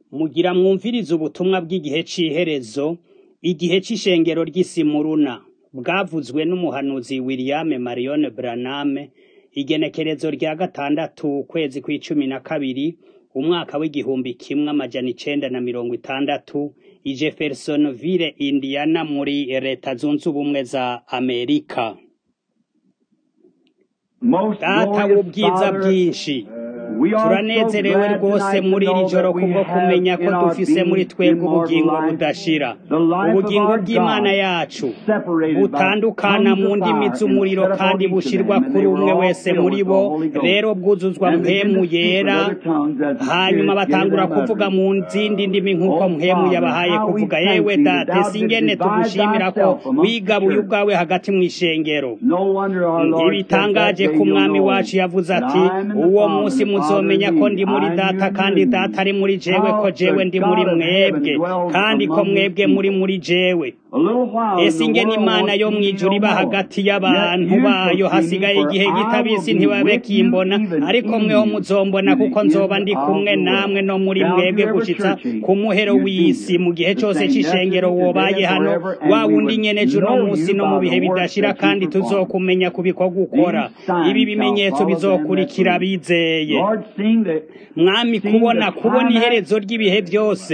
Mugira mwumvirize ubutumwa bw'igihe c'iherezo, igihe c'ishengero ry'Isimuruna, bwavuzwe n'umuhanuzi William Marion Branham, igenekerezo rya gatandatu ukwezi kw'icumi na kabiri, umwaka w'igihumbi kimwe amajana icenda na mirongo itandatu, i Jeffersonville, Indiana muri leta zunze ubumwe za Amerika. Data w'ubwiza bwinshi, turanezerewe rwose muri iri joro kubwo kumenya ko dufise muri twebwe ubugingo budashira ubugingo bw'imana yacu butandukana mu ndimi z'umuriro kandi bushirwa kuri umwe wese muri bo rero bwuzuzwa mpemu yera hanyuma batangura kuvuga mu zindi ndimi nk'uko mpemu yabahaye kuvuga yewe data singene tugushimira ko wigabuye ubwawe hagati mu ishengero ntibitangaje ko umwami wacu yavuze ati uwo munsi muzomenya ko ndi muri data kandi data ari muri jewe ko jewe ndi muri mwebwe kandi ko mwebwe muri muri jewe ese ingene imana yo mw'ijuru iba hagati y'abantu bayo hasigaye igihe gitabisi ntibabe kimbona ariko mweho muzombona kuko nzoba ndi kumwe namwe no muri mwebwe gushitsa ku muhero w'isi mu gihe cose c'ishengero wobaye hano wa wundi nyene juno munsi no mu bihe bidashira kandi tuzokumenya ku bikorwa ukora ibi bimenyetso bizokurikira bizeye mwami kubona kubona iherezo ry'ibihe byose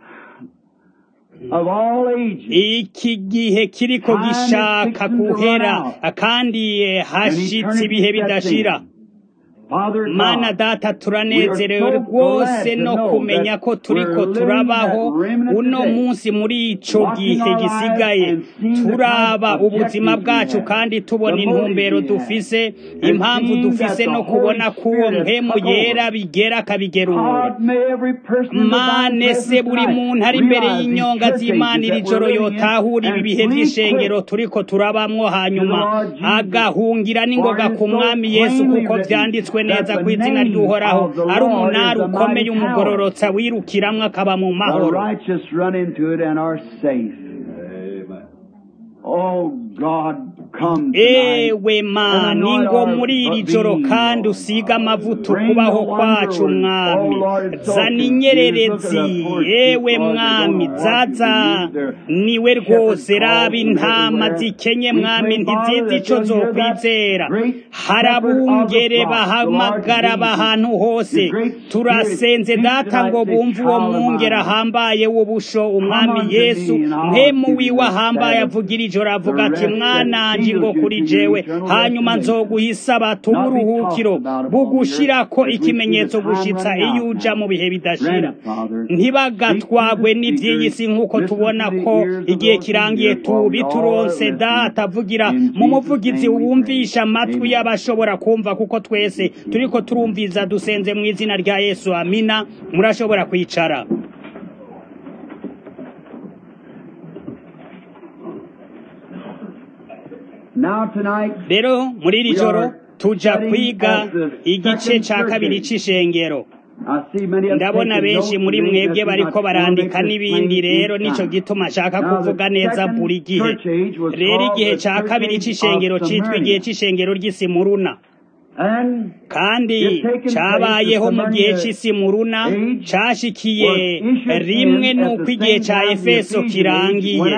iki gihe kiriko gishaka guhera kandi hashitse ibihe bidashira mana data turanezerewe rwose no kumenya ko turiko turabaho uno munsi muri ico gihe gisigaye turaba ubuzima bwacu kandi tubona intumbero dufise impamvu dufise no kubona k'uwo mpemu yera bigera akabigerura mane se buri muntu ari imbere y'inyonga z'imana iri joro yotahura ibi bihe vy'ishengero turiko turabamwo hanyuma agahungira n'ingoga ku mwami yesu kuko vyanditswe neza ku izina ry'uhoraho ari umunara ukomeye umugororotsa wirukiramwo akaba mu mahoro ewe mani ngo muri iri joro kandi usiga amavuta ukubaho kwacu mwami zana inyererezi ewe mwami zaza niwe rwose raba intama zikenye mwami ntizizi ico zokwizera harabungere bahamagara ahantu hose turasenze data ngo bumve uwo mwungere ahambaye w'ubusho umwami yesu mpemu wiwe ahambaye avugira ijoro avuga ati mwana ngo kuri jewe hanyuma nzoguhisaba tuburuhukiro bugushirako ikimenyetso gushitsa iyo uja mu bihe bidashira ntibagatwagwe n'ivy'iyi si nk'uko tubona ko igihe kirangiye tubituronse data avugira mu muvugizi wumvisha amatwi y'abashobora kumva kuko twese turiko turumviza dusenze mu izina rya yesu amina murashobora kwicara rero muri iri joro tuja kwiga igice ca kabiri c'ishengero ndabona benshi muri mwebwe bariko barandika n'ibindi rero nico gituma nshaka kuvuga neza buri gihe rero igihe ca kabiri c'ishengero citwa igihe c'ishengero ry'isimuruna kandi cabayeho mu gihe c'Isimuruna cashikiye rimwe n'uko igihe ca Efeso kirangiye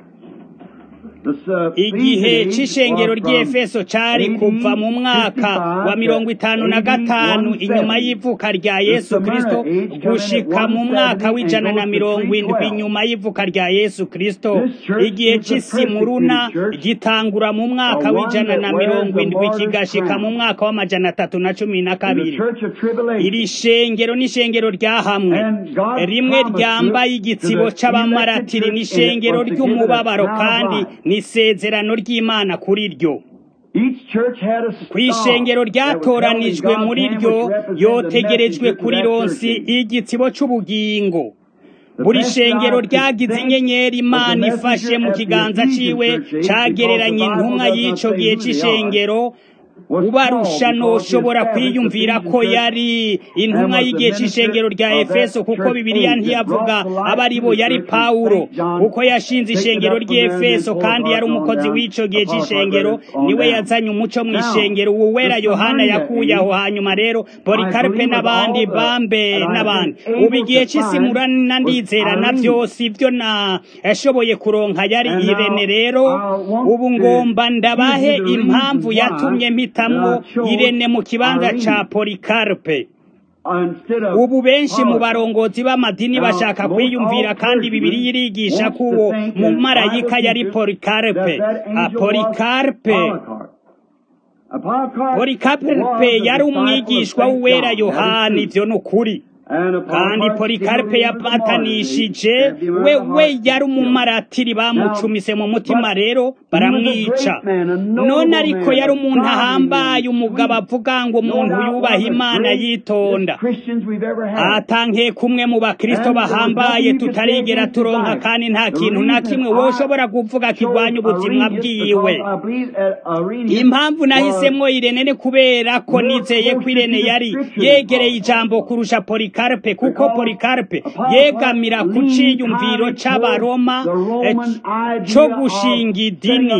igihe c'ishengero ry'efeso cari kuva mu mwaka wa mirongo itanu na gatanu inyuma y'ivuka rya yesu kristo gushika mu mwaka w'ijana na mirongo indwi inyuma y'ivuka rya yesu kristo igihe c'isimuruna gitangura mu mwaka w'ijana na mirongo indwi kigashika mu mwaka w'amajana atatu na cumi na kabiri iri shengero n'ishengero ryahamwe rimwe ryambaye igitsibo c'abamaratiri n'ishengero ry'umubabaro kandi isezerano ry'imana kuri ryo ku ishengero ryatoranijwe muri ryo yotegerejwe kuri ronsi igitsibo c'ubugingo buri shengero ryagize inyenyeri imana ifashe mu kiganza ciwe cagereranya intumwa y'ico gihe c'ishengero ubarusha noshobora kwiyumvira ko yari intumwa y'igihe c'ishengero rya efeso kuko bibiliya ntiyavuga aba ari bo yari pawulo kuko yashinze ishengero ry'efeso kandi yari umukozi w'ico gihe c'ishengero niwe yazanye umuco mw'ishengero uwo wera yohana yakuye aho hanyuma rero polikaripe n'abandi bambe n'abandi ubu igihe cy'isimurana ndizera na byose ibyo nashoboye kuronka yari irene rero ubu ngomba ndabahe impamvu yatumye mpitamwo irene mu kibanza ca polikaripe ubu benshi mu barongozi b'amadini bashaka kwiyumvira kandi bibiri irigisha ko uwo mu marayika yari polikaripe polikaripe polikaripe yari umwigishwa w'uwera yohani ibyo ni ukuri kandi polikaripe yapatanishije we we yari umumaratiri bamucumise mu mutima rero baramwica none ariko yari umuntu ahambaye umugabo avuga ngo umuntu yubaha imana yitonda atanke kumwe mu bakristo bahambaye tutarigera turonka kandi nta kintu na kimwe woshobora kuvuga kirwanya ubuzima bwiwe impamvu nahisemwo irene ni kubera ko nizeye ko irene yari yegereye ijambo kurusha polikaripe Polikarpe kuko Polikarpe yegamira ku ciyumviro c'abaroma co gushinga idini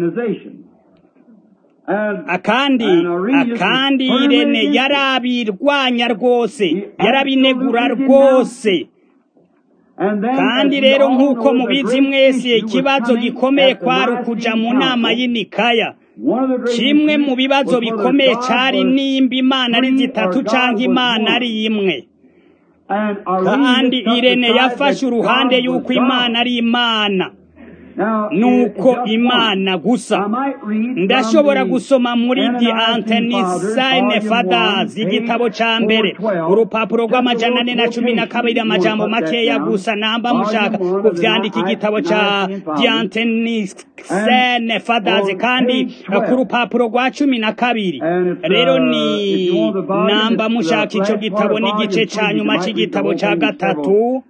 akandi akandi irene yarabirwanya rwose yarabinegura rwose kandi rero nk'uko mubizi mwese ikibazo gikomeye kwari ukuja mu nama y'inikaya kimwe mu bibazo bikomeye cari nimba imana ari zitatu canke imana ari imwe kandi irene yafashe uruhande y'uko imana ari imana nuko imana gusa ndashobora gusoma muri di antenisayine fadazi igitabo ca mbere urupapuro rw'amajana ane na cumi na kabiri amajambo makeya gusa namba mushaka kuvyandika igitabo ca di antenisayine fadazi kandi ku rupapuro rwa cumi na kabiri rero ni namba mushaka ico gitabo n'igice ca nyuma c'igitabo ca gatatu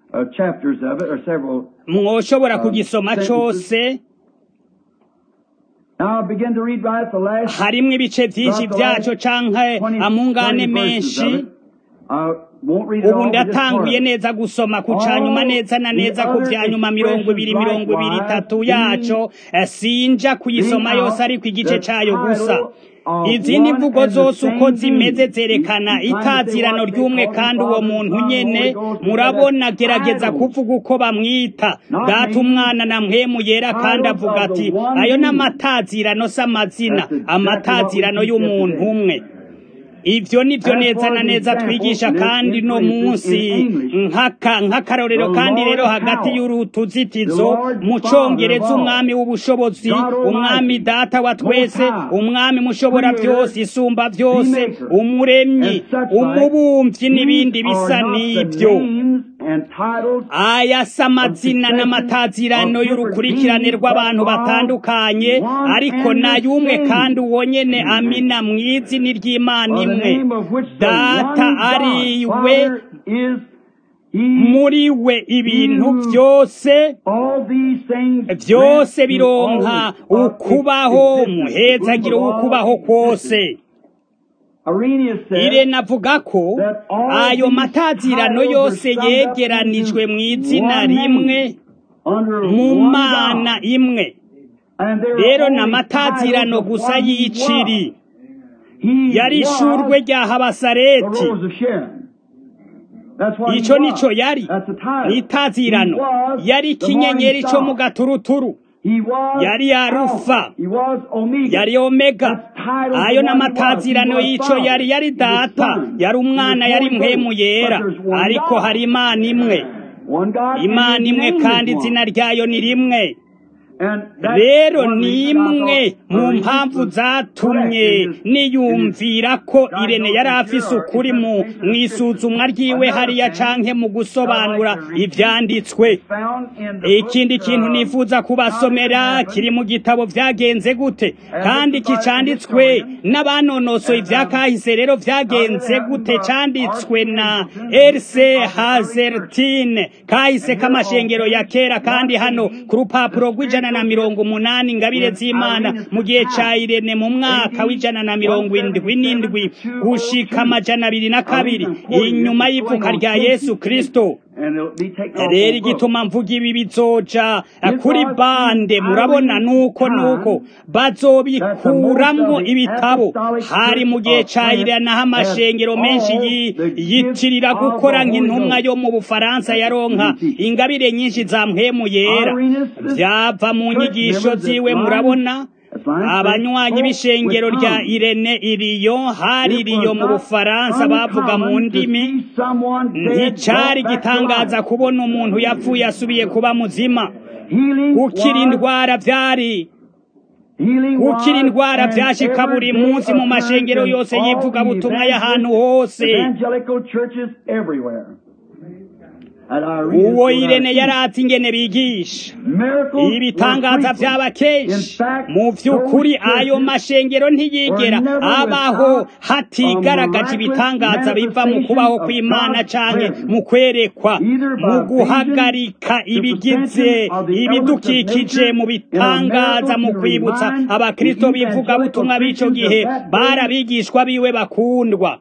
mwoshobora kugisoma cose harimwo ibice vyinshi vyaco canke amungane menshi ubu ndatanguye neza gusoma ku canyuma neza na neza ku vya nyuma mirongo ibiri mirongo ibiri itatu yaco sinja kuyisoma yose ariko igice cayo gusa izindi mvugo zose uko zimeze zerekana itazirano ry'umwe kandi uwo muntu nyene murabona gerageza kuvuga uko bamwita data umwana na mpwemu yera kandi avuga ati ayo n'amatazirano s'amazina amatazirano y'umuntu umwe ivyo nivyo neza na neza twigisha kandi no munsi nkaka nk'akarorero kandi rero hagati y'urutuzitizo mu congereza umwami w'ubushobozi umwami data wa twese umwami mushobora byose isumba byose umuremyi umubumvyi n'ibindi bisa n'ivyo aya si amazina n'amatazirano y'urukurikirane rw'abantu batandukanye ariko nayumwe kandi uwo nyene amina mw'izina ry'imana imwe data ari we muri we ibintu byose byose bironka ukubaho muhezagiro w'ukubaho kwose irene avuga ko ayo matazirano yose yegeranijwe mu izina rimwe mu mana imwe rero ni amatazirano gusa y'iciri yari ishurwe rya habasareti icyo nicyo yari ni itazirano yari ikinyenyeri cyo mu gaturuturu yari yarufa yari omega ayo n'amatazirano y'ico yari yari data yari umwana yari mpwemu yera ariko hari imana imwe imana imwe kandi izina ryayo ni rimwe rero ni imwe mu mpamvu zatumye niyumvira ko irene yari afise ukuri mu isuzumwa ryiwe hariya canke mu gusobanura ivyanditswe ikindi kintu nifuza kubasomera kiri mu gitabo vyagenze gute kandi kicanditswe n'abanonosoye ivyakahise rero vyagenze gute canditswe na Else Hazertine kahise k'amashengero ya kera kandi hano ku rupapuro rw'ijana ijana na mirongo umunani ingabire z'imana mu gihe ca irene mu mwaka w'ijana na mirongo indwi n'indwi gushika amajana abiri na kabiri inyuma y'ivuka rya yesu kristo rero igituma mvuga ibi bizoja kuri bande murabona nuko nuko bazobikuramwo ibitabo hari mu gihe ca iranaho amashengero menshi yitirira gukora nk'intumwa yo mu bufaransa yaronka ingabire nyinshi za mpwemu yera vyava mu nyigisho ziwe murabona abanywanyi b'ishengero rya irene iriyo hari iriyo mu bufaransa bavuga mu ndimi nticari gitangaza kubona umuntu yapfuye asubiye kuba muzima gukira indwara vyari gukira indwara vyashika buri munsi mu mashengero yose yivugabutumwa y'ahantu hose uwo irene yaratse ingene bigisha ibitangaza vyaba kenshi mu vy'ukuri ayo mashengero ntiyigera abaho hatigaragaje ibitangaza biva mu kubaho kw'imana canke mu kwerekwa mu guhagarika ibigize ibidukikije mu bitangaza mu kwibutsa abakristo bivuga butumwa b'ico gihe barabigishwa biwe bakundwa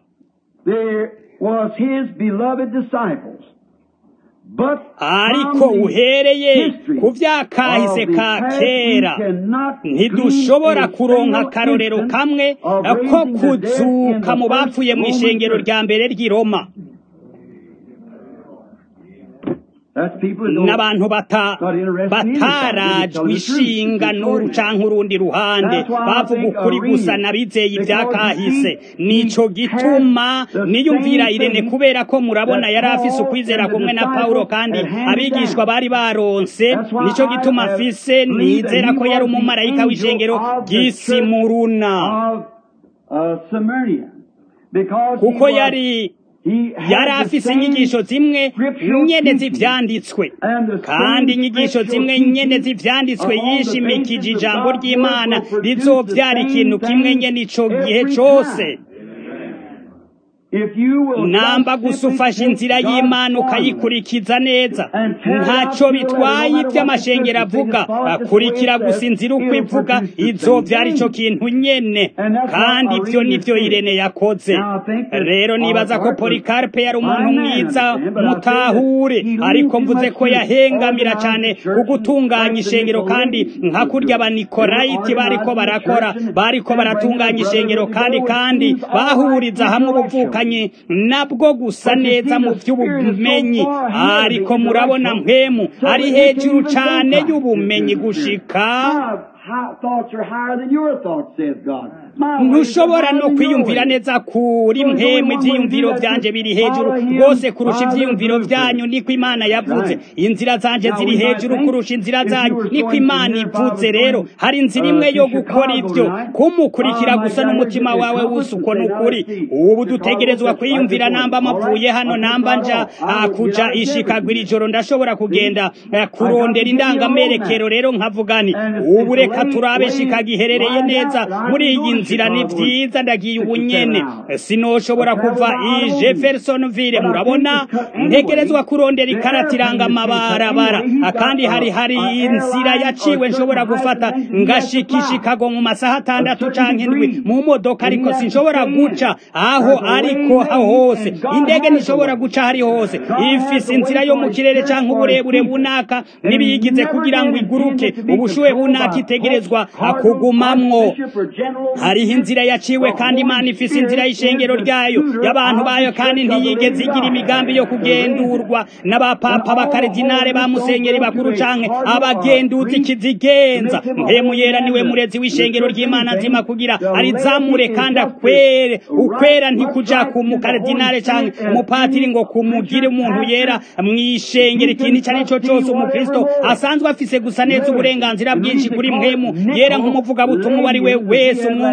ariko uhereye ku vyakahise ka kera ntidushobora kuronka akarorero kamwe ko kuzuka mu bapfuye mu ishengero rya mbere ry'i roma n'abantu batarajwe ishinga n'uru canke urundi ruhande bavuga ukuri gusa nabizeye ivyakahise nico gituma niyumvira irene kubera ko murabona yari afise ukwizera kumwe na pawulo kandi abigishwa bari baronse nico gituma afise nizera ko yari umumarayika w'ishengero ry'isimuruna kuko yari yari afise inyigisho zimwe nyene z'ivyanditswe kandi inyigisho zimwe nyene z'ivyanditswe yishimikije ijambo ry'imana rizovyara ikintu kimwe nyene ico gihe cose namba gusa ufashe inzira y'imana ukayikurikiza neza ntacyo bitwaye iby'amashengero avuga akurikira gusa inzira uko ivuga izobyara icyo kintu nyene kandi ibyo nibyo irene yakoze rero nibaza ko polikarpe yari umuntu mwiza mutahure ariko mvuze ko yahengamira cyane ku gutunganya ishengero kandi nka kurya abanikolayiti bariko barakora bariko baratunganya ishengero kandi kandi bahuriza hamwe ubuvuka nabwo gusa neza mu by'ubumenyi ariko murabona mpemu ari hejuru cyane y'ubumenyi gushika ntushobora no kwiyumvira neza kuri mpemu ibyiyumviro byanje biri hejuru rwose kurusha ibyiyumviro byanyu niko imana yavuze inzira zanje ziri hejuru kurusha inzira zanyu niko imana ivuze rero hari inzira imwe yo gukora ibyo kumukurikira gusa n'umutima wawe wose uko ni ukuri ubu dutegerezwa kwiyumvira namba amapfuye hano namba nja kuja ishikagwa iri joro ndashobora kugenda kurondera indangamerekero rero nkavugani ubu reka turabe shikaga iherereye neza muri iyi nzira ni vyiza ndagiye ubu nyene sinoshobora kuva i jeffersonville murabona ntegerezwa kurondera ikarata iranga amabarabara kandi hari hari inzira yaciwe nshobora gufata ngashika ishikago mu masaha atandatu canke indwi mu modoka ariko sinshobora guca aho ariko hose indege ntishobora guca hari hose ifise inzira yo mu kirere canke uburebure bunaka n'ibiyigize kugira ngo iguruke ubushuhe bunaka itegerezwa kugumamwo hariho inzira yaciwe kandi imana ifise inzira y'ishengero ryayo y'abantu bayo kandi ntiyigeze igira imigambi yo kugendurwa n'abapapa bakaridinare ba musenyeri bakuru canke abagenduzi kizigenza mpemu yera niwe murezi w'ishengero ry'imana nzima kugira arizamure kandi akwere ukwera ntikuja ku mukaridinare canke umupatiri ngo kumugire umuntu yera mw'ishengero ikintu ico ari cyo cose umukristo asanzwe afise gusa neza uburenganzira bwinshi kuri mpemu yera nk'umuvugabutumwa uwo ari we wese umwungere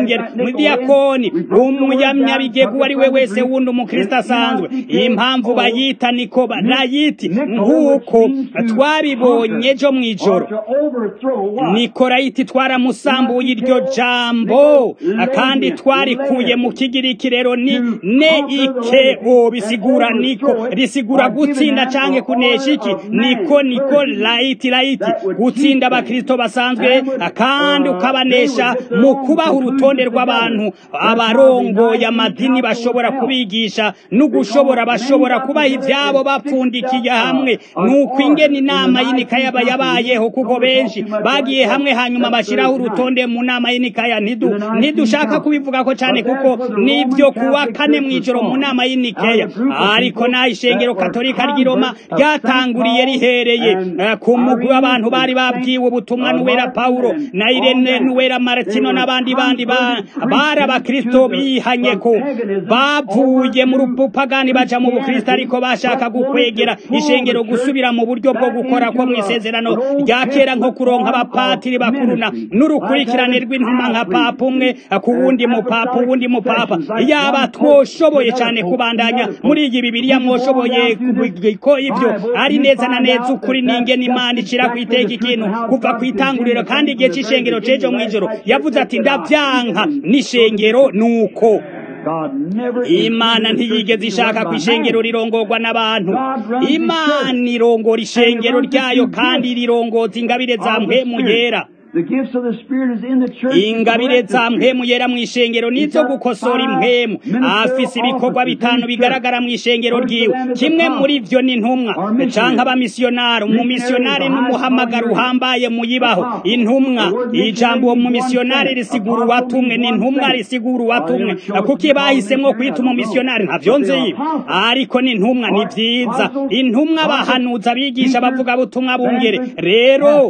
umwungere umudiyakoni umunyamyabigega uwo ari we wese wundi umukristo asanzwe impamvu bayita niko barayiti nk'uko twabibonye ejo mu ijoro nikorayiti twaramusambuye iryo jambo kandi twarikuye mu kigiriki rero ni ne ike o bisigura niko risigura gutsinda canke kunesha iki niko niko layiti layiti gutsinda abakristo basanzwe kandi ukabanesha mu kubaha urutonde rw'abantu abarongoye amadini bashobora kubigisha n'ugushobora bashobora kubaha ivyabo bapfundikiye hamwe nuko ingene inama y'inikaya yabayeho kuko benshi bagiye hamwe hanyuma bashiraho urutonde mu nama y'inikaya ntidu ntidushaka kubivuga ko cyane kuko nibyo kuwa kane mw'ijoro mu nama y'inikeya ariko naho ishengero katolika ry'i roma ryatanguriye rihereye ku mugwi w'abantu bari babwiwe ubutumwa n'uwera pawulo na irene n'uwera martino n'abandi bandi bari abakristo bihanye ko bavuye mu rupupagani baja mu bukristo ariko bashaka gukwegera ishengero gusubira mu buryo bwo gukora ko mw'isezerano rya kera nko kuronka abapatiri bakuruna n'urukurikirane rw'intuma nka papa umwe ku wundi mupapa uwundi mupapa yaba twoshoboye cyane kubandanya muri iyi bibiriya mwoshoboye ko ibyo ari neza na neza ukuri n'ingene imana icira ku iteka ikintu kuva ku itanguriro kandi igihe cy'ishengero c'ejo mw'ijoro yavuze ati ndavyanka n'ishengero nuko imana ntiyigeze ishaka ku ishengero rirongorwa n'abantu imana irongora ishengero ryayo kandi rirongoza ingabire za mpemu yera ingabire za mpemu yera mu ishengero nizo gukosora impemu afise ibikorwa bitanu bigaragara mu ishengero ryiwe kimwe muri vyo ni intumwa canke abamisiyonari umumisiyonari n'umuhamagaro uhambaye muyibaho intumwa ijambo uwo mumisiyonari risigura uwatumwe ni intumwa risigura uwatumwe kuko bahisemwo kwita umumisiyonari ntavyo nzi ariko ni intumwa ni vyiza intumwa abahanuza abigisha bavuga butumwa bungere rero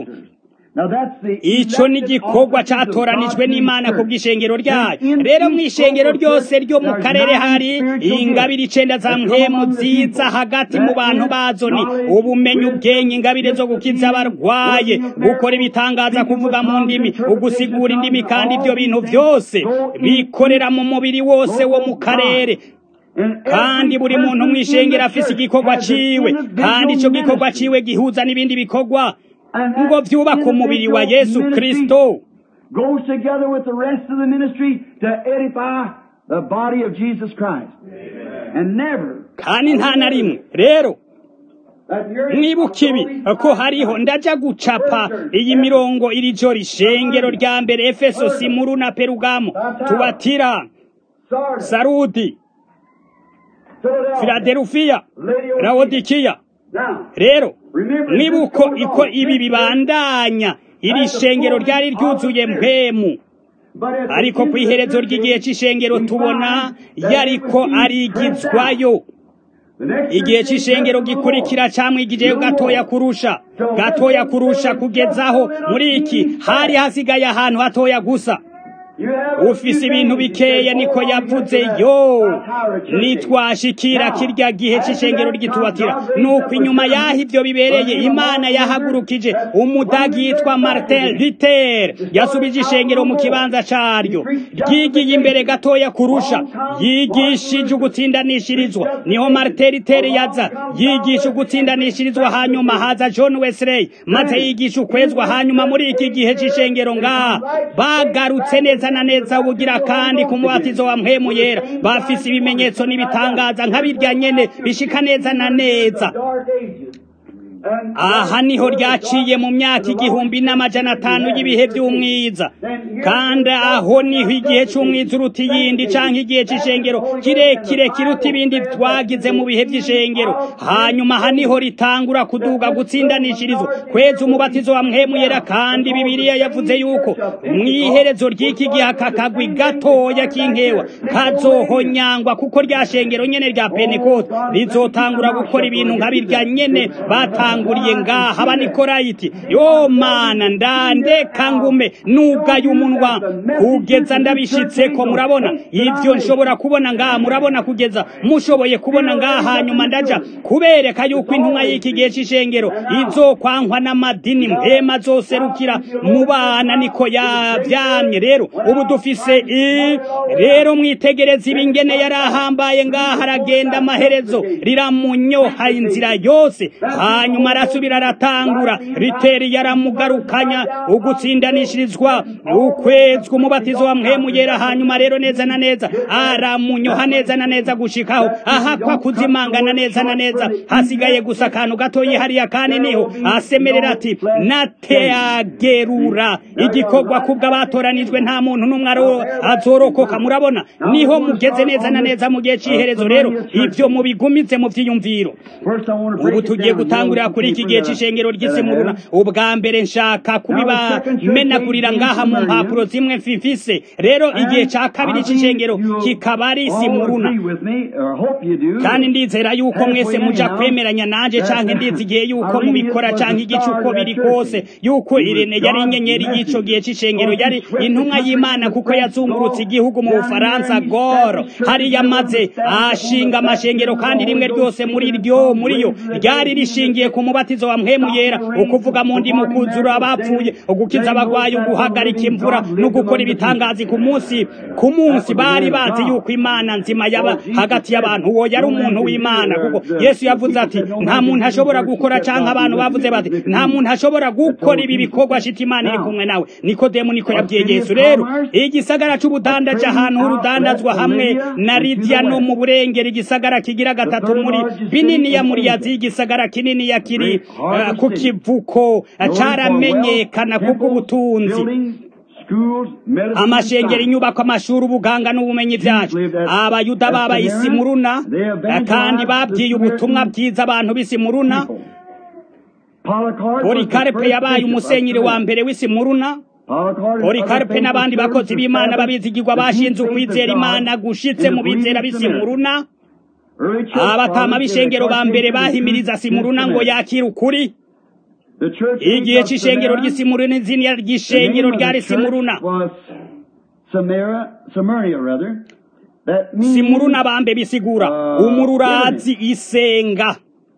ico ni igikorwa catoranijwe n'imana ku bw'ishengero ryayo rero mu ishengero ryose ryo mu karere hari ingabire icenda za mpemu ziza hagati mu bantu bazo ni ubumenyi ubwenge ingabire zo gukiza abarwaye gukora ibitangaza kuvuga mu ndimi ugusigura indimi kandi ibyo bintu vyose bikorera mu mubiri wose wo mu karere kandi buri muntu mw'ishengero afise igikorwa ciwe kandi ico gikorwa ciwe gihuza n'ibindi bikorwa ngo vyubaka umubiri wa Yesu Kristo goes together with the rest of the ministry to edify the body of Jesus Christ. And never kandi nta na rimwe rero mwibuka ibi ko hariho ndaja gucapa iyi mirongo iri joro ishengero rya mbere efeso simuru na perugamo tubatira sarudi filadelufiya rawodikiya rero mwibuko iko ibi bibandanya iri shengero ryari ryuzuye mpemu ariko ku iherezo ry'igihe cy'ishengero tubona yariko arigizwayo igihe cy'ishengero gikurikira camwigijeyo gatoya kurusha gatoya kurusha kugezaho muri iki hari hasigaye ahantu hatoya gusa ufise ibintu bikeya niko yavuze yo nitwashikira kirya gihe c'ishengero ry'itubatira nuko inyuma yaho ivyo bibereye imana yahagurukije umudagi yitwa martin luther yasubije ishengero mu kibanza caryo ryigiye imbere gatoya kurusha yigishije ugutsindanishirizwa niho martin luther yaza yigisha ugutsindanishirizwa hanyuma haza john wesley maze yigisha ukwezwa hanyuma muri iki gihe c'ishengero ngaha bagarutse neza na neza ubugira kandi ku mubatizo wa mpemu yera bafise ibimenyetso n'ibitangaza nk'abirya nyene bishika neza na neza aha niho ryaciye mu myaka igihumbi n'amajana atanu y'ibihe by'umwiza kandi aho niho igihe cy'umwiza uruta iyindi canke igihe c'ishengero kirekire kiruta ibindi twagize mu bihe by'ishengero hanyuma aha niho ritangura kuduga gutsindanishirizwa kweza umubatizo wa mpemu yera kandi bibiliya yavuze yuko mw'iherezo ry'iki gihe aka kagwi gatoya k'inkewa kazohonyangwa kuko rya shengero nyene rya pentekote rizotangura gukora ibintu nka birya nyene batanguriye ngaha abanikorayiti yo mana ndandeka ngume nugaye umunwa umunwa kugeza ndabishitse ko murabona ibyo nshobora kubona ngaha murabona kugeza mushoboye kubona ngaha hanyuma ndaja kubereka yuko intumwa y'iki gihe c'ishengero izokwankwa n'amadini mpema zoserukira mu bana niko yavyamye rero ubu dufise i rero mwitegereza ibingene yari ahambaye ngaha aragenda amaherezo riramunyoha inzira yose hanyuma arasubira aratangura riteri yaramugarukanya ugutsindanishirizwa ukwezwa umubatizo wa mpemu yera hanyuma rero neza na neza aramunyoha neza na neza gushikaho ahakwa kuzimangana neza na neza hasigaye gusa akantu gatoyi hariya kandi niho asemerera ati nateagerura igikorwa kubwo abatoranijwe nta muntu n'umwe azorokoka murabona niho mugeze neza na neza mu gihe cy'iherezo rero ibyo mubigumize mu byiyumviro ubu tugiye gutangurira kuri iki gihe cy'ishengero ry'isemuruna ubwa mbere nshaka kubibamenagurira ngaha mu mpapuro zimwe mfifise rero igihe cya kabiri cy'ishengero kikaba ari isimuruna kandi ndizera yuko mwese muja kwemeranya nanje canke ndizigiye yuko mubikora canke igice uko biri kose yuko irene yari inyenyeri y'ico gihe c'ishengero yari intumwa y'imana kuko yazungurutse igihugu mu bufaransa goro hari yamaze ashinga amashengero kandi rimwe ryose muri ryo muri yo ryari rishingiye ku mubatizo wa mpemu yera ukuvuga mu ndi mukuzura abapfuye ugukiza abagwayi uguhagarika imvura no gukora ibitangazi ku munsi ku munsi bari bazi yuko imana nzima yaba hagati y'abantu uwo yari umuntu w'imana kuko yesu yavuze ati nta muntu ashobora gukora canke abantu bavuze bati nta muntu ashobora gukora ibi bikorwa shita imana iri kumwe nawe nikodemu niko yabwiye yesu rero igisagara c'ubudandaji ahantu h'urudandazwa hamwe na lidiya no mu burengero igisagara kigira gatatu muri bininiya muri yazi igisagara kininiya kiri uh, ku kivuko caramenyekana kubw'ubutunzi amashengero inyubako amashuri ubuganga n'ubumenyi byacu abayuda baba isimuruna kandi babwiye ubutumwa bwiza abantu b'isimuruna polikarpe yabaye umusenyeri wa mbere w'isimuruna polikarpe n'abandi bakozi b'imana babizigirwa bashinze ukwizera imana gushitse mu bizera b'isimuruna abatama b'ishengero ba mbere bahimiriza simuruna ngo yakire ukuri igihe c'ishengero ry'isimuruna izina ry'ishengero ryari simuruna simuruna bambe bisigura umururazi isenga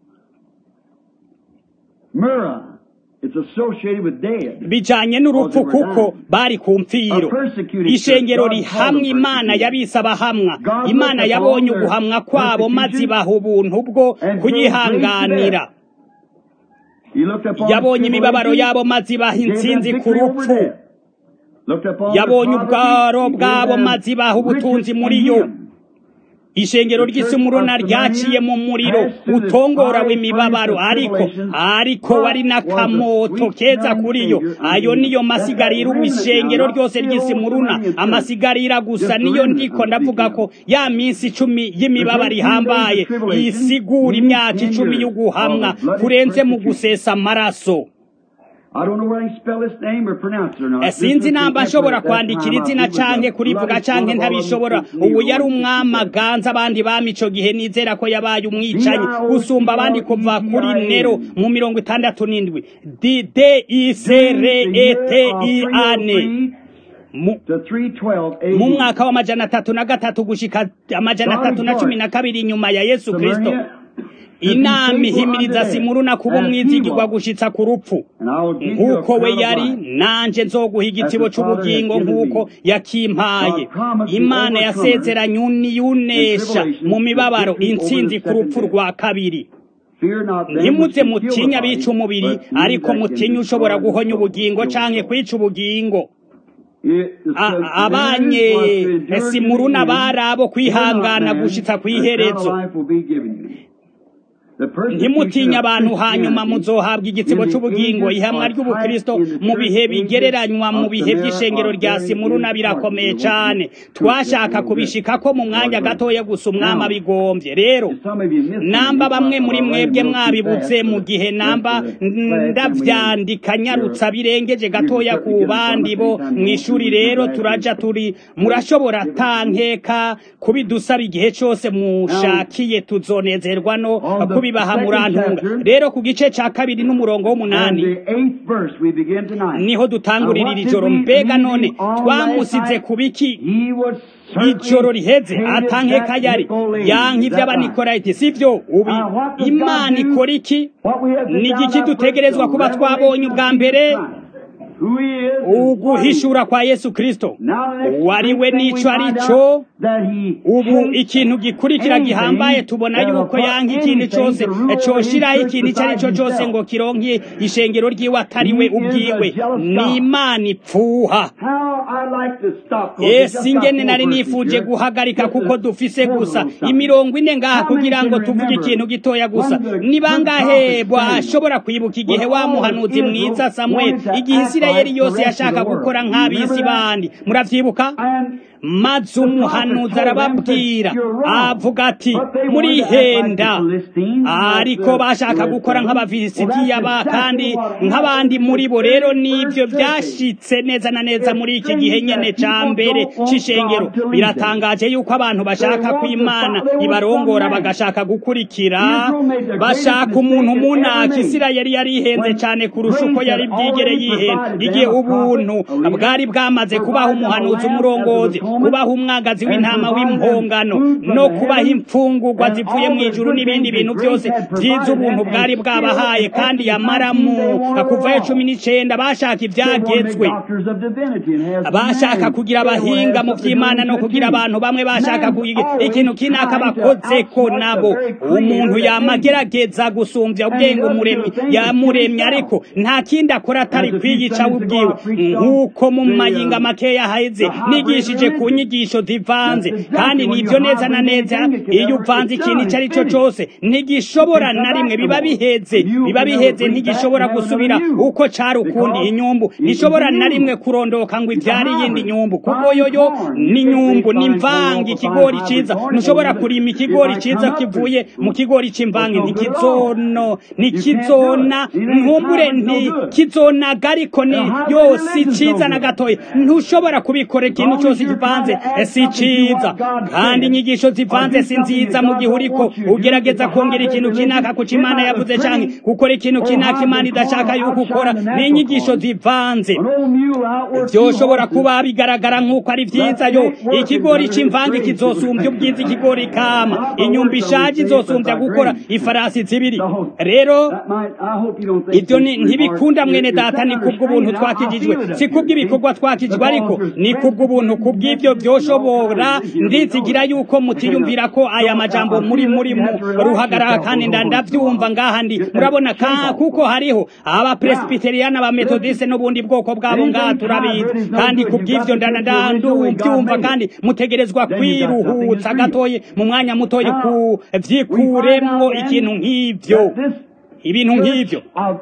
bijanye n'urupfu kuko bari ku mfiro ishengero rihamwa imana yabise abahamwa imana yabonye uguhamwa kwabo maze ibaha ubuntu bwo kuyihanganira yabonye imibabaro yabo maze ibaha intsinzi ku rupfu yabonye ubwaro bwabo maze ibaha ubutunzi muri yo ishengero ry'isumuruna ryaciye mu muriro utongora w'imibabaro ariko ariko wari n'akamoto keza kuri yo ayo niyo masigarira ishengero ryose ry'isumuruna amasigarira gusa niyo ndiko ndavuga ko ya minsi icumi y'imibabaro ihambaye isigura imyaka icumi y'uguhamwa kurenze mu gusesa amaraso sinzi namba nshobora kwandikira izina canke kurivuga canke ntabishobora ubu yari umwamaganza abandi bami ico gihe nizera ko yabaye umwicanyi gusumba abandi kuva kuri nero mu mirongo itandatu n'indwi d i c r e t i a n mu mwaka w'amajana atatu na gatatu gushika amajana atatu na cumi na kabiri inyuma ya yesu kristo inama ihimiriza simuruna kuba umwizigirwa gushitsa ku rupfu nk'uko we yari nanje nzoguha igitibo c'ubugingo nk'uko yakimpaye imana yasezeranye uniyunesha mu mibabaro intsinzi ku rupfu rwa kabiri ntimuze mutinya bica umubiri ariko mutinya ushobora guhonya ubugingo canke kwica ubugingo abanye simuruna bari abo kwihangana gushitsa kw'iherezo ntimutinya abantu hanyuma muzohabwa igitsibo c'ubugingo ihamwa ry'ubukristo mu bihe bigereranywa mu bihe by'ishengero rya simuruna birakomeye cane twashaka kubishikako mu mwanya gatoya gusa umwami abigombye rero namba bamwe muri mwebwe mwabibuze mu gihe namba ndavyandika nyarutsa birengeje gatoya ku bandi bo mw'ishuri rero turaja turi murashobora tankeka kubidusaba igihe cose mushakiye tuzonezerwa no kubi kubibaha murantunga rero ku gice ca kabiri n'umurongo w'umunani niho dutangurira iri joro mbega none twamusize ku biki ijoro riheze atankeka yari yanka iby'abanikorayiti sivyo ubi imana ikora iki ni igiki dutegerezwa kuba twabonye ubwa mbere uguhishura kwa yesu kristo wari we n'ico ari cyo ubu ikintu gikurikira gihambaye tubona yuko yanka ikintu cyose coshiraho ikintu icyo ari cyo cyose ngo kironke ishengero ryiwe atari we ubwiwe ni imana ipfuha esi ingene nari nifuje guhagarika kuko dufise gusa imirongo ine ngaha kugira ngo tuvuge ikintu gitoya gusa ni bangahe bashobora kwibuka igihe wa muhanuzi mwiza samweli igihe isirayeli yose yashaka gukora nk'abisi bandi muravyibuka maze umuhanuzi arababwira avuga ati murihenda ariko bashaka gukora nk'abafilisitiya ba kandi nk'abandi muri bo rero nibyo byashitse neza na neza muri iki gihe nyene ca mbere c'ishengero biratangaje yuko abantu bashaka ko imana ibarongora bagashaka gukurikira bashaka umuntu munaka isirayeli yari ihenze cane kurusha uko yari bwigere yihenda igihe ubuntu bwari bwamaze kubaho umuhanuzi umurongozi kubaho umwagazi w'intama w'impongano no kubaho imfungurwa zivuye mu ijuru n'ibindi bintu byose byiza ubuntu bwari bwabahaye kandi yamaramu kuvayo cumi n'icenda bashaka ibyagezwe bashaka kugira abahinga mu by'imana no kugira abantu bamwe bashaka kugira ikintu kinaka bakoze ko nabo umuntu yamagerageza gusumbya ubwenge umuremyi yamuremye ariko nta kindi akora atari kwiyica ubwiwe nk'uko mu mayinga makeya haheze nigishije ku nyigisho zivanze kandi nibyo neza na neza iyo uvanze ikintu icyo ari cyo cyose ntigishobora na rimwe biba biheze biba biheze ntigishobora gusubira uko cari ukundi inyumbu ntishobora na rimwe kurondoka ngo ibyare iyindi nyumbu kuko yoyo ni nyumbu ni mvange ikigori ciza ntushobora kurima ikigori ciza kivuye mu kigori c'imvange ntikizono ntikizona nkumbure ntikizonaga ariko ni yose ciza na gatoya ntushobora kubikora ikintu cyose kivanze si ciza kandi inyigisho zivanze si nziza mu gihe uriko ugerageza kongera ikintu kinaka ku imana yavuze canke gukora ikintu kinaka imana idashaka yuko ukora ni inyigisho zivanze vyoshobora kuba bigaragara nk'uko ari vyiza yo ikigori c'imvange kizosumbya ubwiza ikigori kama inyumba ishaje izosumbya gukora ifarasi zibiri rero ivyo ntibikunda mwene data ni kubw'ubuntu twakijijwe si kubw'ibikorwa twakijijwe ariko ni kubw'ubuntu kubw'ivyo vyoshobora ndizigira yuko mutiyumvira ko aya majambo muri muri mu ruhagarara kandi ndavyumva ngaha ndi murabona kuko hariho abapresbiteriyani abametodiste n'ubundi bwoko bwabo ngaha turabizi kandi kubw'ivyo ndandavyumva kandi mutegerezwa kwiruhutsa gatoye mu mwanya mutoye kuvyikuremwo ikintu nk'ivyo ibintu nk'ivyo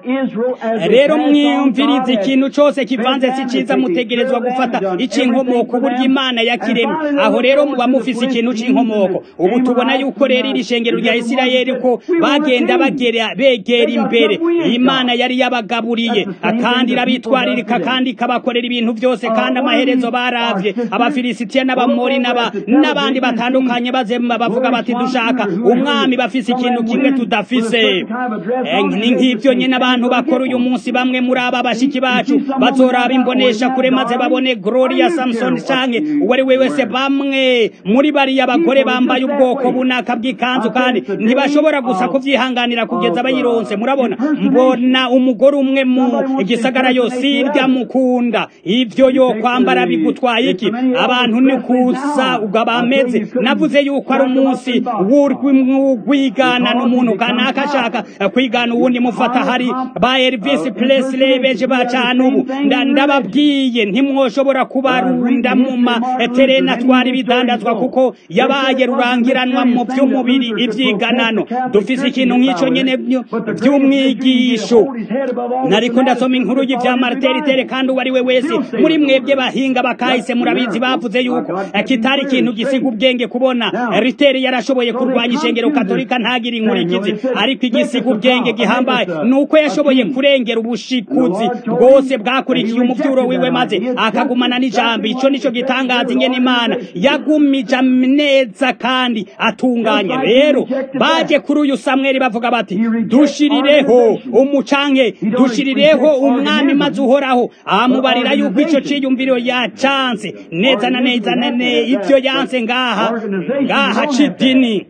rero mwiyumviriza ikintu cyose kivanze si ciza mutegerezwa gufata icinkomoko uburyo imana yakiremye aho rero muba mufise ikintu c'inkomoko ubu tubona yuko rero iri shengero rya isirayeli ko bagenda bagera begera imbere imana yari yabagaburiye kandi irabitwaririka kandi ikabakorera ibintu byose kandi amaherezo baravye abafilisitiya n'abamori n'abandi batandukanye bazema bavuga bati dushaka umwami bafise ikintu kimwe tudafise ni nk'ibyo nyine abantu bakora uyu munsi bamwe muri aba bashiki bacu bazoraba imbonesha kure maze babone gloria samson canke uwo ari we wese bamwe muri bariya bagore bambaye ubwoko bunaka bw'ikanzu kandi ntibashobora gusa kuvyihanganira kugeza bayironse murabona mbona umugore umwe mu gisagara yose irya mukunda ivyo yo kwambara bigutwaye iki abantu ni kusa ubwo bameze navuze yuko ari umunsi w'urwigana n'umuntu kanaka ashaka kwigana uwundi mufata hari ba Elvis Presley beje bacana ubu ndababwiye ntimwoshobora kubarunda mu materena twari bidandazwa kuko yabaye rurangiranwa mu by'umubiri ibyiganano dufise ikintu nk'ico nyene by'umwigisho nariko ndasoma inkuru y'ivya marteritere kandi uwo ari we wese muri mwebwe bahinga bakahise murabizi bavuze yuko kitari ikintu gisiga ubwenge kubona riteri yarashoboye kurwanya ishengero katolika ntagire inkurikizi ariko igisiga ubwenge cy'igihangange gihambaye nuko yashoboye kurengera ubushikuzi bwose bwakurikiye umuvyuro wiwe maze akagumana n'ijambo ico nico gitangaza ingene imana yagumije neza kandi atunganye rero baje kuri uyu samweli bavuga bati dushirireho umucanke dushirireho umwami maze uhoraho amubarira yuko ico ciyumviro yacanse neza na neza nane ivyo yanse ngaha ngaha c'idini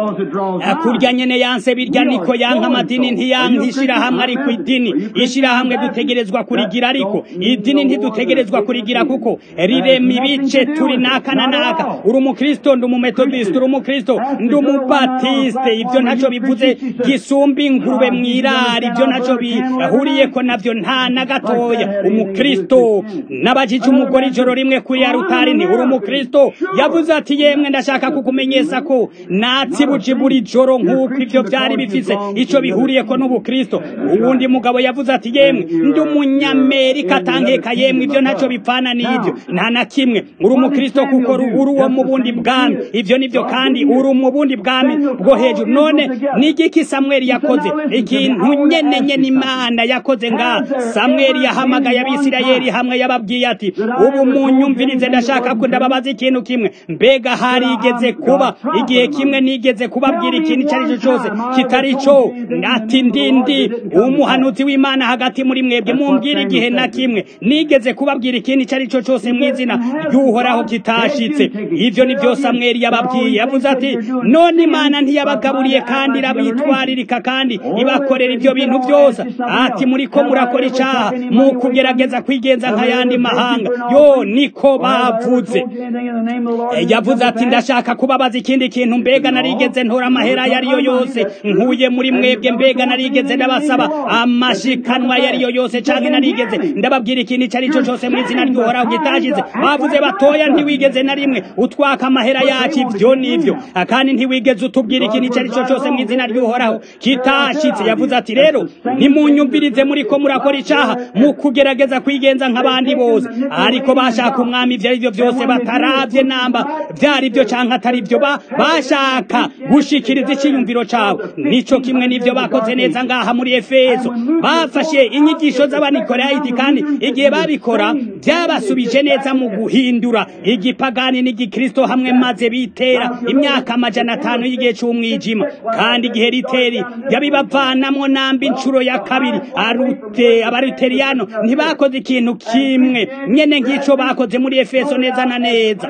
kurya nyene yanse birya niko yanka amadini ntiyanka ishirahamwe ariko idini ishirahamwe dutegerezwa kurigira ariko idini ntidutegerezwa kurigira kuko rirema ibice turi naka na naka uri umukristo ndi umumetodiste uri umukristo ndi umubatiste ivyo ntaco bivuze gisumba ingurube mw'irari ivyo ntaco bihuriyeko navyo nta na gatoya umukristo nabajije umugore ijoro rimwe kuri ya rutari nti uri umukristo yavuze ati yemwe ndashaka kukumenyesha ko natsibuje buri joro nk'uko ivyo vyari bifise ico bihuriyeko n'ubukristo uwundi mugabo yavuze ati yemwe ndi umunyamerika atankeka yemwe ivyo ntaco bipfana n'ivyo nta na kimwe uri umukristo kuko uri uwo mu bundi bwami ivyo nivyo kandi uri mu bundi bwami bwo hejuru none n'igiki samweli yakoze ikintu nyene nyene imana yakoze nga samweli yahamagaye abisirayeli hamwe yababwiye ati ubu munyumvirize ndashaka ko ndababaza ikintu kimwe mbega harigeze kuba igihe kimwe nigeze kubabwira ikintu icyo ari cyo cyose kitari cyo ati ndindi umuhanuzi w'imana hagati muri mwebwe mumbwira igihe na kimwe nigeze kubabwira ikintu icyo ari cyo cyose mu izina ry'uhoraho kitashitse ivyo ni byo samweli yababwiye yavuze ati none imana ntiyabagaburiye kandi irabitwaririka kandi ibakorera ivyo bintu byose ati muriko murakora icaha mu kugerageza kwigenza nk'ayandi mahanga yo niko bavuze yavuze ati ndashaka kubabaza ikindi kintu mbega narigeze ntora amahera ayo ariyo yose nkuye muri mwebwe mbega narigeze ndabasaba amashikanwa ayo ariyo yose canke narigeze ndababwira ikintu ico ari cyo cose mu izina ry'uhoraho gitashize bavuze batoya ntiwigeze na rimwe utwaka amahera yacu ivyo nivyo kandi ntiwigeze utubwira ikintu ico ari cyo cose mu izina ry'uhoraho kitashitse yavuze ati rero ntimunyumvirize muriko murakora icaha mu kugerageza kwigenza nk'abandi bose ariko bashaka umwami ivyo arivyo vyose bataravye namba vyari vyo canke atari vyo bashaka gushikiriza iciyumviro cabo nico kimwe n'ivyo bakoze neza ngaha muri efeso bafashe inyigisho z'abanikorayiti kandi igihe babikora byabasubije neza mu guhindura igipagani n'igikristo hamwe maze bitera imyaka amajana atanu y'igihe c'umwijima kandi igihe riteri yabibavanamwo namba incuro ya kabiri arute abaruteriyano ntibakoze ikintu kimwe nyene nk'ico bakoze muri efeso neza na neza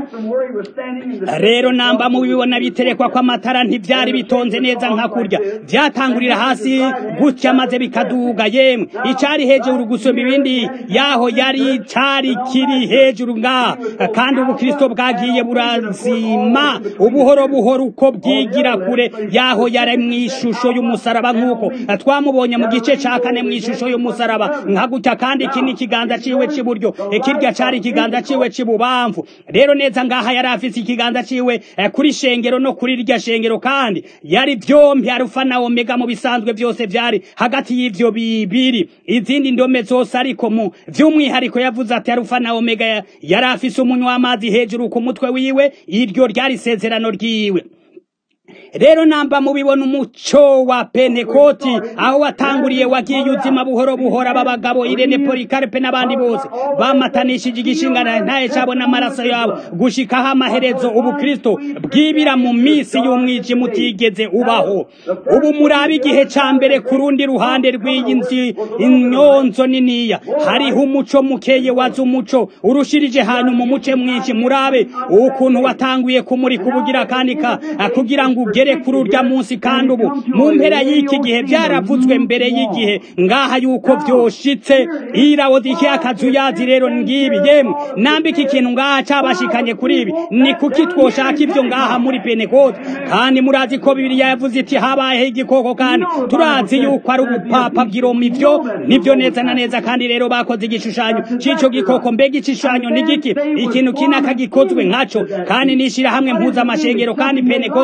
rero namba mubibona biterekwa kw'amatara ntivyari bitonze neza nka kurya vyatangurira hasi gutya maze bikaduga yemwe icari hejuru gusumba ibindi yaho yari cari kiri hejuru ngaha kandi ubukristo bwagiye burazima ubuhoro buhoro uko bwigira kure yaho yari mw'ishusho y'umusaraba nk'uko twamubonye mu gice ca kane mw'ishusho y'umusaraba nka gutya kandi iki ni ikiganza ciwe c'iburyo kirya cari ikiganza ciwe c'ibubamfu rero neza ngaha yari afise ikiganza ciwe kuri shengero no kuri rirya shengero kandi yari vyompi arufa na omega mu bisanzwe vyose vyari hagati y'ivyo bibiri izindi ndome zose ariko mu vy'umwihariko yavuze ati arufa na omega yari afise umunywa w'amazi hejuru ku mutwe wiwe iryo ryari isezerano ryiwe rero namba mubibona umuco wa pentekoti aho watanguriye wagiye uzima buhoro buhoro aba bagabo irene polikarpe n'abandi bose bamatanishije igishingana ntaye cabo n'amaraso yabo gushikaho amaherezo ubukristo bwibira mu misi y'umwijima utigeze ubaho ubu murabe igihe ca mbere ku rundi ruhande rw'iyi nzi inyonzo niniya hariho umuco mukeye waza umuco urushirije hanyuma umuce mwinshi murabe ukuntu watanguye kumurika ubugira kandi kugira ngo ugere kuri urya munsi kandi ubu mu mpera y'iki gihe byaravuzwe mbere y'igihe ngaha yuko vyoshitse irawodike akazu yazi rero ngibi yemwe nambika ikintu ngaha cabashikanye kuri ibi ni kuki twoshaka ivyo ngaha muri pentekote kandi murazi ko bibiliya yavuze iti habayeho igikoko kandi turazi yuko ari ubupapa bw'iroma ivyo nivyo neza na neza kandi rero bakoze igishushanyo c'ico gikoko mbega igishushanyo ni giki ikintu kinaka gikozwe nkaco kandi nishira hamwe mpuza amashengero kandi pentekote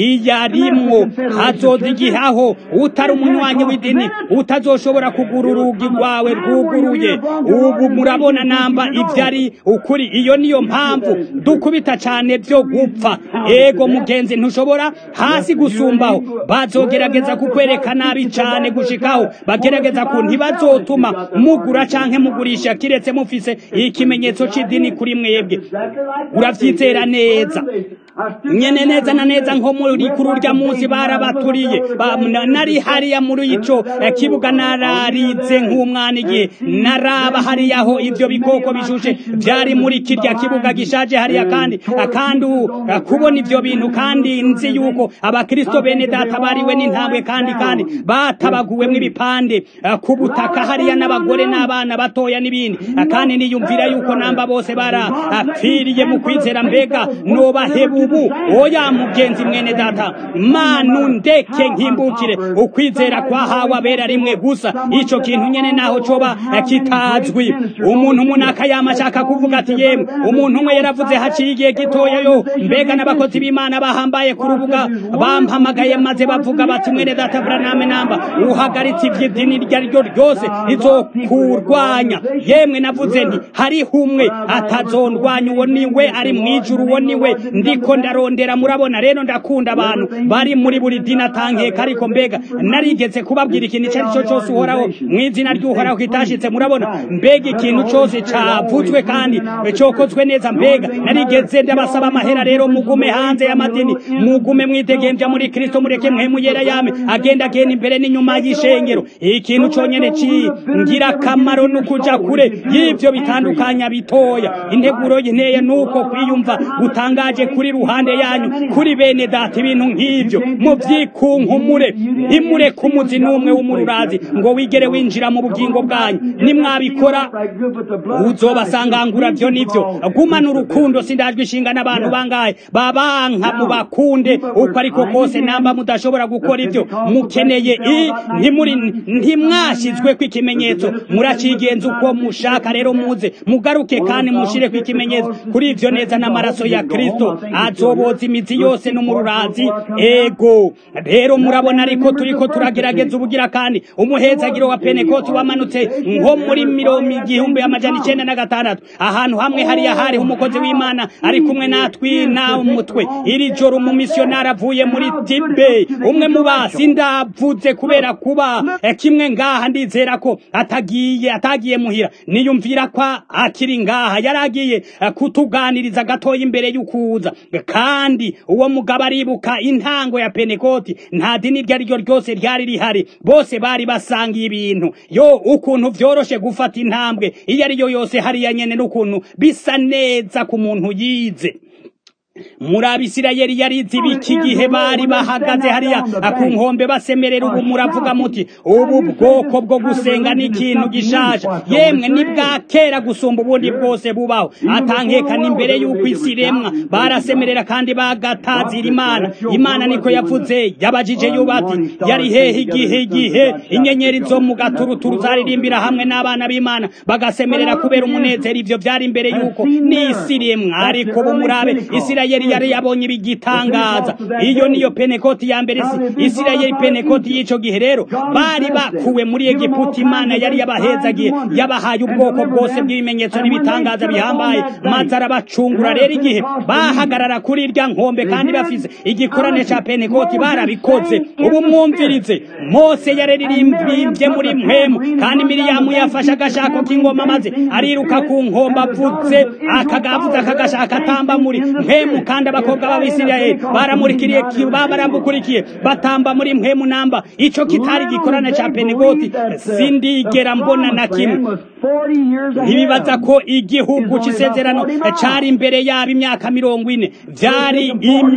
iyarimwo hazoza igihe aho utari umunywanyi w'idini utazoshobora kugura urugi rwawe rwuguruye ubu murabona namba ibyo ari ukuri iyo niyo mpamvu dukubita cyane byo gupfa ego mugenzi ntushobora hasi gusumbaho bazogerageza kukwereka nabi cyane gushikaho bagerageza ku ntibazotuma mugura canke mugurisha kiretse mufise ikimenyetso c'idini kuri mwebwe uravyizera neza nyene neza na neza nko muri kuri urya munsi barabaturiye nari hariya muri ico kibuga nararize nk'umwana igihe naraba hariya aho ivyo bikoko bishushe vyari muri kirya kibuga gishaje hariya kandi kandi kubona ivyo bintu kandi nzi yuko abakristo bene data bariwe n'intambwe kandi kandi batabaguwemwo ibipande ku butaka hariya n'abagore n'abana batoya n'ibindi kandi niyumvira yuko namba bose barapfiriye mu kwizera mbega nobahebu ubu oya mugenzi mwene data manu ndeke nkimbukire ukwizera kwahawe abera rimwe gusa ico kintu nyene naho coba kitazwi umuntu munaka yama ashaka kuvuga ati yemwe umuntu umwe yaravuze haciye igihe gitoya yo mbega n'abakozi b'imana bahambaye ku rubuga bampamagaye maze bavuga bati mwene data buraname namba uhagaritse ivy'idini iryo ari ryo ryose rizokurwanya yemwe navuze nti hariho umwe atazondwanya uwo niwe ari mw'ijuru uwo niwe ndiko ndarondera murabona rero ndakunda abantu bari muri buri dini atankeka ariko mbega narigeze kubabwira ikintu icyo ari cyo cyose uhoraho mu izina ry'uhoraho kitashitse murabona mbega ikintu cyose cavuzwe kandi cyokozwe neza mbega narigeze ndabasaba amahera rero mugume hanze y'amadini mugume mwidegemvya muri kristo mureke mwemu yera yame agenda agenda imbere n'inyuma y'ishengero ikintu conyene cingira akamaro n'ukuja kure y'ivyo bitandukanya bitoya integuro y'inteye nuko kwiyumva gutangaje kuri ruhande yanyu kuri bene data ibintu nk'ivyo muvyikunkumure ntimureke umuzi n'umwe w'umururazi ngo wigere winjira mu bugingo bwanyu nimwabikora uzobasangangura vyo nivyo gumana urukundo sindajwe ishinga n'abantu bangahe babanka mubakunde uko ariko kose namba mudashobora gukora ivyo mukeneye i ntimuri ntimwashizweko ikimenyetso muracigenza uko mushaka rero muze mugaruke kandi mushireko ikimenyetso kuri ivyo neza n'amaraso ya kristo azoboza imizi yose n'umururazi ego rero murabona ariko turiko turagerageza ubugira kandi umuhezagiro wa penekoti wamanutse nko muri mirongo igihumbi amajana icenda na gatandatu ahantu hamwe hariya hariho umukozi w'imana ari kumwe natwi na umutwe iri joro umumisiyonari avuye muri tibe umwe mu basi ndavuze kubera kuba kimwe ngaha ndizera ko atagiye atagiye muhira niyumvira ko akiri ngaha yari agiye kutuganiriza gatoya imbere y'ukuza kandi uwo mugabo aribuka intango ya penekoti nta dini iryo ari ryo ryose ryari rihari bose bari basangiye ibintu yo ukuntu vyoroshe gufata intambwe iyo ari yo yose hariya nyene n'ukuntu bisa neza ku muntu yize muri abisirayeli yarize ibiki gihe bari bahagaze hariya ku nkombe basemerera ubu muravuga muti ubu bwoko bwo gusenga ni ikintu gishasha yemwe ni bwa kera gusumba ubundi bwose bubaho atankekana imbere y'uko isi iremwa barasemerera kandi bagatazira imana imana niko yavuze yabajije yubati yari hehe igihe igihe inyenyeri zo mu gaturuturu zaririmbira hamwe n'abana b'imana bagasemerera kubera umunezero ivyo vyari imbere y'uko n'isi iremwa ariko ubu murabe isirayeli isirayeli yari yabonye ibigitangaza iyo niyo penekoti ya mbere isirayeli penekoti y'ico gihe rero bari bakuwe muri egiputa imana yari yabahezagiye yabahaye ubwoko bwose bw'ibimenyetso n'ibitangaza bihambaye maze arabacungura rero igihe bahagarara kuri irya nkombe kandi bafise igikorane ca penekoti barabikoze ubu mwumvirize mose yararirimbye muri mpwemu kandi miriyamu yafashe agashako k'ingoma maze ariruka ku nkombe avuze akagavuze akagashaka atamba muri mpwemu kandi abakobwa b'abisirayeli baramurikiriye baramukurikiye batamba muri mpwemu namba ico kitari gikorane ca penegoti sindigera mbona na kimwe ntibibaza ko igihugu c'isezerano cari imbere yabo imyaka mirongo ine vyari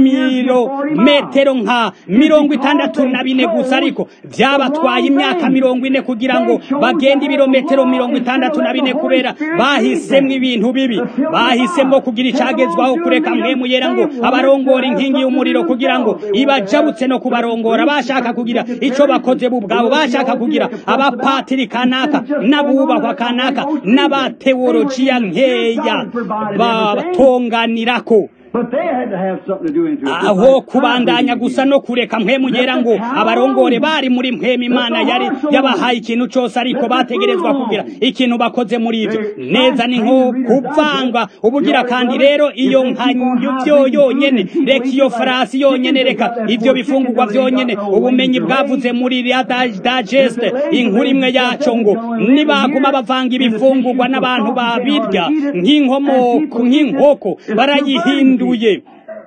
imirometero nka mirongo itandatu na bine gusa ariko vyabatwaye imyaka mirongo ine kugira ngo bagende ibirometero mirongo itandatu na bine kubera bahisemwo ibintu bibi bahisemwo kugira icagezwaho kureka mpwemu yera ngo abarongora inkingi y'umuriro kugira ngo ibajabutse no kubarongora bashaka kugira ico bakoze bo ubwabo bashaka kugira abapatiri kanaka n'abubahwa kanaka n'abateolojiya nkeya batonganirako aho kubandanya gusa no kureka mpemu yera ngo abarongore bari muri mpemu imana yari yabahaye ikintu cyose ariko bategerezwa kugira ikintu bakoze muri ibyo neza ni nko kuvanga ubugira kandi rero iyo nkanyo byo yonyene reka iyo farasi yonyene reka ibyo bifungurwa byonyene ubumenyi bwavuze muri ria digeste inkuru imwe yaco ngo nibaguma bavanga ibifungurwa n'abantu babirya nk'inkomoko nk'inkoko barayihinduye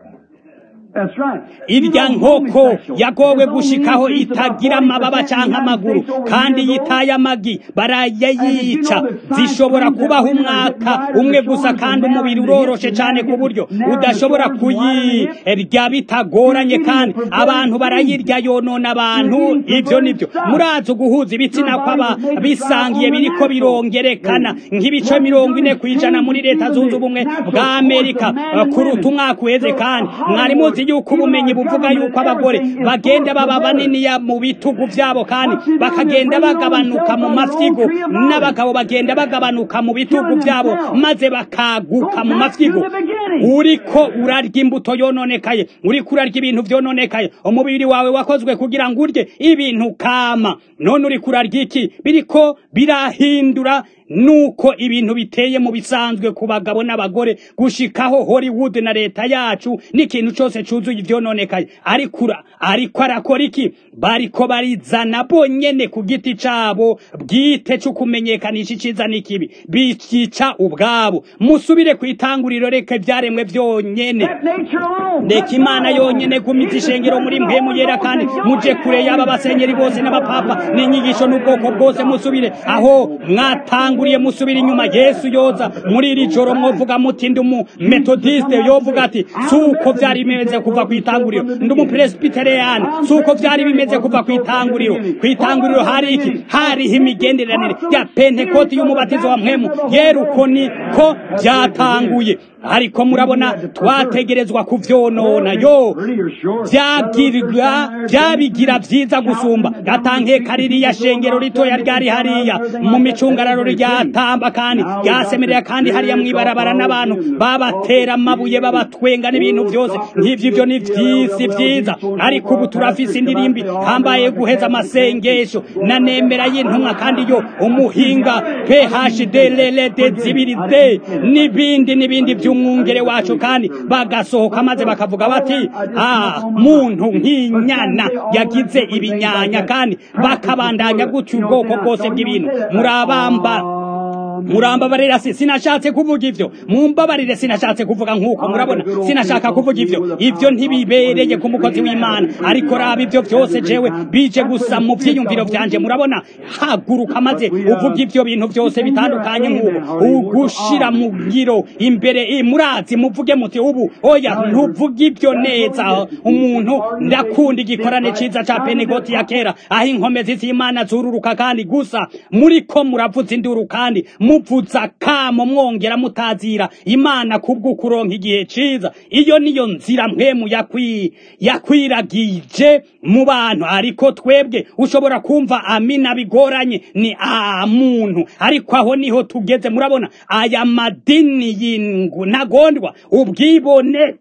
irya nkoko yagowe gushikaho itagira amababa cyangwa amaguru kandi yitaye amagi barayayica zishobora kubaho umwaka umwe gusa kandi umubiri uroroshe cyane ku buryo udashobora kuyirya bitagoranye kandi abantu barayirya yonona abantu ibyo nibyo murazi uguhuza ibitsina kw'aba bisangiye biriko birongerekana nk'ibice mirongo ine ku ijana muri leta zunze ubumwe bwa amerika kuruta umwaka uheze kandi mwari muzi yuko ubumenyi buvuga yuko abagore bagenda baba baniniya mu bitugu byabo kandi bakagenda bagabanuka mu mafyigo n'abagabo bagenda bagabanuka mu bitugu byabo maze bakaguka mu mafyigo uriko urarya imbuto yononekaye uriko urarya ibintu vyononekaye umubiri wawe wakozwe kugira ngo urye ibintu kama none uriko urarya iki biriko birahindura nuko ibintu biteye mu bisanzwe ku bagabo n'abagore gushikaho Hollywood na leta yacu n'ikintu cyose cuzuye ivyononekaye ariko ariko arakora iki bariko barizana bonyene ku giti cabo bwite cyo kumenyekanisha iciza n'ikibi bikica ubwabo musubire ku itanguriro reka ivyaremwe vyonyene reka imana yonyene gumiza ishengero muri mpemu yera kandi muje kure y'aba basenyeri bose n'abapapa n'inyigisho n'ubwoko bwose musubire aho mwatanga mwatanguriye musubira inyuma Yesu yoza muri iri joro mwovuga muti ndi umu methodiste yovuga ati suko vyari bimeze kuva kwitanguriro ndi umu presbyterian suko vyari bimeze kuva kwitanguriro kwitanguriro hari iki hari imigenderanire ya pentecote y'umubatizo wa mpwemu yeruko niko byatanguye ariko murabona twategerezwa kuvyonona yo byagirwa byabigira vyiza gusumba gatanke kaririya shengero ritoya ryari hariya mu micungararo ryatamba kandi ryasemerera kandi hariya mwibarabara n'abantu babatera amabuye babatwenga n'ibintu byose nk'ivyo ivyo ni vyisi vyiza ariko ubu turafise indirimbi hambaye guheza amasengesho na nemera y'intumwa kandi yo umuhinga phd lelede zibiri de n'ibindi n'ibindi vy'umwungere wacu kandi bagasohoka maze bakavuga bati ah muntu nk'inyana yagize ibinyanya kandi bakabandanya gutyo ubwoko bwose bw'ibintu murabamba murambabarira si sinashatse kuvuga ivyo mumbabarire sinashatse kuvuga nk'uko murabona sinashaka kuvuga ivyo ivyo ntibibereye ku mukozi w'imana ariko raba ivyo vyose jewe bije gusa mu vyiyumviro vyanje murabona haguruka maze uvuga ivyo bintu vyose bitandukanye nk'ubu ugushira mu ngiro imbere murazi muvuge muti ubu oya ntuvuga ivyo neza umuntu ndakunda igikorane ciza ca penegoti ya kera aho inkomezi z'imana zururuka kandi gusa muriko muravuza induru kandi muvuza kamo mwongera mutazira imana kubwo kuronka igihe ciza iyo niyo nzira mpwemu yakwi yakwiragije mu bantu ariko twebwe ushobora kumva amina bigoranye ni a muntu ariko aho niho tugeze murabona aya madini y'ingu ntagondwa ubwibone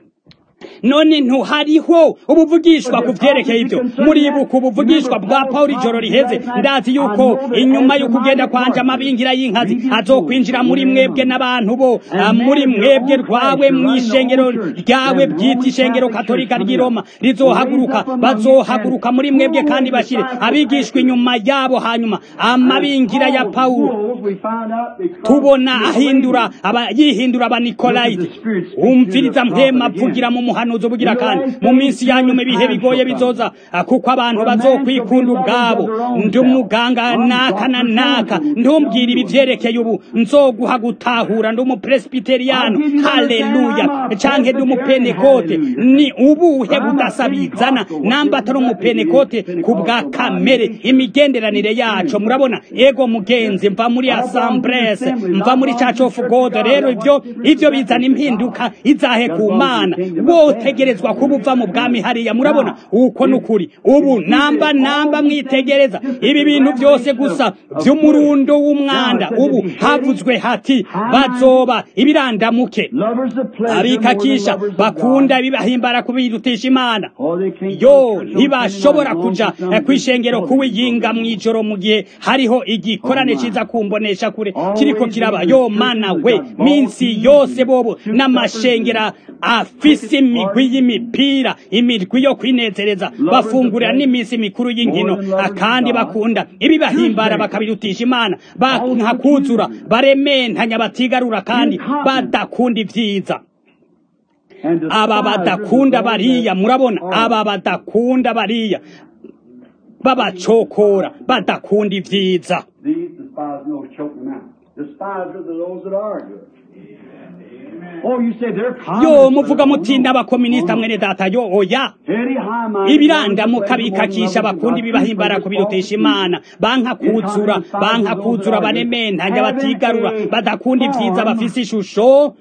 none ntuhariho ubuvugishwa ku vyerekeye ibyo muribuka ubuvugishwa bwa pawulo ijoro riheze ndazi yuko inyuma yo kugenda kwanja amabingira y'inkazi azokwinjira muri mwebwe n'abantu bo muri mwebwe rwawe mw'ishengero ryawe bwita ishengero katolika ry'i roma rizohaguruka bazohaguruka muri mwebwe kandi bashire abigishwa inyuma yabo hanyuma amabingira ya pawulo tubona ahindura aba yihindura abanikolayiti umviriza mpema avugira mu muhanuzi ubugira kandi mu minsi ya nyuma ibihe bigoye bizoza kuko abantu bazokwikunda ubwabo ndi umuganga naka na naka ntumbwire ibi vyerekeye ubu nzoguha gutahura ndi umupresbiteriyano haleluya canke ndi umupenekote ni ubuhe budasabizana namba atari umupenekote ku bwa kamere imigenderanire yaco murabona ego mugenzi mva muri asambrese mva muri church of god rero ivyo ivyo bizana impinduka izahe ku mana wotegerezwa kuba uva mu bwami hariya murabona uko n'ukuri ubu namba namba mwitegereza ibi bintu byose gusa by'umurundo w'umwanda ubu havuzwe hati bazoba ibirandamuke abikakisha bakunda bibahimbara kubirutisha imana yo ntibashobora kuja kwishengero kuwiyinga mw'ijoro mu gihe hariho igikorane ciza kumbonesha kure kiriko kiraba yo mana we minsi yose bobo n'amashengera afise imigwi y'imipira imigwi yo kwinezereza bafungurira n'iminsi mikuru y'inkino kandi bakunda ibibahimbara bakabirutisha imana bakuzura barementanya batigarura kandi badakunda ivyiza aba badakunda bariya murabona aba badakunda bariya babacokora badakunda ivyiza yo muvuga muti n'abakominisita mwene data yo oya ibirandamuka bikakisha bakunda ibibahimbara kubirutesha imana banka kuzura banka kuzura banementanya batigarura badakunda ivyiza bafise ishusho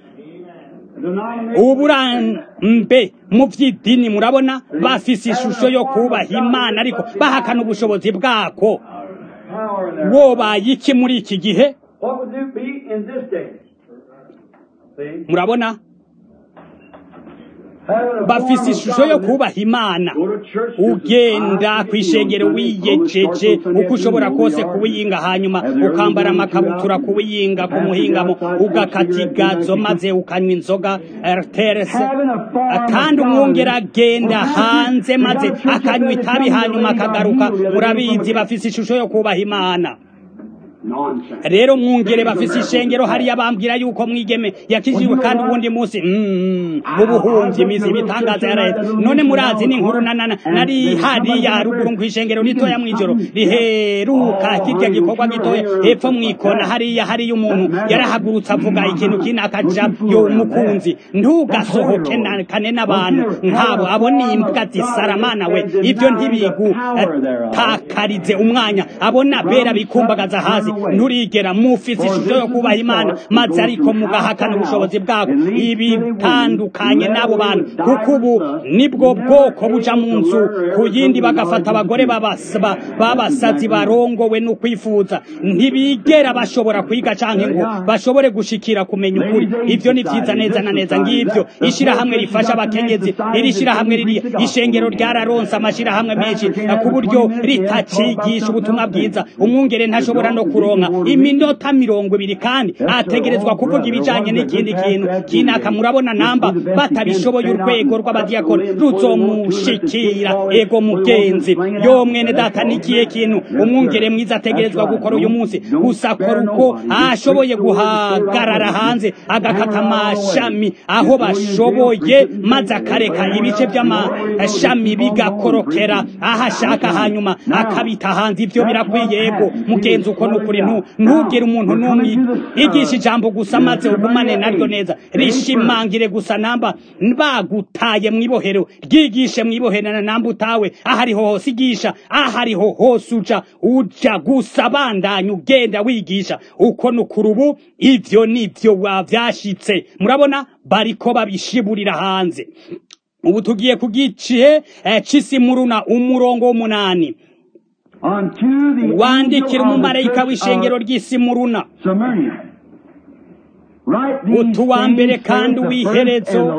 uburambe mu by'idini murabona bafise ishusho yo kubaha imana ariko bahakana ubushobozi bwako wobaye iki muri iki gihe murabona bafise ishusho yo kubaha imana ugenda ku ishengero wiyejeje uko ushobora kose kuwiyinga hanyuma ukambara amakabutura kuwiyinga ku muhingamo ugakata igazo maze ukanywa inzoga terese kandi umwungera agenda hanze maze akanywa itabi hanyuma akagaruka murabizi bafise ishusho yo kubaha imana rero mwungere bafise ishengero hariya bambwira yuko mwigeme yakijijwe kandi ubundi munsi ubuhumvye imizi ibitangaza yaraheze none murazi n'inkuru nanana nari hariya haruguru kw'ishengero ritoya mw'ijoro riheruka kirya gikorwa gitoya hepfo mw'ikona hariya hariya umuntu yarahagurutse avuga ikintu kini akaja yo umukunzi ntugasohoke kane n'abantu nkabo abo ni imbwa zisaramana we ivyo ntibigutakarize umwanya abona bera bikumbagaza hasi nturigera mufise ishusho yo kubaha imana maze ariko mugahakana ubushobozi bwako ibitandukanye n'abo bantu kuko ubu nibwo bwoko buja mu nzu ku yindi bagafata abagore b'abasazi barongowe no kwifuza ntibigera bashobora kwiga canke ngo bashobore gushikira kumenya ukuri ivyo ni vyiza neza na neza ngivyo ishirahamwe rifasha abakenyezi iri shirahamwe riri ishengero ryararonse amashirahamwe menshi ku buryo ritacigisha ubutumwa bwiza umwungere ntashobora no kuronka iminota mirongo ibiri kandi ategerezwa kuvuga ibijanye n'ikindi kintu kinaka murabona namba batabishoboye urwego rw'abadiyakoni ruzomushikira ego mugenzi yo mwene data nikiye kintu umwungere mwiza ategerezwa gukora uyu munsi gusa akora uko ashoboye guhagarara hanze agakata amashami aho bashoboye maze akareka ibice by'amashami bigakorokera aho ashaka hanyuma akabita hanze ivyo birakwiye ego mugenzi uko nukuri ntugire umuntu n'umwe igisha ijambo gusa maze ugumane naryo neza rishimangire gusa namba bagutaye mwibohero ryigishe mwibohero namba utawe ahariho hose igisha ahariho hose uja uja gusa bandanya ugenda wigisha uko nukuri ubu ivyo nivyo wavyashitse murabona bariko babishiburira hanze ubu tugiye ku gice cy'isimuruna umurongo w'umunani wandikira umumarayika w'ishengero ry'isimuruna utuwa mbere kandi uw'iherezo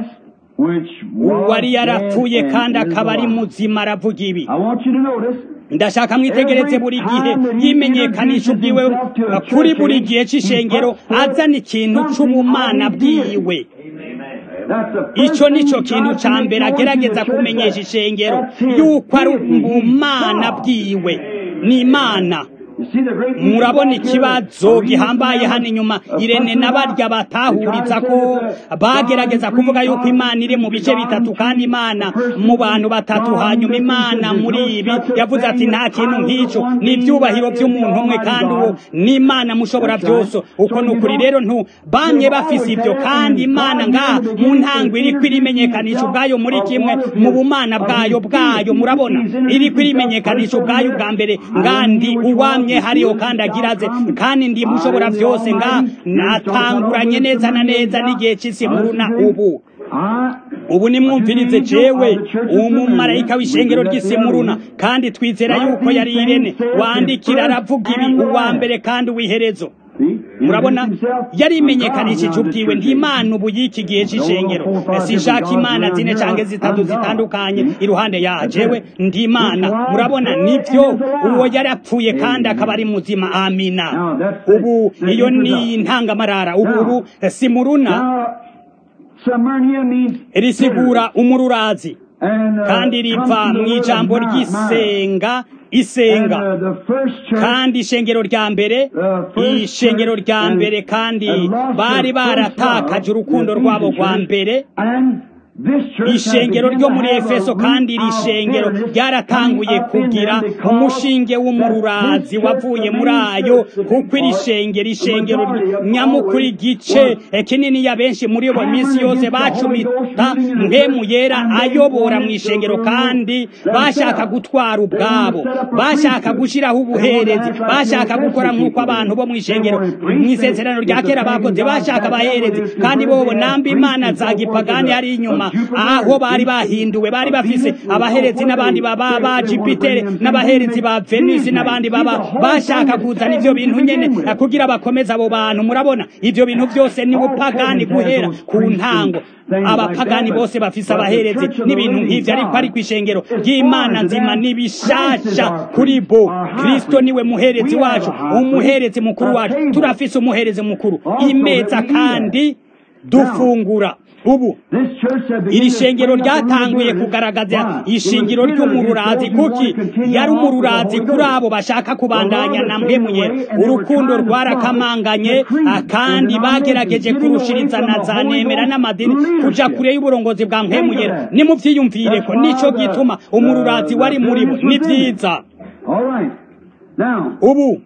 uwari yarapfuye kandi akaba ari muzima aravuga ibi ndashaka mwitegereze buri gihe yimenyekanisha ubwiwe kuri buri gihe cy'ishengero azana ikintu c'ubumana bwiwe icyo nicyo kintu cya mbere agerageza kumenyesha ishengero yuko ari ubumana bwiwe ni imana murabona ikibazo gihambaye hano inyuma irene n'abarya batahuriza ko bagerageza kuvuga yuko imana iri mu bice bitatu kandi imana mu bantu batatu hanyuma imana muri ibi yavuze ati nta kintu nk'icyo ni ibyubahiro by'umuntu umwe kandi uwo ni imana mushobora byose uko ni ukuri rero ntu bamwe bafise ibyo kandi imana ngaha mu ntango iri kwirimenyekanisha ubwayo muri kimwe mu bumana bwayo bwayo murabona iri kwirimenyekanisha ubwayo bwa mbere ngandi uwamye hariho kandi agiraze kandi ndi mushobora byose nga natanguranye neza na neza n'igihe cy'isi muruna ubu ubu nimwumvirize jewe umumarayika w'ishengero ry'isimuruna kandi twizera yuko yari irene wandikira aravuga ibi uwa mbere kandi uw'iherezo murabona yari imenyekanishije ubwiwe ntimana ubu y'iki gihe cy'ishengero sinshaka imana zine cyangwa zitatu zitandukanye iruhande ya jewe ndimana murabona nibyo uwo yari apfuye kandi akaba ari muzima amina ubu iyo ni intangamarara ubu ubu simuruna risigura umururazi kandi riva mu ijambo ry'isenga isenga kandi ishengero rya mbere ishengero rya mbere kandi bari baratakaje urukundo rwabo rwa mbere ishengero ryo muri efeso kandi iri shengero ryaratanguye kugira umushinge w'umururazi wavuye muri ayo kuko iri shengero ishengero nyamukuru igice kinini ya benshi muri bo minsi yose bacumita mpemu yera ayobora mu ishengero kandi bashaka gutwara ubwabo bashaka gushyiraho ubuherezi bashaka gukora nk'uko abantu bo mu ishengero mu isezerano rya kera bakoze bashaka abaherezi kandi bobo namba imana za gipagani hari inyuma aho bari bahinduwe bari bafise abaherezi n'abandi baba ba Jupiter n'abaherezi ba Venus n'abandi baba bashaka kuzana ivyo bintu nyene kugira bakomeze abo bantu murabona ivyo bintu byose ni bupagani guhera ku ntango abapagani bose bafise abaherezi n'ibintu nk'ivyo ariko ari kwishengero ry'Imana nzima nibishasha kuri bo Kristo niwe muherezi wacu umuherezi mukuru wacu turafise umuherezi mukuru imeza kandi dufungura ubu iri shengero ryatanguye kugaragaza ishingiro ry'umururazi kuki yari umururazi kuri abo bashaka kubandanya na mwemuye urukundo rwarakamanganye kandi bagerageje kurushiriza na za nemera n'amadini kuja kure y'uburongozi bwa mwemuye nimuvyiyumvire ko nico gituma umururazi wari muri bo ni vyiza ubu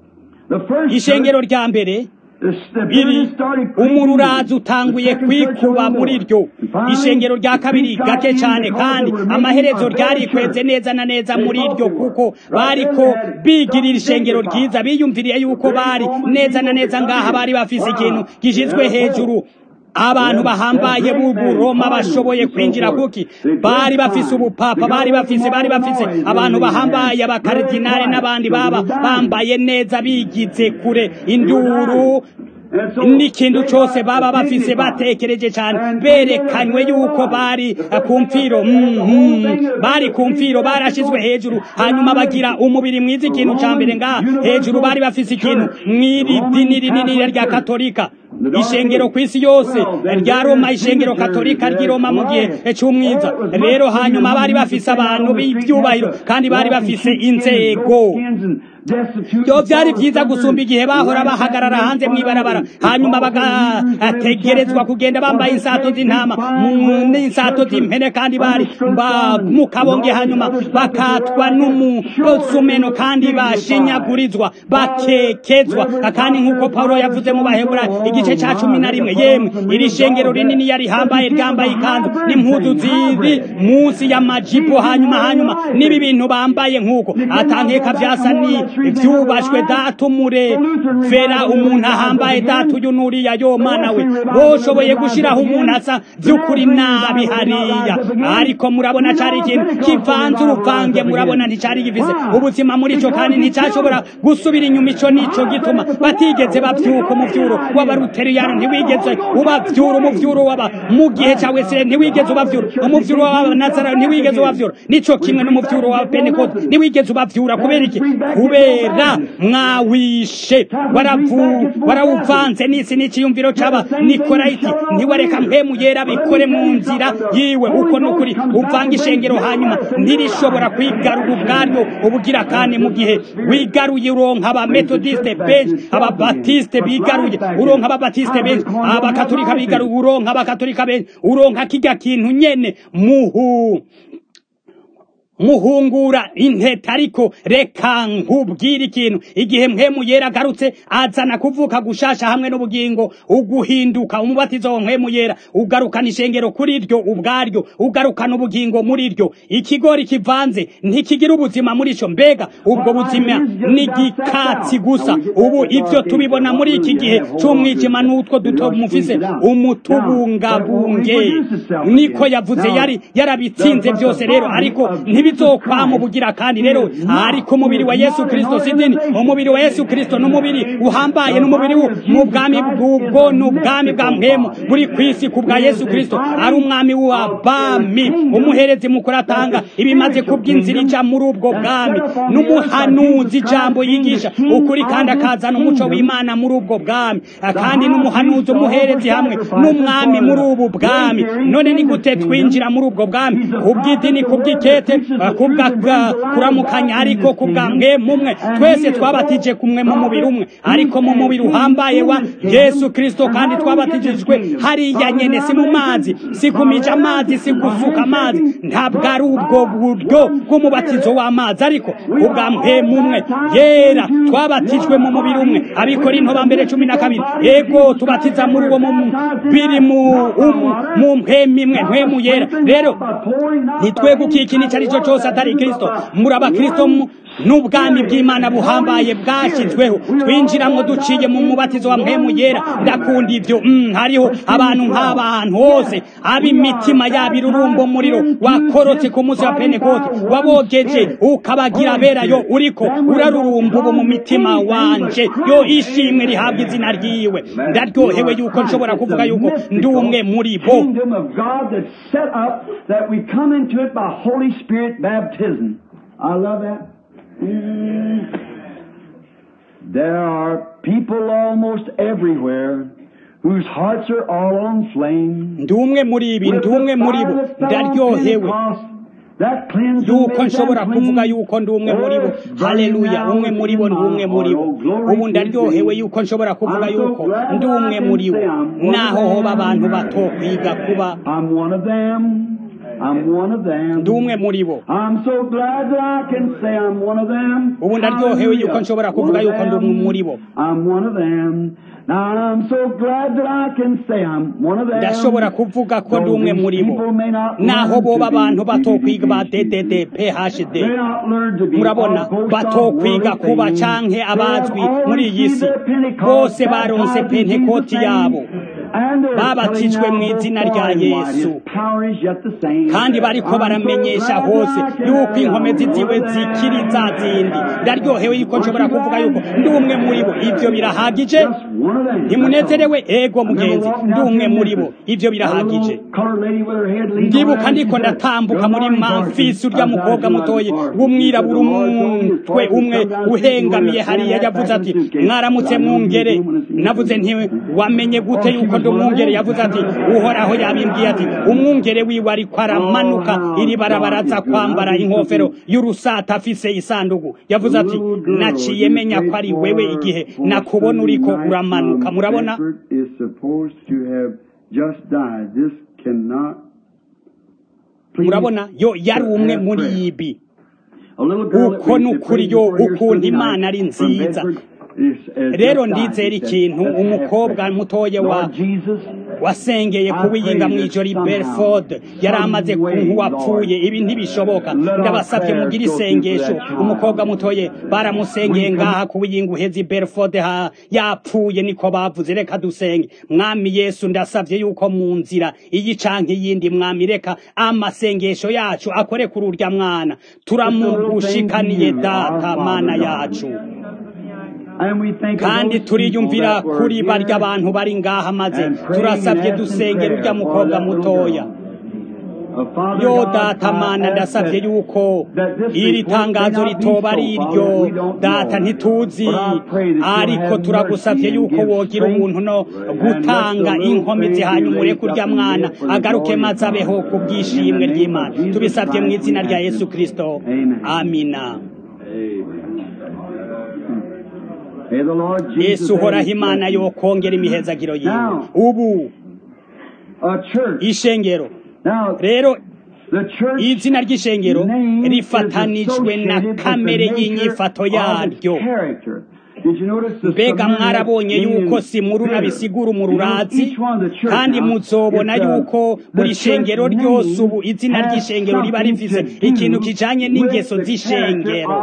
ishengero rya mbere biri umururazi utanguye kwikuba muri ryo ishengero rya kabiri gake cyane kandi amaherezo ryarikweze neza na neza muri ryo kuko bariko bigirira ishengero ryiza biyumviriye yuko bari neza na neza ngaha bari bafise ikintu gishizwe hejuru abantu bahambaye b'uburoma bashoboye kwinjira kuki bari bafise ubupapa bari bafise bari bafise abantu bahambaye abakaridinari n'abandi baba bambaye neza bigize kure induru n'ikintu cyose baba bafise batekereje cyane berekanywe yuko bari ku mfiro bari ku mfiro barashizwe hejuru hanyuma bagira umubiri mwiza ikintu cya mbere ngaha hejuru bari bafise ikintu mw'iri dini rinini rya katolika ishengero ku isi yose rya roma ishengero katolika ry'i roma mu gihe cy'umwiza rero hanyuma bari bafise abantu b'ibyubahiro kandi bari bafise inzego byo byari byiza gusumba igihe bahora bahagarara hanze mw'ibarabara hanyuma bagategerezwa kugenda bambaye insato z'intama n'insato z'impene kandi bari mu kabonge hanyuma bakatwa n'umusumeno kandi bashinyagurizwa bakekezwa kandi nk'uko paulo yavuze mu bahebura igice cya cumi na rimwe yemwe iri shengero rinini yari hambaye ryambaye ikanzu n'impuzu ziri munsi y'amajipo hanyuma hanyuma n'ibi bintu bambaye nk'uko atankeka vyasa ni ibyubashwe data umurevera umuntu ahambaye data uyu nuriya yo mana we boshoboye gushyiraho umuntu asa by'ukuri nabi hariya ariko murabona cyari ikintu kivanze uruvange murabona nticyari gifise ubuzima muri cyo kandi nticyashobora gusubira inyuma ico nico gituma batigeze bavyuka umuvyuro w'abaruteriyani ntiwigeze ubavyura umuvyuro w'aba mu gihe cya wesire ntiwigeze ubavyura umuvyuro w'abanazara ntiwigeze ubavyura nico kimwe n'umuvyuro wa pentekote ntiwigeze ubavyura kubera iki kubera mwawishe warawuvanze n'isi n'ikiyumviro c'aba nikorayiti ntiwareka mpemu yera bikore mu nzira yiwe uko nukuri uvanga ishengero hanyuma ntirishobora kwigarura ubwaryo ubugira kandi mu gihe wigaruye uronka abametodiste benshi ababatiste bigaruye uronka ababatiste benshi abakatolika bigaruye uronka abakatolika benshi uronka kirya kintu nyene muhu muhungura intete ariko reka nkubwire ikintu igihe mpemu yera agarutse azana kuvuka gushasha hamwe n'ubugingo uguhinduka umubatizo wa mpemu yera ugarukana ishengero kuri ryo ubwaryo ugarukana ubugingo muri ryo ikigori kivanze ntikigira ubuzima muri cyo mbega ubwo buzima ni igikatsi gusa ubu ibyo tubibona muri iki gihe cy'umwijima n'utwo duto mufise umutubungabunge niko yavuze yari yarabitsinze byose rero ariko ntibizokwama ubugira kandi rero ariko umubiri wa yesu kirisito si dini umubiri wa yesu kirisito n'umubiri uhambaye n'umubiri mu bwami bw'ubwo n'ubwami bwa mpemu buri ku isi ku bwa yesu kirisito ari umwami w'abami umuherezi mukuru atanga ibimaze kubw'inzira ija muri ubwo bwami n'umuhanuzi ijambo yigisha ukuri kandi akazana umuco w'imana muri ubwo bwami kandi n'umuhanuzi umuherezi hamwe n'umwami muri ubu bwami none ni gute twinjira muri ubwo bwami kubw'idini kubw'ikete kubwa kuramukanya ariko kubwa mwe mumwe twese twabatije kumwe mu mubiri umwe ariko mu mubiri uhambaye wa yesu kirisito kandi twabatijijwe hariya nyene si mu mazi si kumija amazi si gusuka amazi ntabwo ari ubwo buryo bw'umubatizo w'amazi ariko kubwa mwe mumwe yera twabatijwe mu mubiri umwe abikorinto ba mbere cumi na kabiri ego tubatiza muri uwo mubiri mu mpemu imwe mpemu yera rero ntitwegukiye ikintu icyo ari cyo cyose atari kirisito muri abakristo n'ubwami bw'imana buhambaye bwashyizweho twinjiramo duciye mu mubatizo wa mpemu yera ndakunda ibyo hariho abantu nk'aba ahantu hose ab'imitima yabo irurumbo umuriro wakorotse ku munsi wa pentekote wabogeje ukabagira aberayo uriko urarurumba ubu mu mitima wanje yo ishimwe rihabwa izina ryiwe ndaryohewe yuko nshobora kuvuga yuko ndi umwe muri bo I love that. Mm. There are people almost everywhere whose hearts are all on flame. ndi umwe muri ibi ndi umwe muri bo ndaryohewe yuko nshobora kuvuga yuko ndi umwe muri bo haleluya umwe muri bo ndi umwe muri bo ubu ndaryohewe yuko nshobora kuvuga yuko ndi umwe muri bo naho hoba abantu bato kwiga kuba ndi umwe muri bo ubu ndaryohewe yuko nshobora kuvuga yuko ndi umwe muri bo ndashobora kuvuga ko ndi umwe muri bo naho boba abantu batokwiga ba ddd phd murabona batokwiga kuba canke abazwi muri iyi si bose baronse pentekoti yabo babatijwe mu izina rya yesu kandi bariko baramenyesha hose yuko inkomezi ziwe zikiri za zindi ndaryohewe yuko nshobora kuvuga yuko ndi umwe muri bo ivyo birahagije ntimunezerewe ego mugenzi ndi umwe muri bo ivyo birahagije ndibuka ndiko ndatambuka muri mamfisi urya mukobwa mutoye w'umwirabura umutwe umwe uhengamiye hariya yavuze ati mwaramutse mwungere navuze nti wamenye gute yuko ndi umwungere yavuze ati uhoraho yabimbwiye ati umwungere wiwe ariko aramanuka iri barabaraza kwambara inkofero y'urusata afise isanduku yavuze ati naciye menya ko ari wewe igihe nakubona uriko uramanuka murabona murabona yo yari umwe muri ibi uko ni ukuri yo ukuntu imana ari nziza rero ndizera ikintu umukobwa mutoya wa wasengeye kuwiyinga mu ijoro i Belford yari amaze nk'uwapfuye ibi ntibishoboka ndabasabye mugire isengesho umukobwa mutoye baramusengeye ngaha kuwiyinga uheze i Belford ha yapfuye niko bavuze reka dusenge mwami Yesu ndasabye yuko mu nzira iyi canke yindi mwami reka amasengesho yacu akore kuri urya mwana turamugushikaniye data mana yacu kandi turiyumvira kuri barya abantu bari ngaha maze turasabye dusengera urya mukobwa mutoya yo data mana ndasabye yuko iri tangazo ritoba ari iryo data ntituzi ariko turagusabye yuko wogira umuntu no gutanga inkomezi hanyuma ureke urya mwana agaruke maze abeho ku bw'ishimwe ry'imana tubisabye mu izina rya yesu kirisito amina yesu uhoraho imana yo kongera imihezagiro yiwe ubu ishengero rero izina ry'ishengero rifatanijwe na kamere y'inyifato yaryo mbega mwarabonye yuko simuruna bisigura umururazi kandi muzobona yuko buri shengero ryose ubu izina ry'ishengero riba rifise ikintu kijanye n'ingeso z'ishengero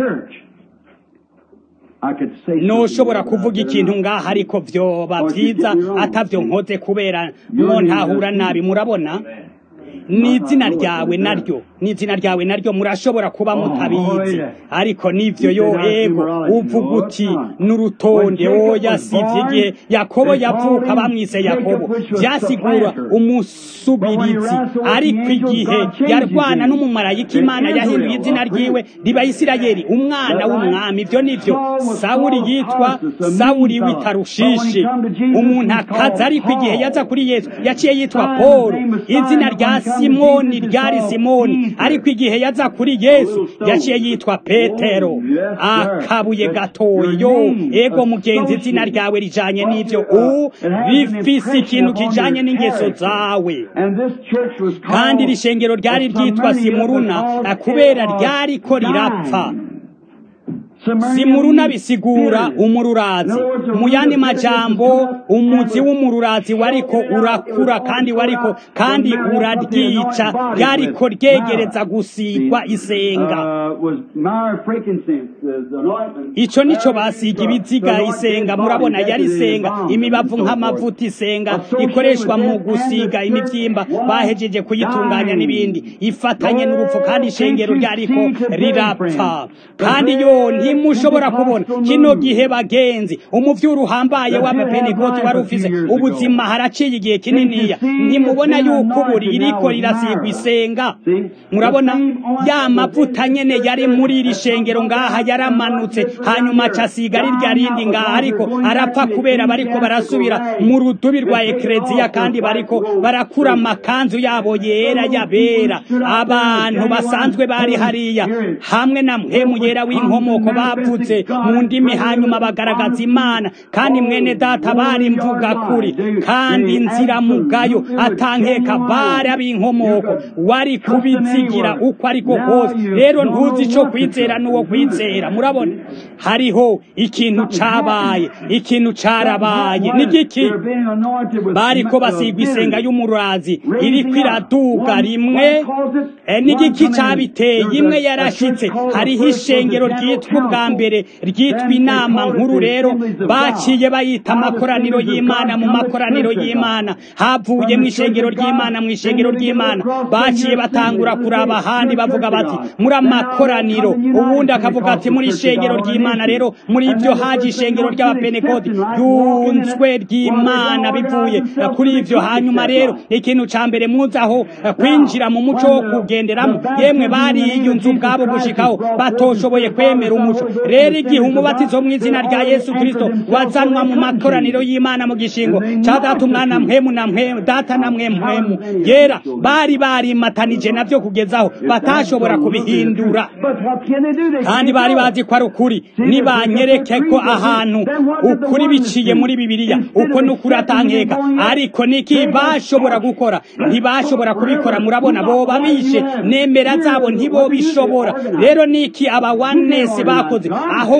noshobora kuvuga ikintu ngaha ariko vyoba vyiza atavyo nkoze kubera mwontahura nabi murabona ni izina ryawe naryo ni izina ryawe naryo murashobora kuba mutabizi ariko nivyo yo ego uvuga uti n'urutonde oya sivyo igihe yakobo yavuka bamwise yakobo vyasigura umusubirizi ariko igihe yarwana n'umumarayika imana yahinduye izina ryiwe riba isirayeli umwana w'umwami ivyo nivyo sawuli yitwa sawuli w'itarushishi umuntu akaza ariko igihe yaza kuri yesu yaciye yitwa polo izina rya simoni ryari simoni ariko igihe yaza kuri yesu yaciye yitwa petero akabuye gatoya yo ego mugenzi izina ryawe rijanye n'ivyo u rifise ikintu kijanye n'ingeso zawe kandi iri shengero ryari ryitwa simuruna kubera ryariko rirapfa simuruna bisigura umururazi mu yandi majambo umuzi w'umururazi wariko urakura kandi wariko kandi uraryica ryariko ryegereza gusigwa isenga ico nico basiga ibiziga isenga murabona yari isenga imibavu nk'amavuta isenga ikoreshwa mu gusiga imivyimba bahejeje kuyitunganya n'ibindi ifatanye n'urupfu kandi ishengero ryariko rirapfa kandi yo ntimushobora kubona kino gihe bagenzi umuvyuro uhambaye w'abapenekoti wari ufise ubuzima haraciye igihe kininiya ntimubona yuko ubu ririko rirasigwa isenga murabona ya mavuta nyene yari muri iri shengero ngaha yaramanutse hanyuma acasiga rirya rindi ngaha ariko arapfa kubera bariko barasubira mu rudubi rwa ekleziya kandi bariko barakura amakanzu yabo yera yabera abantu basanzwe bari hariya hamwe na mpemu yera w'inkomoko bavuze mu ndimi hanyuma bagaragaza imana kandi mwene data bari mvuga kuri kandi nzira mugayo atankeka bari ab'inkomoko wari kubizigira uko ariko kose rero ntuzi ico kwizera n'uwo kwizera murabona hariho ikintu cabaye ikintu carabaye nigiki bariko basigwa isenga y'umurazi iriko iraduga rimwe nigiki cabiteye imwe yarashitse hariho ishengero ryitwa ubwa mbere ryitwa inama nkuru rero baciye bayita amakoraniro y'imana mu makoraniro y'imana havuye mu ishengero ry'imana mu ishengero ry'imana baciye batangura kuraba ahandi bavuga bati muri amakoraniro ubundi akavuga ati muri ishengero ry'imana rero muri ibyo haje ishengero ry'abapenekoti yunzwe ry'imana bivuye kuri ivyo hanyuma rero ikintu ca mbere muzaho kwinjira mu muco wo kugenderamo yemwe bariyunze ubwabo gushikaho batoshoboye kwemera umuco rero igihe umubatizo mu izina rya yesu kristo wazanwa mu makoraniro y'imana mu gishingo ca data umwana mpemu na mpemu data na mwe mpemu yera bari barimatanije navyo kugezaho batashobora kubihindura kandi bari bazi ko ari ukuri nibanyereke ko ahantu ukuri biciye muri bibiliya uko n'ukuri atankeka ariko niki bashobora gukora ntibashobora kubikora murabona boba bishe nemera zabo ntibobishobora rero niki aba wanesi bakoze aho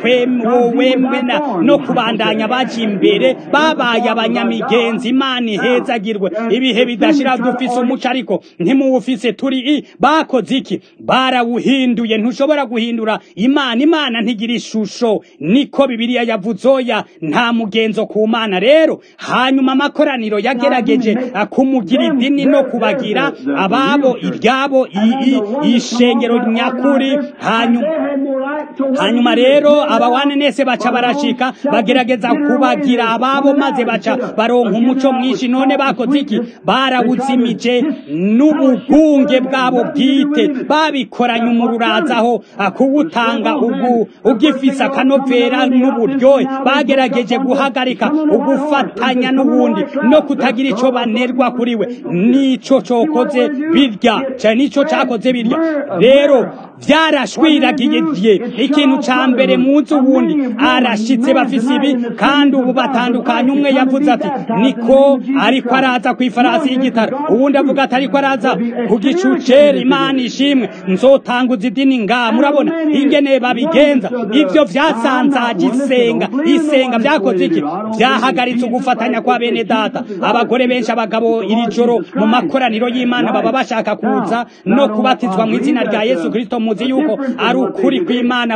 wowemena no kubandanya baje imbere babaye abanyamigenzi imana ihezagirwe ibihe bidashira dufise umuco ariko ntimuwufise turi i bakoze iki barawuhinduye ntushobora guhindura imana imana ntigira ishusho niko bibiliya yavuzoya nta mugenzo ku mana rero hanyuma amakoraniro yagerageje kumugira idini no kubagira ababo iryabo ishengero nyakuri hanyuma hanyuma rero abawanenese baca barashika bagerageza kubagira ababo maze baca baronka umuco mwinshi none bakoze iki barawuzimije n'ubugunge bwabo bwite babikoranye umururazaho kuwutanga ugu ugifise akanovera n'uburyohe bagerageje guhagarika ugufatanya n'ubundi no kutagira ico banerwa kuri we nico cokoze birya cyane nico cakoze birya rero vyarashwiragiye ikintu ca mbere munsi ubundi arashitse bafise ibi kandi ubu batandukanye umwe yavuze ati niko ariko araza ku ifarasi y'igitara ubundi avuga ati ariko araza ku gicucera imana ishimwe nzotanguza idini nga murabona ingene babigenza ivyo vyasanzaje isenga isenga vyakoze iki vyahagaritse ugufatanya kwa bene data abagore benshi abagabo iri joro mu makoraniro y'imana baba bashaka kuza no kubatizwa mu izina rya yesu kristo muzi yuko ari ukuri kw'imana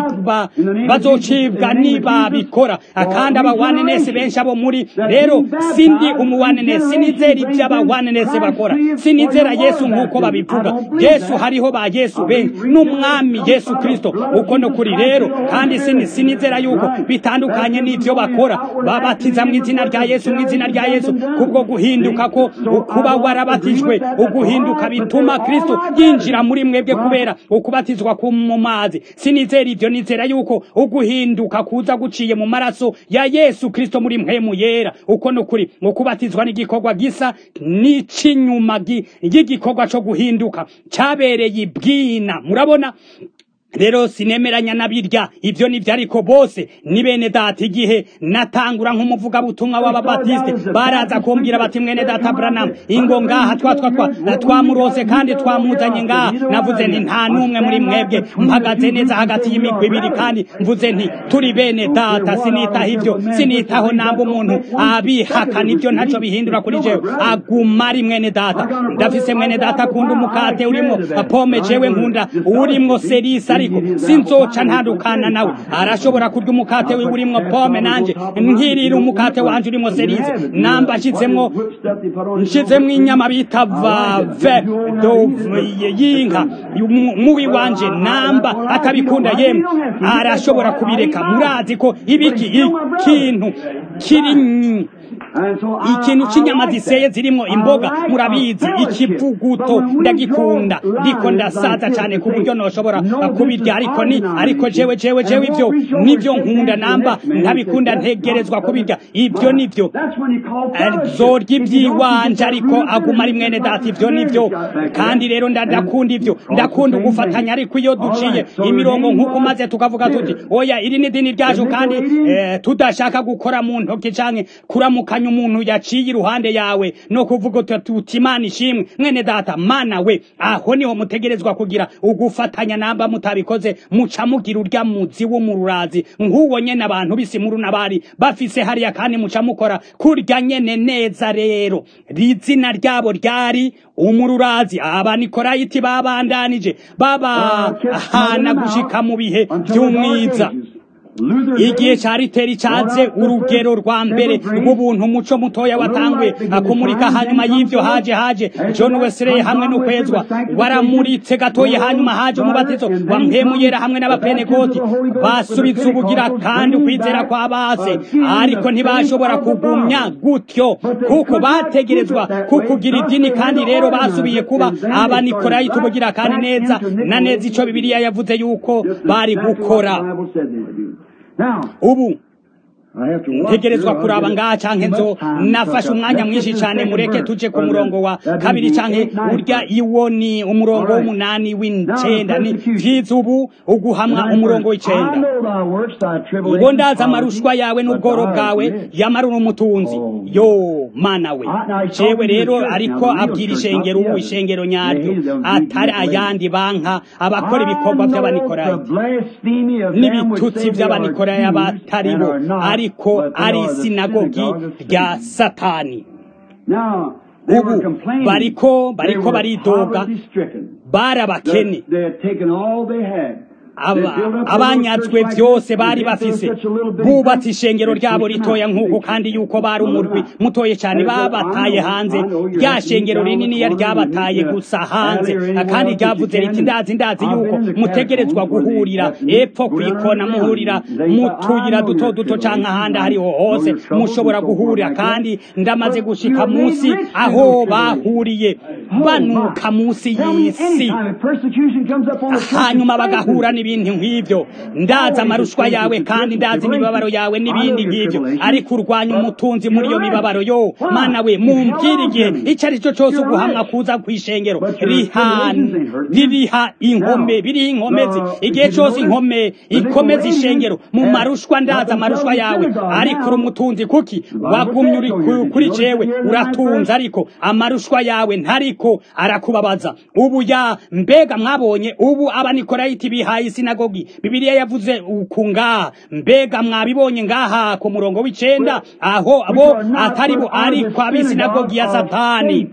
bazocibwa nibabikora kandi abawanenesi benshi abo muri rero sindi umuwanenesi sinizera ibyo abawanenesi bakora sinizera yesu nk'uko babivuga yesu hariho ba yesu benshi n'umwami yesu kristo uko no kuri rero kandi sinizera yuko bitandukanye n'ibyo bakora babatiza mu izina rya yesu mu izina rya yesu kubwo guhinduka ko ukuba warabatijwe uguhinduka bituma kristo yinjira muri mwebwe kubera ukubatizwa mu mazi sinizera ibyo nizera yuko uguhinduka kuza guciye mu maraso ya yesu kristo muri mpemu yera uko no kuri ukubatizwa n'igikorwa gisa n'icinyuma y'igikorwa cyo guhinduka cyabereye ibwina murabona rero sinemeranya na birya ibyo nibyo ariko bose ni bene data igihe natangura nk'umuvugabutumwa w'ababatiste baraza kumbwira bati mwene data Branham ingo ngaha twa twa twa twamurose kandi twamuzanye ngaha navuze nti nta n'umwe muri mwebwe mpagaze neza hagati y'imigwi ibiri kandi mvuze nti turi bene data sinitaho ibyo sinitaho namba umuntu abihakana ibyo ntacyo bihindura kuri jewe aguma ari mwene data ndafise mwene data akunda umukate urimo pome jewe nkunda urimwo serisi ariko sinzoca ntandukana nawe arashobora kurya umukate wiwe urimwo pome nanje nkirira umukate wanje urimo serize namba nshizemwo nshizemwo inyama bita vave y'inka muwi wanje namba atabikunda yemwe arashobora kubireka murazi ko ibiki ikintu kiri ikintu cy'inyama ziseye zirimo imboga murabizi ikivuguto ndagikunda ndiko ndasaza cyane ku buryo noshobora kubirya ariko ni ariko jewe jewe jewe ibyo nibyo nkunda namba ntabikunda ntegerezwa kubirya ibyo nibyo zorya ibyiwanje ariko aguma ari mwene data ibyo nibyo kandi rero ndakunda ibyo ndakunda ugufatanya ariko iyo duciye imirongo nk'uko maze tukavuga tuti oya iri ni dini ryacu kandi tudashaka gukora mu ntoki canke kuramukanya umuntu yaciye iruhande yawe no kuvuga tuti imana ishimwe mwene data mana we aho niho mutegerezwa kugira ugufatanya namba mutabikoze muca mugira urya muzi w'umururazi nk'uwo nyene abantu b'isimuru n'abari bafise hariya kandi muca mukora kurya nyene neza rero rizina ryabo ryari umururazi abanikolayiti babandanije babahana gushika mu bihe by'umwiza igihe cya riteri cyaze urugero rwa mbere rw'ubuntu umuco mutoya watanguye akumurika hanyuma y'ibyo haje haje john wesley hamwe no kwezwa waramuritse gatoya hanyuma haje umubatizo wa mpemuyera hamwe n'abapenekoti basubitse ubugira kandi ukwizera kwa base ariko ntibashobora kugumya gutyo kuko bategerezwa kukugira idini kandi rero basubiye kuba abanikolayiti ubugira kandi neza na neza icyo bibiliya yavuze yuko bari gukora ubu ntegerezwa kuraba ngaha canke nzo nafashe umwanya mwinshi cane mureke tuje ku murongo wa kabiri canke urya iwo ni umurongo w'umunani w'icenda ni vyiza ubu uguhamwa umurongo w'icenda ngo ndaza amarushwa yawe n'ubworo bwawe yamara umutunzi yo mana we jewe rero ariko abwira ishengero ubu ishengero nyaryo atari ayandi banka abakora ibikorwa vy'abanikorayiti n'ibitutsi vy'abanikoraya abatari bo ari ariko ari isinagogi rya satani ubu bariko bariko baridoga barabakene abanyazwe byose bari bafise bubatse ishengero ryabo ritoya nk'uko kandi yuko bari umurwi mutoye cyane babataye hanze rya shengero rinini ryabataye gusa hanze kandi ryavuze riti ndazi ndazi yuko mutegerezwa guhurira epfo kwikona muhurira mu tuyira duto duto cyangwa ahandi ahariho hose mushobora guhurira kandi ndamaze gushika munsi aho bahuriye banuka munsi y'isi hanyuma bagahura n'ibindi nk'ibyo ndazi amarushwa yawe kandi ndazi imibabaro yawe n'ibindi nk'ibyo ariko urwanya umutunzi muri iyo mibabaro yo mana we mumbwire igihe icyo ari cyo cyose uguhamwa kuza ku ishengero ririha inkome biriho inkomezi igihe cyose inkome ikomeza ishengero mu marushwa ndazi amarushwa yawe ariko uri umutunzi kuki wagumye uri kuri jewe uratunze ariko amarushwa yawe ntariko arakubabaza ubu ya mbega mwabonye ubu abanikolayiti bihaye isinagogi bibiliya yavuze ku ngaha mbega mwabibonye ngaha ku murongo w'icenda aho abo atari bo ariko ab'isinagogi ya satani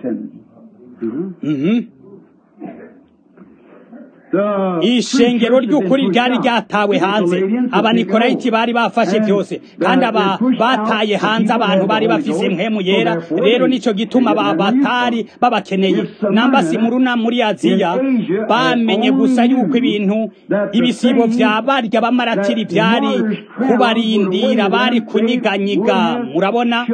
ishengero ry'ukuri ryari ryatawe hanze abanikolayiti bari bafashe byose kandi aba bataye hanze abantu bari bafise impwemu yera rero nico gituma batari babakeneye nambasi muruna muri aziya bamenye gusa yuko ibintu ibisibo vya barya bamaratiri vyari kubarindira bari kunyiganyiga murabona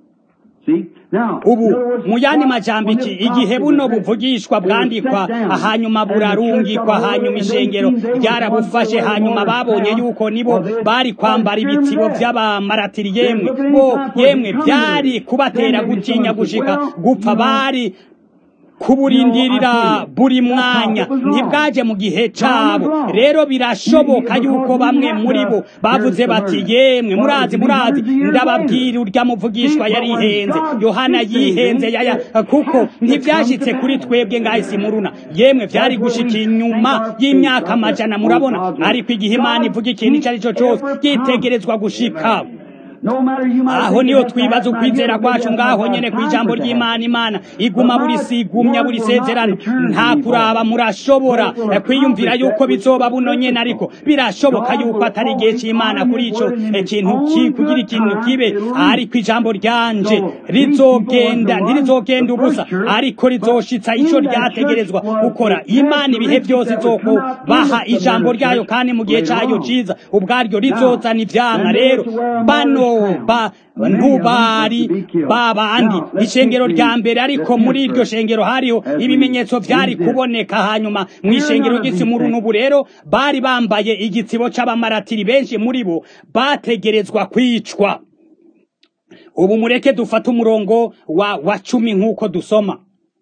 ubu mu yandi majambo iki igihe buno buvugishwa bwandikwa hanyuma burarungikwa hanyuma ishengero ryarabufashe hanyuma babonye yuko nibo bari kwambara ibitsibo vy'abamaratiri yemwe bo yemwe byari kubatera gutinya gushika gupfa bari kuburindirira buri mwanya ntibwaje mu gihe cabo rero birashoboka yuko bamwe muri bo bavuze bati yemwe murazi murazi ndababwira urya muvugishwa yarihenze yohana yihenze yaya kuko ntivyashitse kuri twebwe ngahisi muruna yemwe vyari gushika inyuma y'imyaka amajana murabona ariko igihe imana ivuga ikintu ico ari co cose gitegerezwa gushika aho niho twibaza ukwizera kwacu ngaho nyene ku ijambo ry'imana imana iguma buri sigumya buri sezerano nta kuraba murashobora kwiyumvira yuko bizoba buno nyene ariko birashoboka yuko atari igihe c'imana kuri ico ikintu kugira ikintu kibe ariko ijambo ryanje rizogenda ntirizogenda ubusa ariko rizoshitsa ico ryategerezwa gukora imana ibihe byose izoko baha ijambo ryayo kandi mu gihe cayo ciza ubwaryo rizozana ivyamwa rero bano ba ntubari babandi ishengero rya mbere ariko muri iryo shengero hariho ibimenyetso vyari kuboneka hanyuma mu ishengero ry'itsimuru n'ubu rero bari bambaye igitsibo c'abamaratiri benshi muri bo bategerezwa kwicwa ubu mureke dufate umurongo wa, wa cumi nk'uko dusoma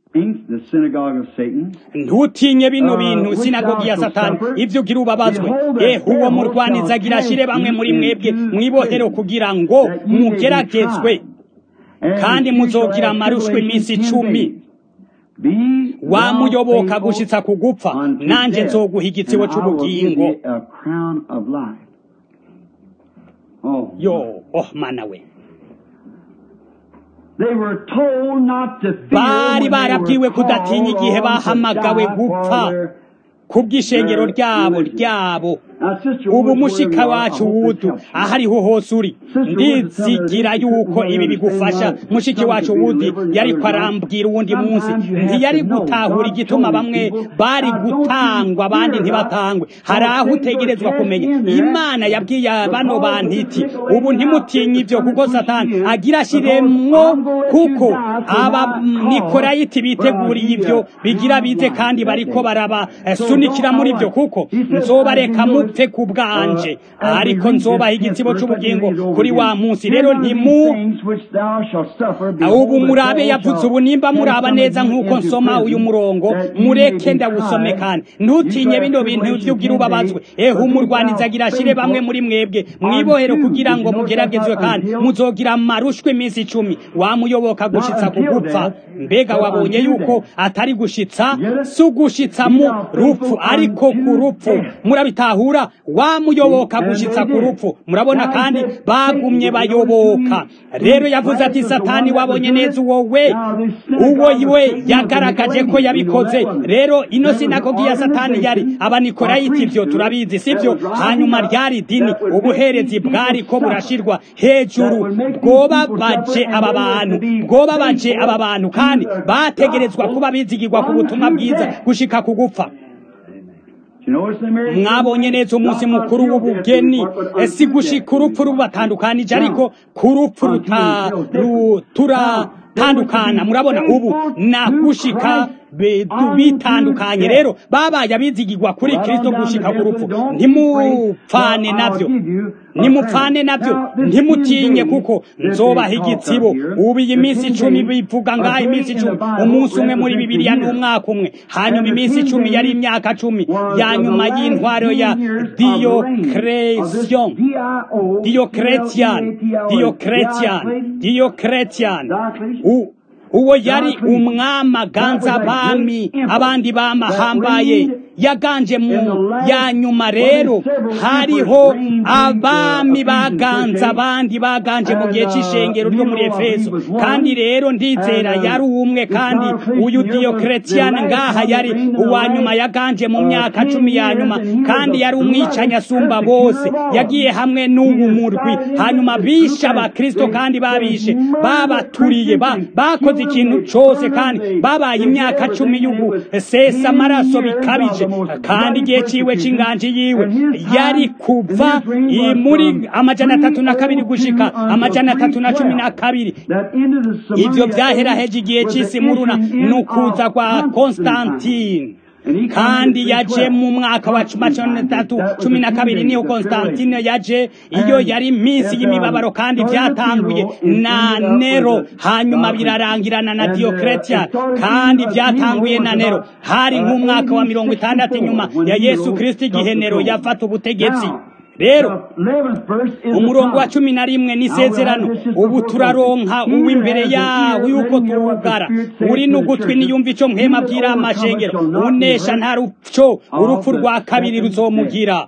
ntutinye bino bintu sinagogi ya satani ivyo ugira ubabazwe ehe uwo murwaniza agira ashire bamwe muri mwebwe mwibohero kugira ngo mugeragezwe kandi muzogira amarushwe iminsi icumi wamuyoboka gushitsa kugupfa nanje nzoguha igitsibo c'ubugingo yo oh mana we bari barabwiwe kudatinya igihe bahamagawe gupfa kubw'ishengero ryabo ryabo ubu mushika wacu wudu ahariho hose uri ndizigira yuko ibi bigufasha mushiki wacu wudi yari arambwira uwundi munsi ntiyari gutahura igituma bamwe bari gutangwa abandi ntibatangwe hari aho utegerezwa kumenya imana yabwiye bano bantu iti ubu ntimutinye ibyo kuko satani agira ashiremwo kuko aba nikorayiti biteguriye ibyo bigira bize kandi bariko barabasunikira muri byo kuko nzobareka mupfe ku bwanje ariko nzobaha igitsibo c'ubugingo kuri wa munsi rero ntimu ubu murabe yavuze ubu nimba muraba neza nk'uko nsoma uyu murongo mureke ndawusome kandi ntutinye bino bintu vy'ubwira ubabazwe ehe umurwaniza agira ashire bamwe muri mwebwe mwibohero kugira ngo mugeragezwe kandi muzogira amarushwe iminsi icumi wamuyoboka gushitsa kugupfa mbega wabonye yuko atari gushitsa si ugushitsa mu rupfu ariko ku rupfu murabitahura bahora wamuyoboka gushitsa ku rupfu murabona kandi bagumye bayoboka rero yavuze ati satani wabonye neza uwo we uwo we yagaragaje ko yabikoze rero ino sinagogi ya satani yari abanikolayiti ivyo turabizi sivyo hanyuma ryari dini ubuherezi bwari ko burashirwa hejuru bwoba baje aba bantu bwoba baje aba bantu kandi bategerezwa kuba bizigirwa ku butumwa bwiza gushika ku gupfa mwabonye neza umunsi mukuru w'ubugeni si gushika urupfu rubatandukanije ariko ku rupfu turatandukana murabona ubu nagushika bitandukanye rero babaye abizigirwa kuri kristo gushika ku rupfu ntimupfane navyo nimupfane navyo ntimutinye kuko nzobaha igitsibo ubu iyi minsi icumi bivuga ngaho iminsi icumi umunsi umwe muri bibiliya n'umwaka umwe hanyuma iminsi icumi yari imyaka cumi ya nyuma y'intwaro ya diocretion diocretian diocretian diocretian uwo yari umwami aganza abami abandi bamahambaye yaganje mu ya nyuma rero hariho abami baganza abandi baganje mu gihe cy'ishengero ryo muri efeso kandi rero ndizera yari umwe kandi uyu diyokeretiyani ngaha yari uwa nyuma yaganje mu myaka cumi ya nyuma kandi yari umwicanyi asumba bose yagiye hamwe n'ubu murwi hanyuma bishe abakristo kandi babishe babaturiye bakoze ikintu cyose kandi babaye imyaka cumi y'ugusesa amaraso bikabije kandi igihe ciwe c'inganji yiwe yari kuva muri amajana atatu na kabiri gushika amajana atatu na cumi na kabiri ivyo vyaheraheje igihe c'isi muruna n'ukuza kwa konstantine kandi yaje mu mwaka wa cumi tatu cumi na kabiri niho konstantine yaje iyo yari iminsi y'imibabaro kandi byatanguye na nero hanyuma birarangirana na diyokeretiyani kandi byatanguye na nero hari nk'umwaka wa mirongo itandatu inyuma ya yesu kirisiti igihe nero yafata ubutegetsi rero umurongo wa cumi na rimwe n'isezerano ubu turaronka uw'imbere yawo yuko tuwugara uri n'ugutwi niyumva ico mpema abwira amashengero unesha nta rupco urupfu rwa kabiri ruzomugira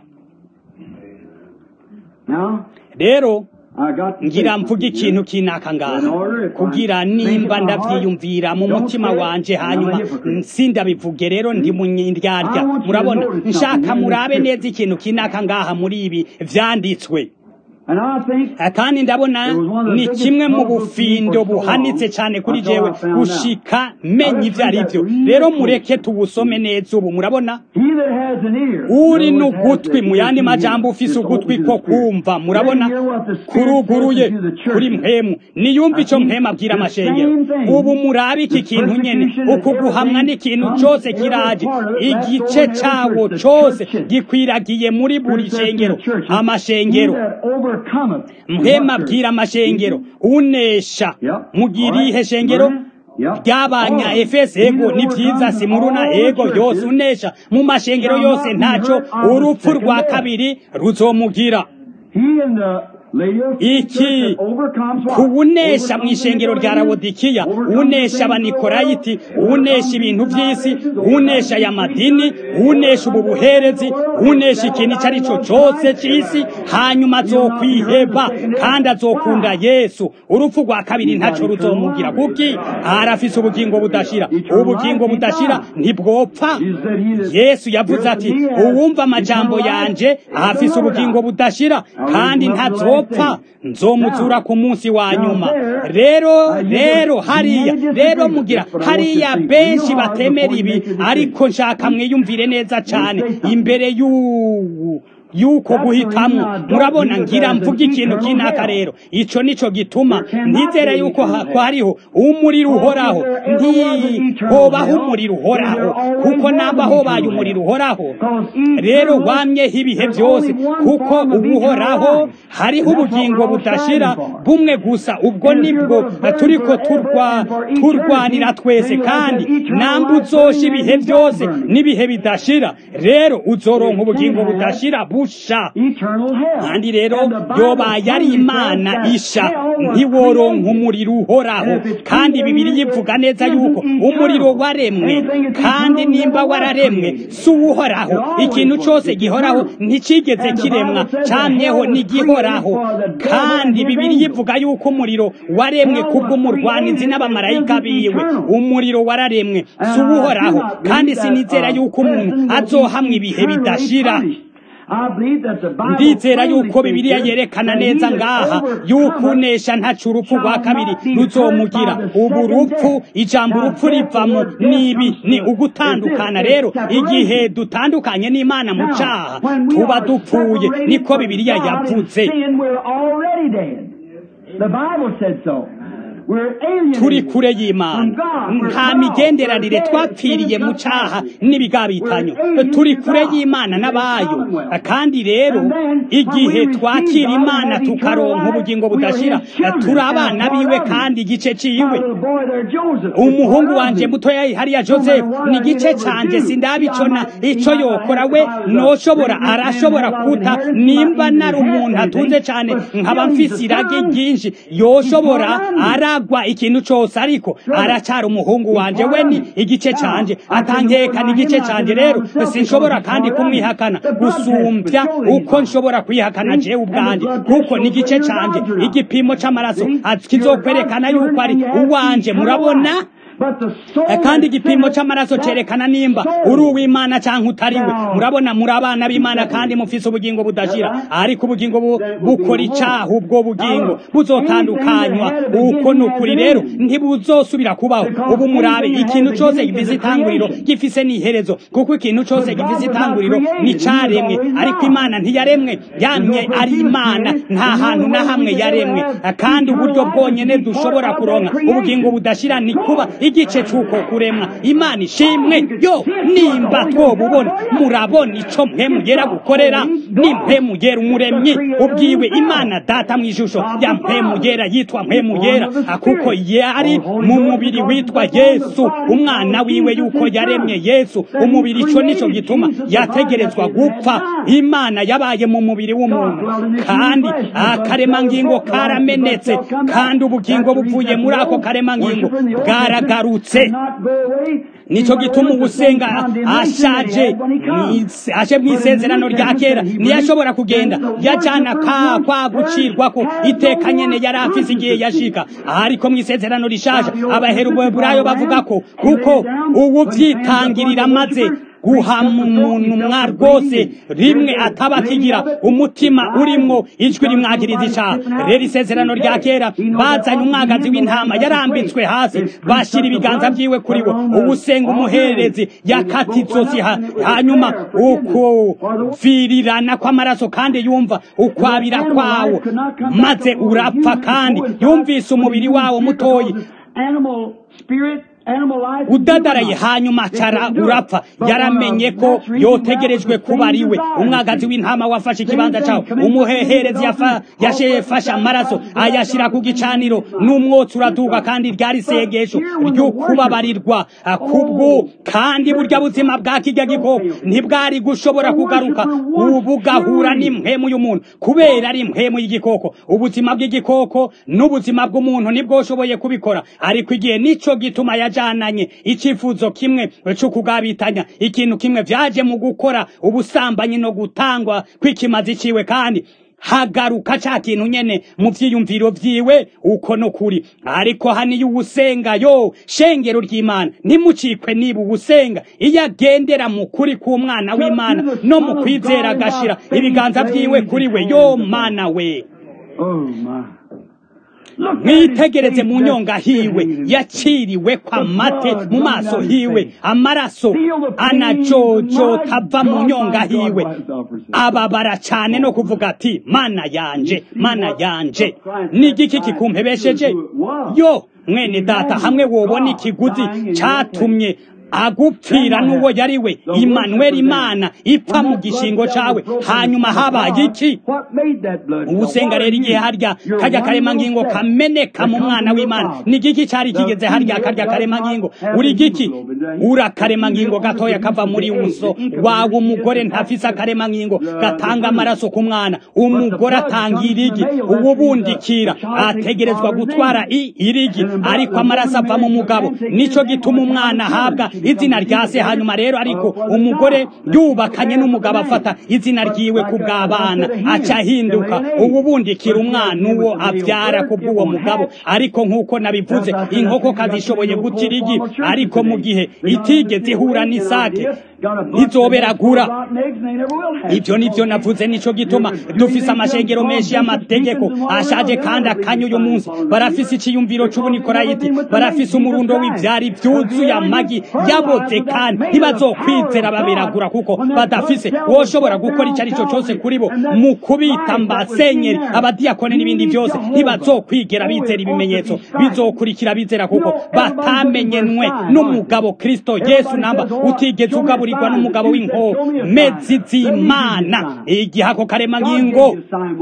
rero ngira mvuga ikintu kinaka ngaha kugira nimba ndavyiyumvira mu mutima wanje hanyuma sindabivuge rero ndi munyiryarya murabona nshaka murabe neza ikintu kinaka ngaha muri ibi vyanditswe kandi ndabona ni kimwe mu bufindo buhanitse cyane kuri jewe gushika menya ivyo ari byo rero mureke tuwusome neza ubu murabona uri n'ugutwi mu yandi majambo ufise ugutwi ko kumva murabona kuruguruye kuri mpemu niyumva ico mpemu abwira amashengero ubu murabe iki kintu nyene uku guhamwa n'ikintu cose kiraje igice cawo cose gikwiragiye muri buri shengero amashengero mpema abwira amashengero unesha mugirihe shengero ryabanya efesi ego ni vyiza simuruna ego yose unesha mu mashengero yose ntaco urupfu rwa kabiri ruzomugira iki kuwunesha mu ishengero rya rawodikiya unesha abanikolayiti unesha ibintu by'isi unesha aya madini unesha ubu buherezi unesha ikintu icyo ari cyo cyose cy'isi hanyuma azokwiheba kandi azokunda yesu urupfu rwa kabiri ntacyo ruzomugira kuki arafise ubugingo budashira ubugingo budashira ntibwopfa yesu yavuze ati uwumva amajambo yanje afise ubugingo budashira kandi ntazopfa nzopfa nzomuzura ku munsi wa nyuma rero rero hariya rero mugira hariya benshi batemera ibi ariko nshaka mwiyumvire neza cyane imbere y'ubu yuko guhitamwo murabona ngira mvuga ikintu kinaka rero ico nico gituma ntizera yuko hariho umuriro uhoraho ntihobaho umuriro uhoraho kuko namba hobaye umuriro uhoraho rero wamyeho ibihe byose kuko ubuhoraho hariho ubugingo budashira bumwe gusa ubwo nibwo turiko turwanira twese kandi namba uzosha ibihe byose n'ibihe bidashira rero uzoronka ubugingo budashira ruhusha kandi rero yoba yari imana isha ntiworonka umuriro uhoraho kandi bibiri yivuga neza yuko umuriro waremwe kandi nimba wararemwe si uwuhoraho ikintu cyose gihoraho ntikigeze kiremwa cyamyeho n'igihoraho kandi bibiri yivuga yuko umuriro waremwe kubw'umurwanizi n'abamarayika biwe umuriro wararemwe si uwuhoraho kandi sinizera yuko umuntu azohamwa ibihe bidashira ndizera yuko bibiliya yerekana neza ngaha yuko unesha ntacu urupfu rwa kabiri ruzomugira ubu rupfu ijambo urupfu rivamo nibi ni ugutandukana rero igihe dutandukanye n'imana mu cyaha tuba dupfuye niko bibiliya yavuze turi kure y'imana nta migenderanire twapfiriye mu cyaha n'ibigabitanyo turi kure y'imana n'abayo kandi rero igihe twakira imana tukaronka ubugingo budashira turi abana biwe kandi igice ciwe umuhungu wanje mutoya hariya joseph ni igice canje sindabicona ico yokora we noshobora arashobora kuta nimba nari umuntu atunze cane nkaba mfise irage ryinshi yoshobora aragwa ikintu cose ariko aracara umuhungu wanje we ni igice canje atankeka ni igice canje rero sinshobora kandi kumwihakana gusumbya uko nshobora kwihakana jewe ubwanje kuko ni igice canje igipimo c'amaraso kizokwerekana yuko ari uwanje murabona kandi igipimo c'amaraso cerekana nimba uri uw'imana canke utariwe murabona muri abana b'imana kandi mufise ubugingo budashira ariko ubugingo bukora icaha ubwo bugingo buzotandukanywa uko ni ukuri rero ntibuzosubira kubaho ubu murabe ikintu cose gifise itanguriro gifise n'iherezo kuko ikintu cose gifise itanguriro ni caremwe ariko imana ntiyaremwe yamye ari imana nta hantu na hamwe yaremwe kandi uburyo bwonyene dushobora kuronka ubugingo budashira ni kuba igice cy'uko kuremwa imana ishimwe yo nimba twobubona murabona ico mpemugera gukorera ni mpemugera umuremyi ubwiwe imana data mu ishusho ya mpemugera yitwa mpemugera kuko yari mu mubiri witwa yesu umwana wiwe yuko yaremye yesu umubiri ico nico gituma yategerezwa gupfa imana yabaye mu mubiri w'umuntu kandi akaremangingo karamenetse kandi ubugingo buvuye muri ako karemangingo bwaragarutse nico gituma ugusenga ashaje aje mu isezerano rya kera ntiyashobora kugenda yajana ka kwa gucirwako iteka nyene yari afise igihe yashika ariko mu isezerano rishaje abaheruburayo bavuga ko kuko ubu vyitangirira maze guhama umuntu mwa rwose rimwe ataba akigira umutima urimwo ijwi rimwagiriza icaha rero isezerano rya kera bazanye umwagazi w'intama yarambitswe hasi bashira ibiganza vyiwe kuri wo ubusenga umuhererezi yakata izosi hanyuma ukuvirirana kw'amaraso kandi yumva ukwabira kwawo maze urapfa kandi yumvise umubiri wawo mutoyi udadaraye hanyuma acara urapfa yaramenye ko yotegerejwe kuba ari we umwagazi w'intama wafashe ikibanza cawe umuheherezi yafashe amaraso ayashira ku gicaniro n'umwotsi uraduga kandi ryari isegesho ryo kubabarirwa kubwo kandi burya buzima bwa kirya gikoko ntibwari gushobora kugaruka bugahura n'impwemu y'umuntu kubera ari impwemu y'igikoko ubuzima bw'igikoko n'ubuzima bw'umuntu ntibwoshoboye kubikora ariko igihe nico gituma yajananye icifuzo kimwe cyo kugabitanya ikintu kimwe vyaje mu gukora ubusambanyi no gutangwa kw'ikimazi ciwe kandi hagaruka ca kintu nyene mu vyiyumviro vyiwe uko no kuri ariko haniyo uwusenga yo shengero ry'imana ntimucikwe niba uwusenga iyo agendera mu kuri k'umwana w'imana no mu kwizera agashira ibiganza vyiwe kuri we yo mana we mwitegereze mu nyonga hiwe yaciriwe kwa mate mu maso hiwe amaraso anajojota ava mu nyonga hiwe ababara cyane no kuvuga ati mana yanje mana yanje n'igiki kikumpebesheje yo mwene data hamwe wobona ikiguzi catumye agupfira n'uwo yari we Emmanuel imana ipfa mu gishingo cawe hanyuma habaye iki ubusenga rero igihe harya karya karemangingo kameneka mu mwana w'imana ni igiki cari kigeze harya karya karemangingo uri giki ura karemangingo gatoya kava muri uso wawe umugore ntafise akaremangingo gatanga amaraso ku mwana umugore atanga irigi uwubundikira ategerezwa gutwara i irigi ariko amaraso ava mu mugabo nico gituma umwana ahabwa izina rya se hanyuma rero ariko umugore yubakanye n'umugabo afata izina ryiwe ku bw'abana aca ahinduka uwubundikira umwana uwo abyara ku bw'uwo mugabo ariko nk'uko nabivuze inkoko kazishoboye guta irigi ariko mu gihe itigeze ihura n'isake ntizoberagura ibyo nibyo navuze nico gituma dufise amashengero menshi y'amategeko ashaje kandi akanya uyu munsi barafise iciyumviro c'ubunikorayiti barafise umurundo w'ivyari vyuzuye amagi yaboze kandi ntibazokwizera baberagura kuko badafise woshobora gukora ico ari cyo cose kuri bo mu kubita mbasenyeri abadiyakone n'ibindi byose ntibazokwigera bizera ibimenyetso bizokurikira bizera kuko batamenyenwe n'umugabo kristo yesu namba utigeze ugaburirwa n'umugabo w'inkomezi z'imana igihe ako karemangingo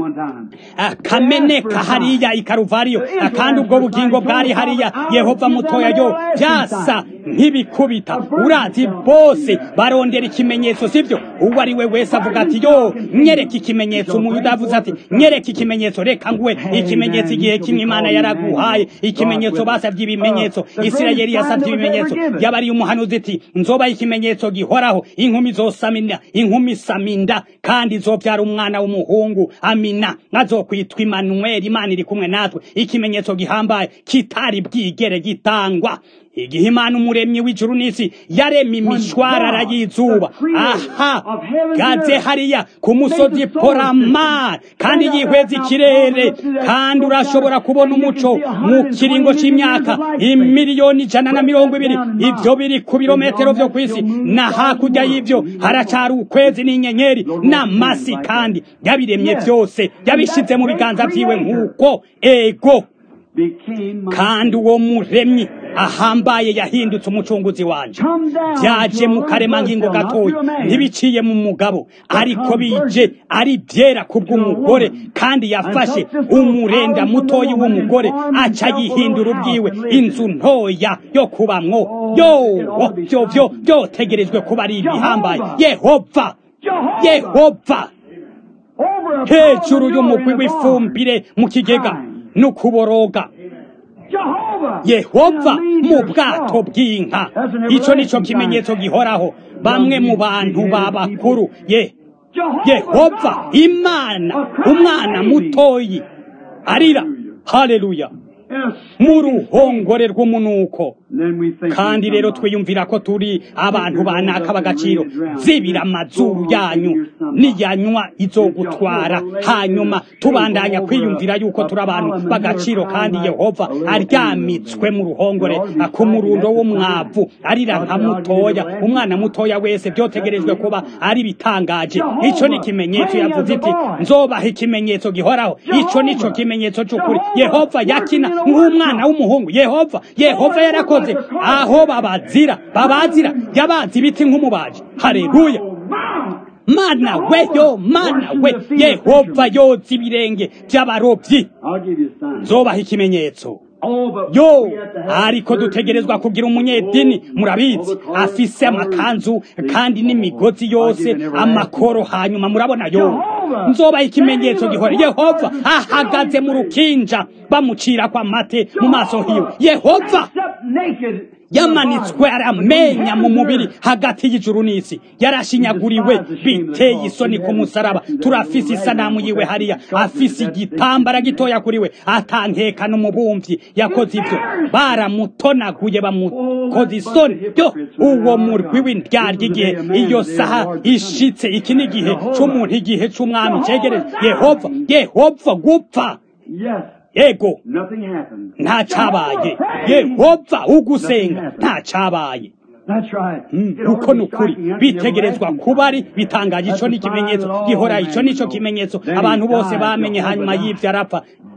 kameneka hariya i karuvariyo kandi ubwo bugingo bwari hariya yehova mutoya yo byasa nk'ibikubita urazi bose barondera ikimenyetso sibyo uwo ari we wese avuga ati yo nyereka ikimenyetso umuyuda avuze ati nyereka ikimenyetso reka nguwe ikimenyetso igihe kimwe imana yaraguhaye ikimenyetso basabye ibimenyetso isirayeli yasabye ibimenyetso yabariye umuhanuzi iti nzoba ikimenyetso gihoraho inkumi zosamina inkumi saminda kandi zobyara umwana w'umuhungu amina azokwitwa imanuweli imana iri kumwe natwe ikimenyetso gihambaye kitari bwigere gitangwa igihe imana umuremyi w'ijuru n'isi yaremye imishwarara y'izuba aha gaze hariya ku musozi poramar kandi yihweza ikirere kandi urashobora kubona umuco mu kiringo c'imyaka imiliyoni ijana na mirongo ibiri ivyo biri ku birometero vyo kw'isi na hakurya y'ivyo haracari ukwezi n'inyenyeri n'amasi kandi yabiremye vyose yabishize mu biganza vyiwe nk'uko ego kandi uwo muremyi ahambaye yahindutse umucunguzi wanje byaje mu karemangingo gatoya ntibiciye mu mugabo ariko bije ari byera kubw'umugore kandi yafashe umurenda mutoyi w'umugore aca yihindura ubwiwe inzu ntoya yo kubamwo yo byo byo byotegerejwe kuba ari ibihambaye yehova yehova hejuru y'umugwi w'ifumbire mu kigega n'ukuboroga yehova mu bwato bw'inka icyo nicyo kimenyetso gihoraho bamwe mu bantu b'abakuru ye yehova imana umwana mutoyi arira haleluya mu ruhongore rw'umunuko kandi rero twiyumvira ko turi abantu banaka bagaciro zibira amazuru yanyu niyanywa izogutwara hanyuma tubandanya kwiyumvira yuko turi abantu bagaciro kandi yehova aryamitswe mu ruhongore ku murundo w'umwavu arira nka mutoya umwana mutoya wese byotegerejwe kuba ari bitangaje ico ni ikimenyetso yavuze iti nzobaha ikimenyetso gihoraho ico nico kimenyetso c'ukuri yehova yakina nk'umwana w'umuhungu yehova yehova yarakoze aho babazira babazira yabazi ibiti nk'umubaji hareruya mana we yo mana we yehova yoza ibirenge by'abarobyi nzobaha ikimenyetso yo ariko dutegerezwa kugira umunyedini murabizi afise amakanzu kandi n'imigozi yose amakoro hanyuma murabona yo nzobaha ikimenyetso gihora yehova ahagaze mu rukinja bamucira kwa mate mu maso hiwe yehova yamanitswe aramenya mu mubiri hagati y'ijuru n'isi yarashinyaguriwe biteye isoni ku musaraba turafise isanamu yiwe hariya afise igitambara gitoya kuri we atankeka n'umubumvyi yakoze ivyo baramutonaguye bamukoze isoni yo uwo murwi w'indyarya igihe iyo saha ishitse iki ni igihe c'umuntu igihe c'umwami cegereje yehova yehova gupfa yego nta cabaye yehova ugusenga nta cabaye uko ni ukuri bitegerezwa kuba ari bitangaje ico ni ikimenyetso gihora ico nico kimenyetso abantu bose bamenye hanyuma y'ivyo arapfa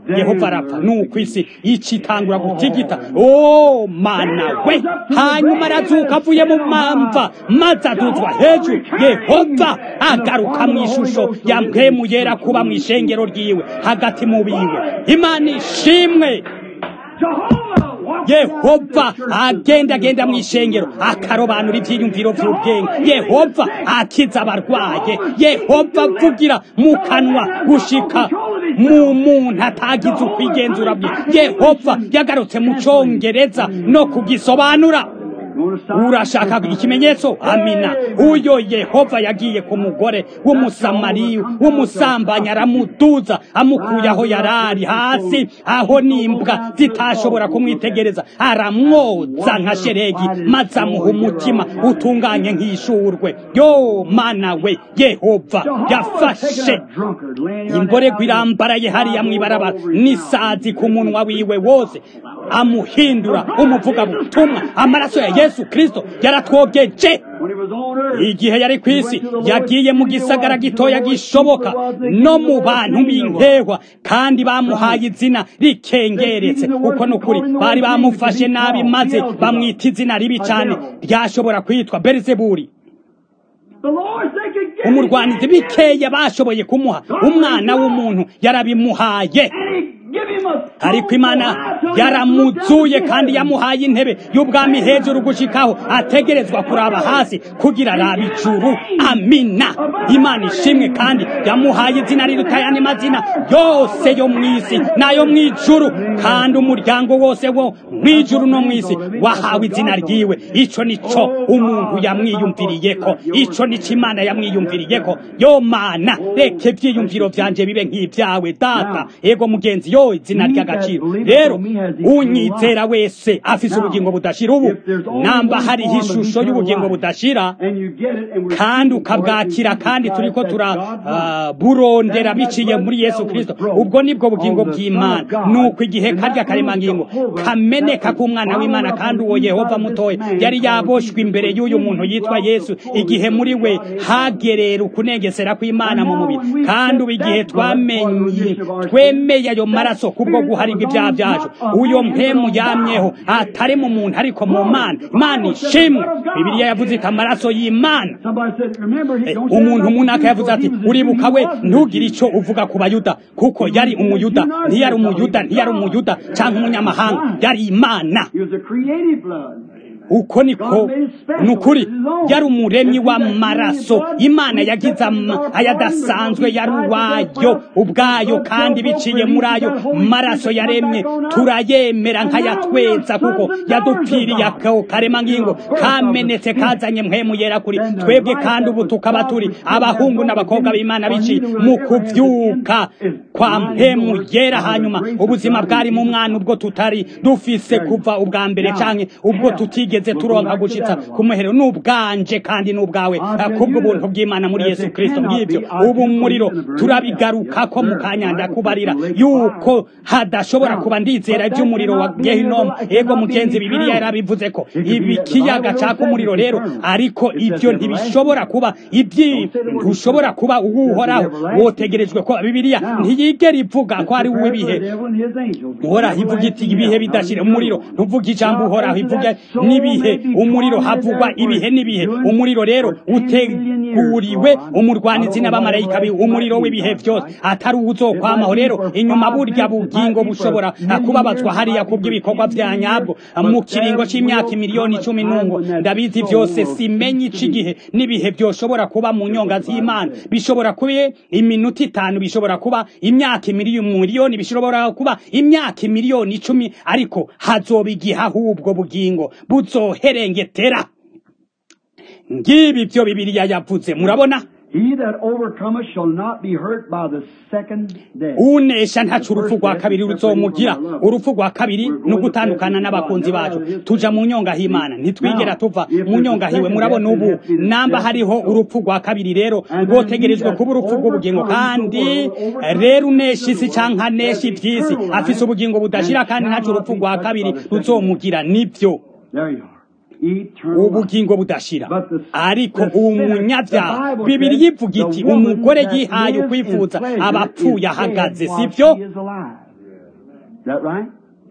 yehova arapfa nuko isi icitangura gutigita o mana we hanyuma arazuka avuye mu mamva maze aduzwa hejuru yehova agaruka mu ishusho ya mpemu yera kuba mu ishengero ryiwe hagati mu biwe imana ishimwe yehova agenda agenda mu ishengero akarobanura ibyiyumviro by'ubwenge yehova akiza abarwaye yehova avugira mu kanwa gushika mu muntu atagize ukwigenzura bwe yehova yagarutse mu cyongereza no kugisobanura urashaka ikimenyetso amina uyo yehova yagiye ku mugore w'umusamariya w'umusambanyi aramuduza amukuye aho yarari hasi aho n'imbwa zitashobora kumwitegereza aramwoza nka sheregi maze amuha umutima utunganye nk'ishurwe yo mana we yehova yafashe imborego irambaraye hariya mw'ibarabara n'isazi ku munwa wiwe wose amuhindura umuvugabutumwa amaraso ya yesu kristo yaratwogeje igihe yari ku isi yagiye mu gisagara gitoya gishoboka no mu bantu b'inkehwa kandi bamuhaye izina rikengeretse uko ni ukuri bari bamufashe nabi maze bamwita izina ribi cyane ryashobora kwitwa berizeburi umurwanizi bikeya bashoboye kumuha umwana w'umuntu yarabimuhaye ariko imana yaramuzuye kandi yamuhaye intebe y'ubwami hejuru gushikaho ategerezwa kuraba hasi kugira arabe ijuru amina imana ishimwe kandi yamuhaye izina riruta ayandi mazina yose yo mu isi n'ayo mu ijuru kandi umuryango wose wo mu ijuru no mu isi wahawe izina ryiwe icyo nicyo umuntu yamwiyumviriyeko icyo nicyo imana yamwiyumviriyeko yo mana reka ibyiyumviro byanje bibe nk'ibyawe data yego mugenzi yo izina ry'agaciro rero unyizera wese afise ubugingo budashira ubu namba hariho ishusho y'ubugingo budashira kandi ukabwakira kandi turiko turaburondera biciye muri yesu kirisito ubwo nibwo bugingo bw'imana nuko igihe karya karemangingo kameneka k'umwana w'imana kandi uwo yehova mutoya yari yaboshwe imbere y'uyu muntu yitwa yesu igihe muri we hagerera ukunegesera kw'imana mu mubiri kandi ubu igihe twamenye twemeye ayo maraso kubwo guharirwa ibyaha byacu uyo mpemu yamyeho atari mu muntu ariko mu mana imana ishimwe bibiliya yavuze iti amaraso y'imana umuntu munaka yavuze ati uribuka we ntugire icyo uvuga ku bayuda kuko yari umuyuda ntiyari umuyuda ntiyari umuyuda cyangwa umunyamahanga yari imana uko niko ni ukuri yari umuremyi w'amaraso imana yagize ayadasanzwe yari uwayo ubwayo kandi biciye muri ayo maraso yaremye turayemera nk'ayatweza kuko yadupfiriye ako karemangingo kamenetse kazanye mpemu yera kuri twebwe kandi ubu tukaba turi abahungu n'abakobwa b'imana biciye mu kubyuka kwa mpemu yera hanyuma ubuzima bwari mu mwana ubwo tutari dufise kuva ubwa mbere cyane ubwo tutigeze tugeze turonka gushitsa ku muhero n'ubwanje kandi n'ubwawe kubwo buntu bw'Imana muri Yesu Kristo ngibyo ubu muriro turabigaruka ko mu kanyanda kubarira yuko hadashobora kuba ndizera iby'umuriro wa Gehinom ego mugenzi bibiliya yarabivuze ko ibi kiyaga caka umuriro rero ariko ibyo ntibishobora kuba ibyi ntushobora kuba uwuhoraho wotegerejwe ko bibiliya ntiyigera ivuga ko ari uw'ibihe uhoraho ivuga iti ibihe bidashira umuriro ntuvuga ijambo uhoraho ivuga n'ibihe umuriro havugwa ibihe n'ibihe umuriro rero uteguriwe umurwanizi n'abamarayika umuriro w'ibihe byose atari uwuzokwamaho rero inyuma burya bugingo bushobora kubabazwa hariya kubw'ibikorwa bya nyabwo mu kiringo c'imyaka miliyoni icumi n'ungo ndabizi byose simenye igihe n'ibihe byoshobora kuba mu nyonga z'imana bishobora kuba iminota itanu bishobora kuba imyaka miliyoni bishobora kuba imyaka miliyoni icumi ariko hazoba igihe ahubwo bugingo buzoherengetera ngibi byo bibiliya yavuze murabona unesha ntacu urupfu rwa kabiri ruzomugira urupfu rwa kabiri ni ugutandukana n'abakunzi bacu tuja mu nyongahimana ntitwigera tuva mu nyongahiwe murabona ubu namba hariho urupfu rwa kabiri rero rwotegerejwe kuba urupfu rw'ubugingo kandi rero unesha isi canke anesha ivy'isi afise ubugingo budashira kandi ntacu urupfu rwa kabiri ruzomugira nibyo ubugingo budashira ariko umunyabyaha bibiri yivuga iti umugore yihaye ukwifuza abapfuye ahagaze sibyo that right?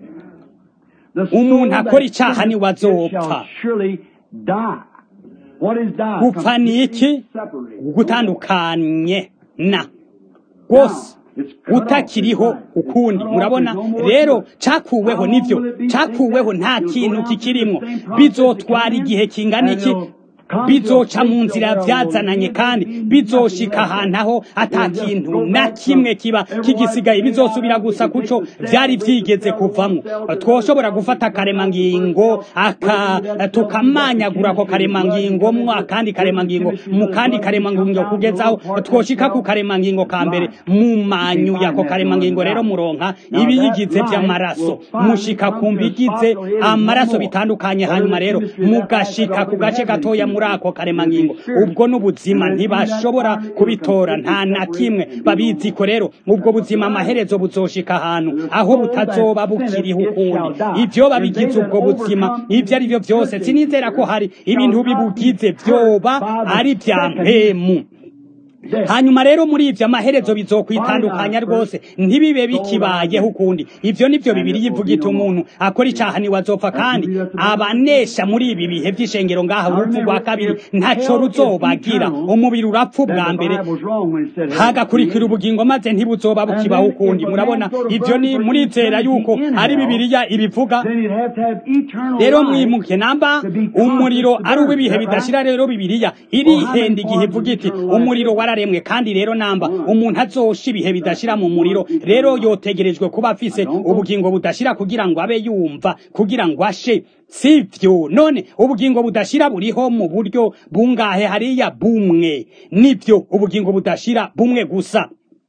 The Umuntu soul akora that icaha sinneth, niwe it azopfa. shall surely die. What is die? gupfa ni iki Separated. gutandukanye na rwose utakiriho ukundi murabona rero cyakuweho nivyo cyakuweho nta kintu kikirimwo bizotwara igihe kingana iki bizoca mu nzira byazananye kandi bizoshika ahantu aho ata kintu na kimwe kiba kigisigaye bizosubira gusa kuco byari byigeze kuvamo twoshobora gufata akaremangingo aka tukamanyagura ako karemangingo mu akandi karemangingo mu kandi karemangingo kugezaho twoshika ku karemangingo ka mbere mu manyu yako karemangingo rero muronka ibiyigize by'amaraso mushika ku mbigize amaraso bitandukanye hanyuma rero mugashika ku gace gatoya muri ako karemangingo ubwo n'ubuzima ntibashobora kubitora nta na kimwe babizi ko rero ubwo buzima amaherezo buzoshika ahantu aho butazoba bukiriho ukundi ibyo babigize ubwo buzima ibyo ari byo byose sinizera ko hari ibintu bibugize byoba ari bya mpemu hanyuma rero muri ibyo amaherezo bizokwitandukanya rwose ntibibe bikibayeho ukundi ibyo nibyo bibiri yivuga iti umuntu akora icyaha ntiwazopfa kandi abanesha muri ibi bihe by'ishengero ngaha urupfu rwa kabiri ntaco ruzobagira umubiri urapfa ubwa mbere hagakurikira ubugingo maze ntibuzoba bukibaho ukundi murabona ibyo ni murizera yuko ari bibiliya ibivuga rero mwimuke namba umuriro ari uw'ibihe bidashira rero bibiliya irihenda igihe ivuga iti umuriro wararemwe kandi rero namba umuntu azosha ibihe bidashira mu muriro rero yotegerejwe kuba afise ubugingo budashira kugira ngo abe yumva kugira ngo ashe sivyo none ubugingo budashira buriho mu buryo bungahe hariya bumwe nivyo ubugingo budashira bumwe gusa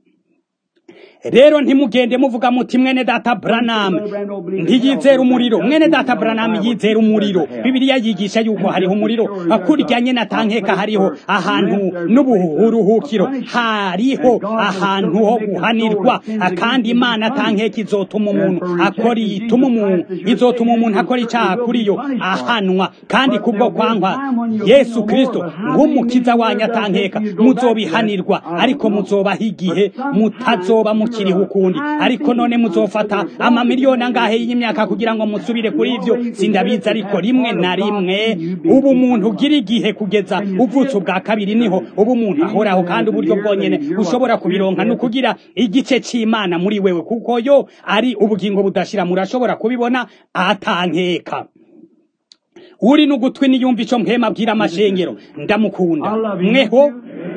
rero ntimugende muvuga muti mwene data Branham ntiyizera umuriro mwene data Branham yizera umuriro bibiliya yigisha yuko hariho umuriro akuryanye na tankeka hariho ahantu n'uburuhukiro hariho ahantu ho guhanirwa kandi imana tankeka izotuma umuntu akora ituma umuntu izotuma umuntu akora icyaha kuri yo ahanwa kandi kubwo kwankwa Yesu Kristo nk'umukiza wanyu atankeka muzobihanirwa ariko muzobaho igihe mutazoba mu kiriho ukundi ariko none muzofata amamiliyoni angahe y'imyaka kugira ngo musubire kuri ivyo sindabizi ariko rimwe na rimwe ubu umuntu ugira igihe kugeza uvutse ubwa kabiri niho ubu umuntu ahoraho kandi uburyo bwonyene ushobora kubironka ni ukugira igice c'imana muri wewe kuko yo ari ubugingo budashira murashobora kubibona atankeka uri n'ugutwi niyumva ico mpema abwira amashengero ndamukunda mweho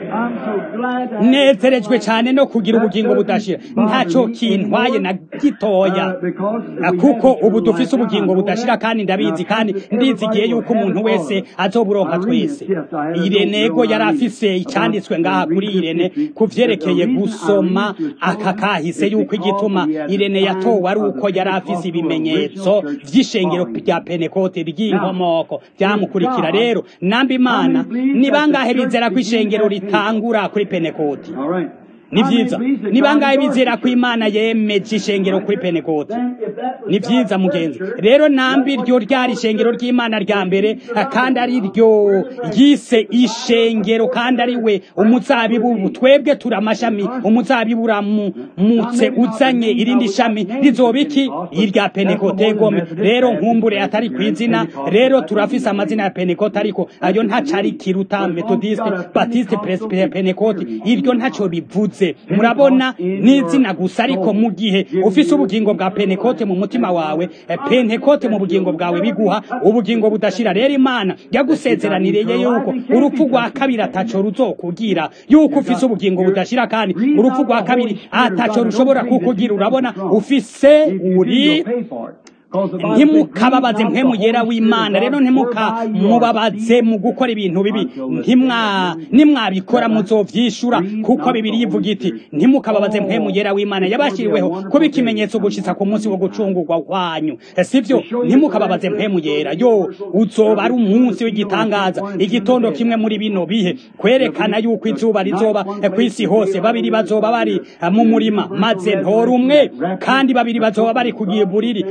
nezerejwe cyane no kugira ubugingo budashira ntaco kintwaye na gitoya kuko ubu dufise ubugingo budashira kandi ndabizi kandi ndizigiye yuko umuntu wese azoburonka twese irenego yari afise icanditswe ngaha kuri irene ku vyerekeye gusoma aka kahise yuko igituma irene yatowe ari uko yari afise ibimenyetso vy'ishengero rya penekote ry'inkomoko vyamukurikira rero namba imana ni bangahe bizera ko ishengero ritangura kuri penekoti ni vyiza ni bangahe bizera ko imana yemeje ishengero kuri penekoti ni vyiza mugenzi rero nambi ryo ryari ishengero ry'imana rya mbere kandi ari ryo yise ishengero kandi ari we umuzabibu twebwe turi amashami umuzabibu uramutse uzanye irindi shami rizoba iki irya penekote gome rero nkumbure atari ku izina rero turafise amazina ya penekote ariko ayo ntacari kiruta metodiste batiste penekote iryo ntaco bivuze murabona n'izina gusa ariko mu gihe ufise ubugingo bwa penekote mu mutima wawe pentekote mu bugingo bwawe biguha ubugingo budashira rero imana yagusezeraniriye yuko urupfu rwa kabiri ataco ruzokugira yuko ufise ubugingo budashira kandi urupfu rwa kabiri ataco rushobora kukugira urabona ufise uri ntimukababaze mpemu yera w'imana rero ntimukamubabaze mu gukora ibintu bibi nimwabikora muzovyishura kuko bibiri yivuga iti ntimukababaze mpemu yera w'imana yabashiriweho kuba ikimenyetso gushitsa ku munsi wo gucungurwa kwanyu sivyo ntimukababaze mpemu yera yo uzoba ari umunsi w'igitangaza igitondo kimwe muri bino bihe kwerekana yuko izuba rizoba kw'isi hose babiri bazoba bari mu murima maze ntora umwe kandi babiri bazoba bari kugiye buriri maze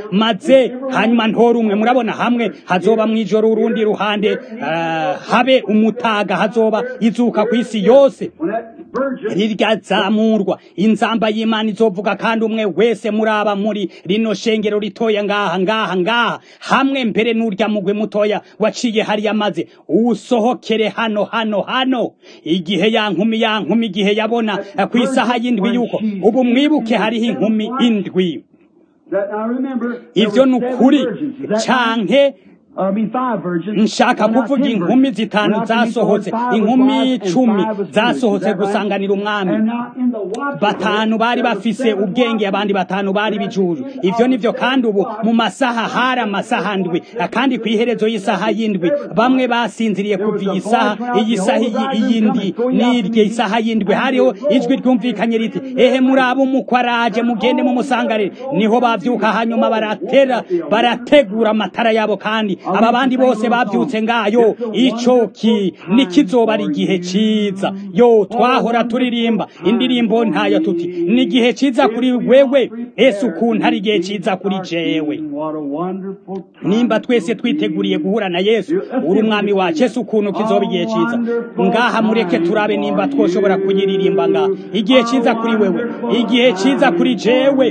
maze hanyuma ntore umwe murabona hamwe hazoba mu ijoro urundi ruhande uh, habe umutaga hazoba izuka ku isi yose riryazamurwa inzamba y'imana izovuga kandi umwe wese muraba muri rino shengero ritoya ngaha ngaha ngaha hamwe mbere n'urya mugwe mutoya waciye hariya maze usohokere hano hano hano igihe ya nkumi ya nkumi igihe yabona ku isaha y'indwi yuko ubu mwibuke hariho inkumi indwi ivyo ni ukuri canke nshaka kuvuga inkumi zitanu zasohotse inkumi icumi zasohotse gusanganira umwami batanu bari bafise ubwenge abandi batanu bari bijuju ivyo nivyo kandi ubu mu masaha hari amasaha ndwi kandi ku iherezo y'isaha y'indwi bamwe basinziriye kuva iyi saha iyi saha iyindi n'irye isaha y'indwi hariho ijwi ryumvikanye riti ehe muraba umukwaraje mugende mumusangarire niho bavyuka hanyuma baratera barategura amatara yabo kandi aba bandi bose bavyutse ngayo ico ki nikizoba ari igihe ciza yo twahora turirimba indirimbo ntayo tuti ni igihe ciza kuri wewe ese ukuntu ari igihe ciza kuri jewe nimba twese twiteguriye guhura na yesu uri umwami wacu ese ukuntu kizoba igihe ciza ngaha mureke turabe nimba twoshobora kuyiririmba ngaha igihe ciza kuri wewe igihe ciza kuri jewe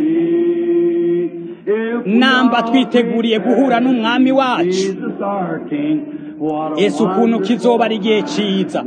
namba twiteguriye guhura n'umwami wacu ese ukuntu kizoba ari igihe ciza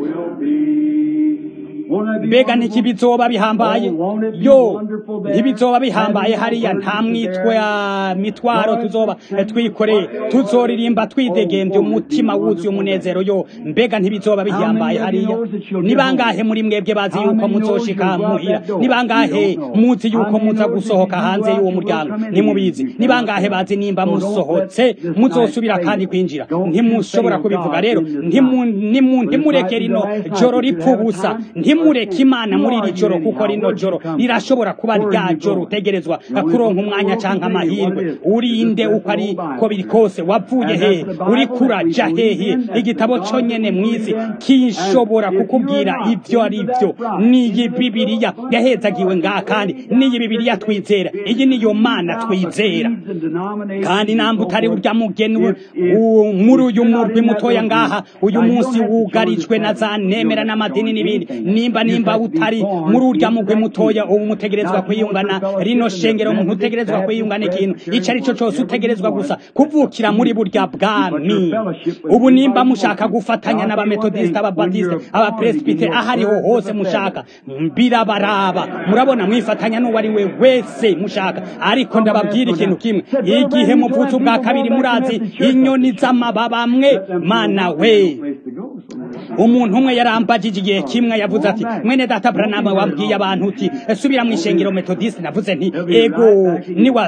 mbega ntikibizoba bihambaye yo ntibizoba bihambaye hariya nta mwitwa mitwaro tuzoba twikoreye tuzoririmba twidegembye umutima wuzuye umunezero yo mbega ntibizoba bihambaye hariya ni bangahe muri mwebwe bazi yuko muzoshika muhira ni bangahe muzi yuko muza gusohoka hanze y'uwo muryango ntimubizi ni bangahe bazi nimba musohotse muzosubira kandi kwinjira ntimushobora kubivuga rero ntimureke rino joro ripfa ubusa ntimureke imana muri iri joro kuko rino joro rirashobora kuba rya joro utegerezwa kuronka umwanya canke amahirwe urinde uko ari ko biri kose wavuye hehe uri kuraja hehe igitabo conyene mw'isi kishobora kukubwira ivyo ari vyo niyi bibiriya yahezagiwe ngaha kandi niyi bibiriya twizera iyi niyo mana twizera kandi namba utari urya mugenwe muri uyu murwi mutoya ngaha uyu munsi wugarijwe na za nemera n'amadini n'ibindi nimba nimba utari muri urya mugwi mutoya ubu mutegerezwa kwiyungana rino shengero umuntu utegerezwa kwiyungana ikintu ico ari cyo cyose utegerezwa gusa kuvukira muri burya bwami ubu nimba mushaka gufatanya n'abametodisite ababatiste abapresbite ahariho hose mushaka birabaraba murabona mwifatanya n'uwo ari we wese mushaka ariko ndababwira ikintu kimwe igihe muvutse ubwa kabiri murazi inyoni z'amababa mwe mana we umuntu umwe yarambagije igihe kimwe yavuze ati mwene data branama wabwiye abantu uti subira mu ishengero metodiste navuze nti ego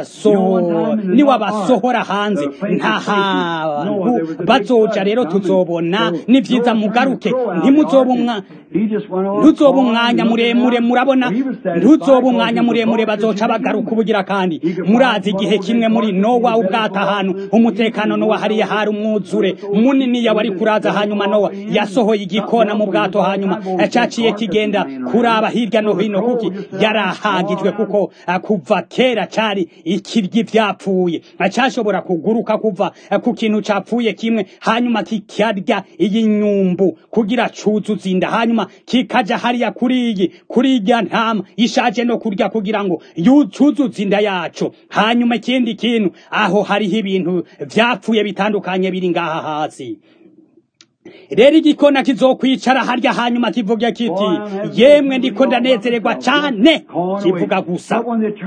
niwabasohora hanze nta hantu bazoja rero tuzobona ni vyiza mugaruke ntimuzoba ntuzoba umwanya muremure murabona ntuzoba umwanya muremure bazoca bagaruka ubugira kandi murazi igihe kimwe muri nowa ubwata ahantu umutekano nowa hariya hari umwuzure munini yawari kuraza hanyuma nowa yasohoye igikona mu bwato hanyuma caciye kigenda kuraba hirya no hino kuki yarahagijwe kuko kuva kera cari ikiryi vyapfuye cashobora kuguruka kuva ku kintu capfuye kimwe hanyuma kikarya iyi nyumbu kugira cuzuza inda hanyuma kikaja hariya kuri iyi kuri irya ntama ishaje no kurya kugira ngo yuzuze inda yaco hanyuma ikindi kintu aho hariho ibintu vyapfuye bitandukanye biri ngaha hasi rero igikona kizokwicara harya hanyuma kivuga kiti yemwe ndiko ndanezererwa cane kivuga gusa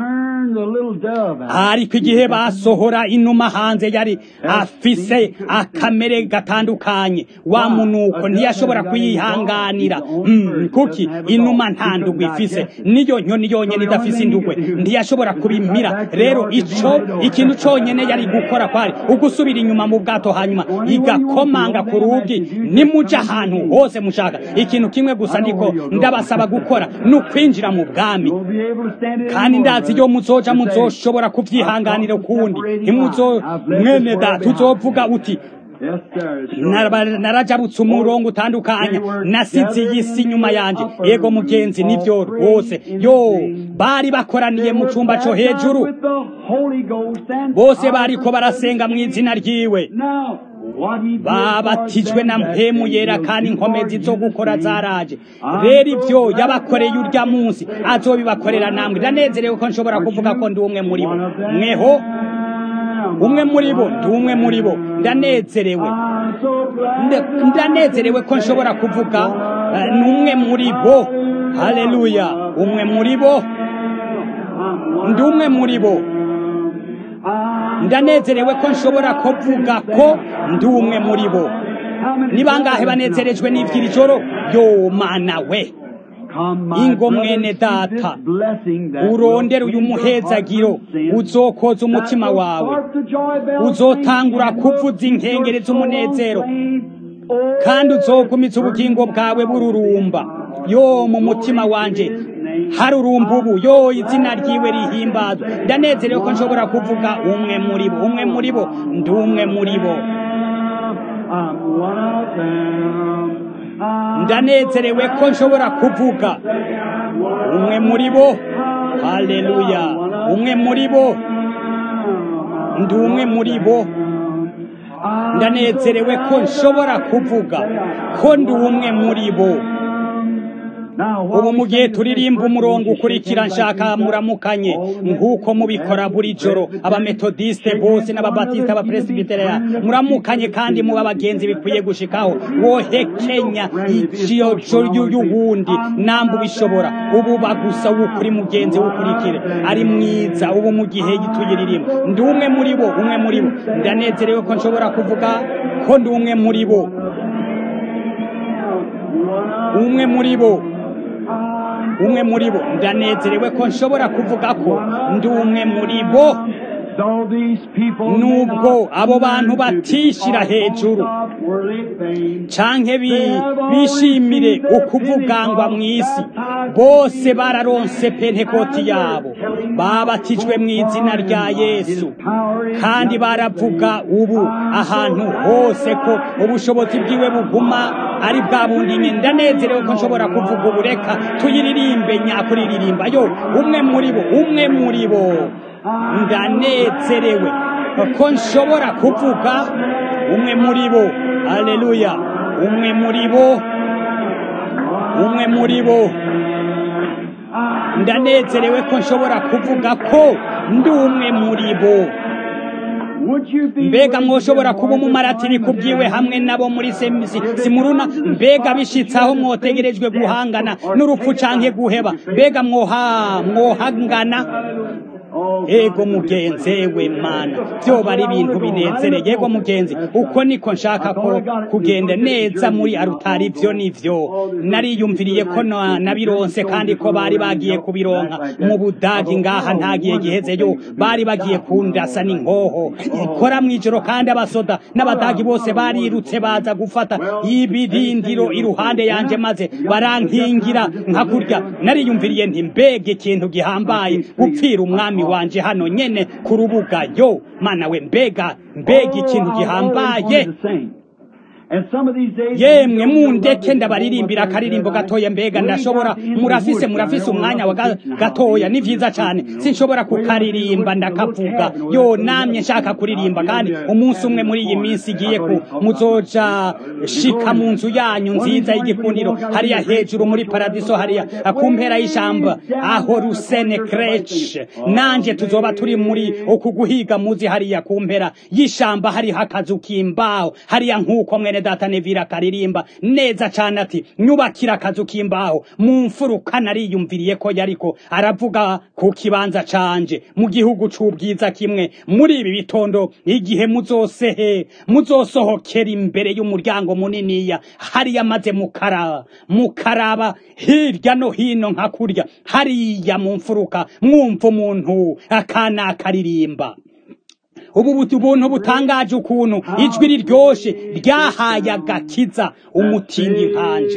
ariko igihe basohora inuma hanze yari afise akamere gatandukanye wa munuko ntiyashobora kuyihanganira mm, kuki inuma nta ndugwe ifise niyo nyoni yonyene idafise indugwe ntiyashobora kubimira rero ico ikintu conyene yari gukora kwari ugusubira inyuma mu bwato hanyuma igakomanga ku rugi nimuja ahantu hose mushaka ikintu kimwe gusa ndiko ndabasaba gukora ni ukwinjira mu bwami kandi ndazi iyo muzoja muzoshobora kuvyihanganira ukundi ntimuzo mwene data uzovuga uti narajabutse umurongo utandukanye nasize iyi si inyuma yanje yego mugenzi nivyo rwose yo bari bakoraniye mu cumba co hejuru Holy Ghost and bose bariko barasenga mu izina ryiwe Now, what he did babatijwe was na that mpemu day yera will kandi be inkomezi for zo you gukora today. zaraje I'm rero so ibyo glad yabakoreye that urya munsi azobibakorera namwe ndanezerewe ko nshobora kuvuga ko ndi umwe muri bo mweho umwe muri bo ndi umwe muri bo ndanezerewe I'm so glad Nda- ndanezerewe ko nshobora kuvuga eh, ni umwe muri bo haleluya umwe muri bo ndi umwe muri bo ndanezerewe ko nshobora kuvuga ko ndi umwe muri bo ni bangahe banezerejwe n'ivy'iri joro yo mana we ingo mwene data urondera uyu muhezagiro uzokoza umutima wawe uzotangura kuvuza inkengeri z'umunezero kandi uzogumiza ubugingo bwawe bururumba yo mu mutima wanje harurumba ubu yo izina ryiwe rihimbazwa ndanezerewe ko nshobora kuvuga umwe muri bo umwe muri bo ndi umwe muri bo ndanezerewe ko nshobora kuvuga umwe muri bo haleluya umwe muri bo ndi umwe muri bo ndanezerewe ko nshobora kuvuga ko ndi umwe muri bo ubu mu gihe turirimba umurongo ukurikira nshaka muramukanye nk'uko mubikora buri joro abametodiste bose n'ababatisita abapresibitereya muramukanye kandi muba abagenzi bikwiye gushikaho wohekenya iciyo y'uwundi namba ubishobora ubu bagusa w'ukuri mugenzi w'ukurikire ari mwiza ubu mu gihe tuyiririmba ndi umwe muri bo umwe muri bo ndanezerewe ko nshobora kuvuga ko ndi umwe muri bo umwe muri bo umwe muri bo ndanezerewe ko nshobora kuvuga ko ndi umwe muri bo nubwo abo bantu batishira hejuru canke bishimire ukuvugangwa mu isi bose bararonse pentekoti yabo babatijwe mu izina rya yesu kandi baravuga ubu ahantu hose ko ubushobozi bwiwe buguma ari bwa bundi nyine ndanezerewe ko nshobora kuvuga ubu reka tuyiririmbe nyakuririmba yo umwe muri bo umwe muri bo ndanezerewe ko nshobora kuvuga umwe muri bo aleluya umwe muri bo umwe muri bo ndanezerewe ko nshobora kuvuga ko ndi umwe muri bo mbega mwoshobora kuba umumaratiri kubwiwe hamwe nabo muri semisi simuruna mbega bishitse aho mwotegerejwe guhangana n'urupfu canke guheba mbega mwoha mwohangana ego mugenzi ewe mana byoba ari ibintu binezereye ego mugenzi uko niko nshaka ko kugenda neza muri arutari ibyo nivyo nariyumviriye ko nabironse kandi ko bari bagiye kubironka mu budagi ngaha ntagiye gihezeyo bari bagiye kundasa n'inkoho ikora mw'ijoro kandi abasoda n'abadagi bose barirutse baza gufata ibirindiro iruhande yanje maze barankingira nka kurya nariyumviriye nti mbega ikintu gihambaye gupfira umwami wanje hano nyene ku rubuga yo mana we mbega mbega ikintu gihambaye yemwe mundeke ndabaririmbira akaririmbo gatoya mbega ndashobora murafise murafise umwanya wa gatoya ni vyiza cane sinshobora kukaririmba ndakavuga yo namye nshaka kuririmba kandi umunsi umwe muri iyi minsi igiye ku muzoja shika mu nzu yanyu nziza y'igikundiro hariya hejuru muri paradiso hariya ku mpera y'ishamba aho rusene krech nanje tuzoba turi muri uku guhiga muzi hariya ku mpera y'ishamba hariho akazu k'imbaho hariya nk'uko mwene data nevira karirimba neza cane ati nyubakira akazu k'imbaho mu mfuruka nariyumviriye ko yariko aravuga ku kibanza canje mu gihugu c'ubwiza kimwe muri ibi bitondo igihe muzosehe muzosohokera imbere y'umuryango muniniya hariya maze mukara mukaraba hirya no hino nka kurya hariya mu mfuruka mwumva umuntu akana akaririmba ubu buntu butangaje ukuntu ijwi riryoshe ryahaye agakiza umutindi nkanje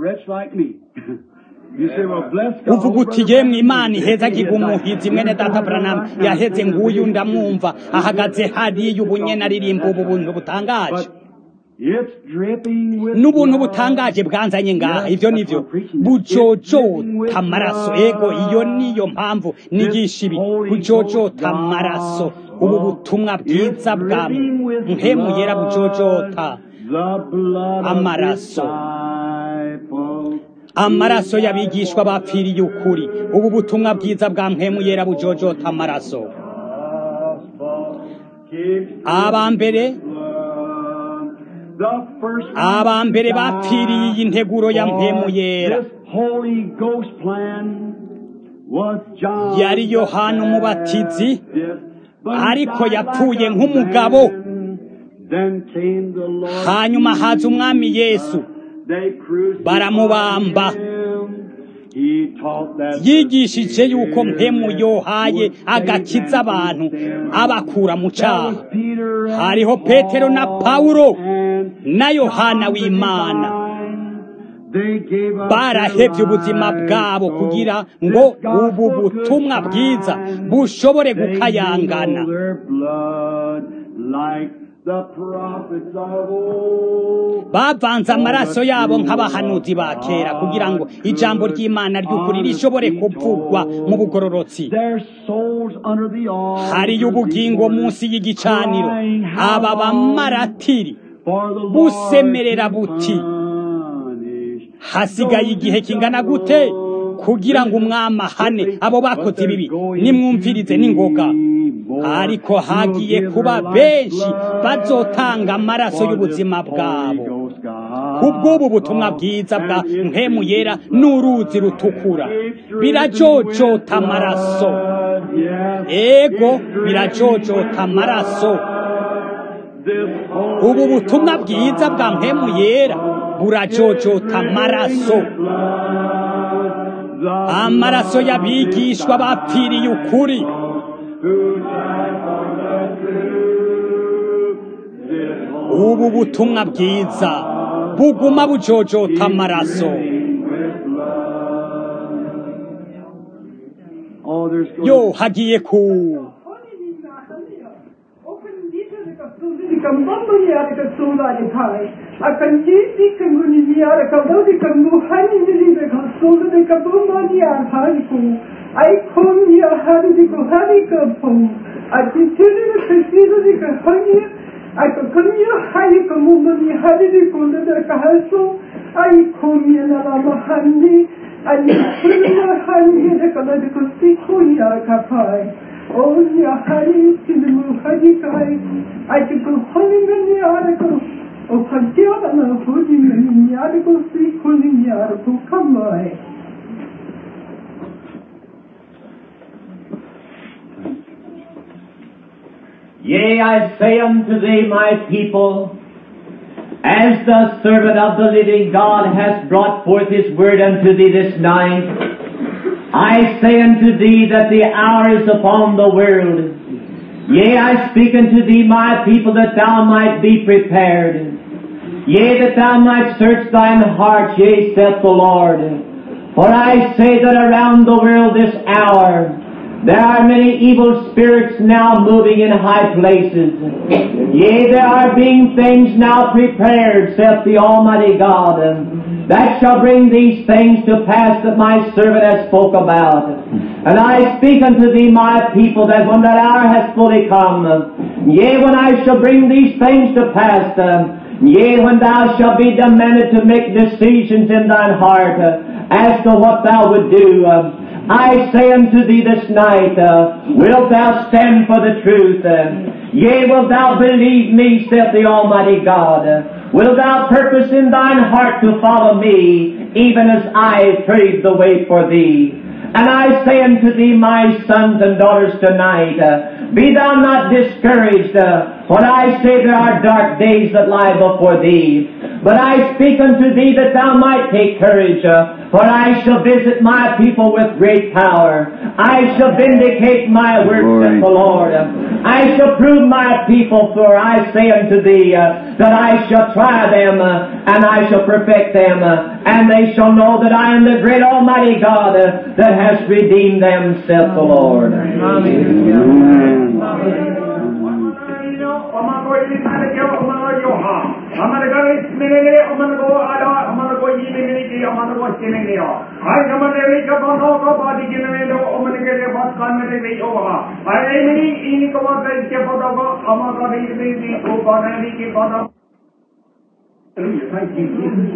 uvuga uti yemwe imana ihezagirwa umuhizi mwene data buranamu yaheze nguyu ndamwumva ahagaze hariya ubunye naririmba ubu buntu butangaje n'ubuntu butangaje bwanzanye ngaha ibyo nivyo bujojota amaraso ego iyo niyo mpamvu nigisha ibi bujojota amaraso ubu butumwa bwiza bwa mpemu yera bujojota amaraso amaraso y'abigishwa bapfiriye ukuri ubu butumwa bwiza bwa mpemu yera bujojota amaraso abambere abambere bapfiriye iyi nteguro ya mpemu yera yari yohana umubatizi ariko yapfuye nk'umugabo hanyuma haza umwami yesu baramubamba yigishije yuko mpemu yohaye agakiza abantu abakura mu cyaha hariho petero na pawulo na yohana w'imana barahevye ubuzima bwabo kugira ngo ubu butumwa bwiza bushobore gukayangana bavanze amaraso yabo nk'abahanuzi ba kera kugira ngo ijambo ry'imana ry'ukuri rishobore kuvugwa mu bugororotsi hariyo ubugingo munsi y'igicaniro aba bamaratiri busemerera buti hasigaye igihe kingana gute kugira ngo umwami ahane abo bakoze ibibi nimwumvirize n'ingoga ariko hagiye kuba benshi bazotanga amaraso y'ubuzima bwabo kubw'ubu butumwa bwiza bwa mpemu yera n'uruzi rutukura birajojota amaraso ego birajojota amaraso ubu butumwa bwiza bwa mpemu yera burajojota amaraso amaraso y'abigishwa bapfiriye ukuri ubu butumwa bwiza buguma bujojota amaraso yo hagiye ku Ai kom hier hari di ko hari ko pom. Ai ti tiri di khishiro di ko hani. Ai ko kom hier hari ko mundo ni hari di ko de de ka haso. Ai kom hier na la mahani. Ai ni prima hani de ko de ko si ko ya ka pai. O ya hari ti de mu hari kai. Ai ti ko hani me ni ara ko. O pantia na hodi me ni ara ko si ko ni ara ko kamai. Yea, I say unto thee, my people, as the servant of the living God has brought forth his word unto thee this night, I say unto thee that the hour is upon the world. Yea, I speak unto thee, my people, that thou might be prepared. Yea, that thou might search thine heart, yea, saith the Lord. For I say that around the world this hour, there are many evil spirits now moving in high places. Yea, there are being things now prepared, saith the Almighty God, that shall bring these things to pass that my servant has spoke about. And I speak unto thee, my people, that when that hour has fully come, yea, when I shall bring these things to pass, Yea, when thou shalt be demanded to make decisions in thine heart uh, as to what thou would do, uh, I say unto thee this night, uh, wilt thou stand for the truth? Uh, yea, wilt thou believe me, saith the Almighty God? Uh, wilt thou purpose in thine heart to follow me, even as I paved the way for thee? And I say unto thee, my sons and daughters, tonight, uh, be thou not discouraged, uh, when I say there are dark days that lie before thee. But I speak unto thee that thou might take courage, uh, for I shall visit my people with great power. I shall vindicate my words, saith the Lord. I shall prove my people, for I say unto thee uh, that I shall try them, uh, and I shall perfect them, uh, and they shall know that I am the great Almighty God uh, that has redeemed them, saith the Lord. Amen. I'm not going to the was giving me off. I come and reach up on all the body giving me the woman get a bus coming to me over. I am in the cover the step of the Amaka the baby, who got any keep on Hallelujah, thank you.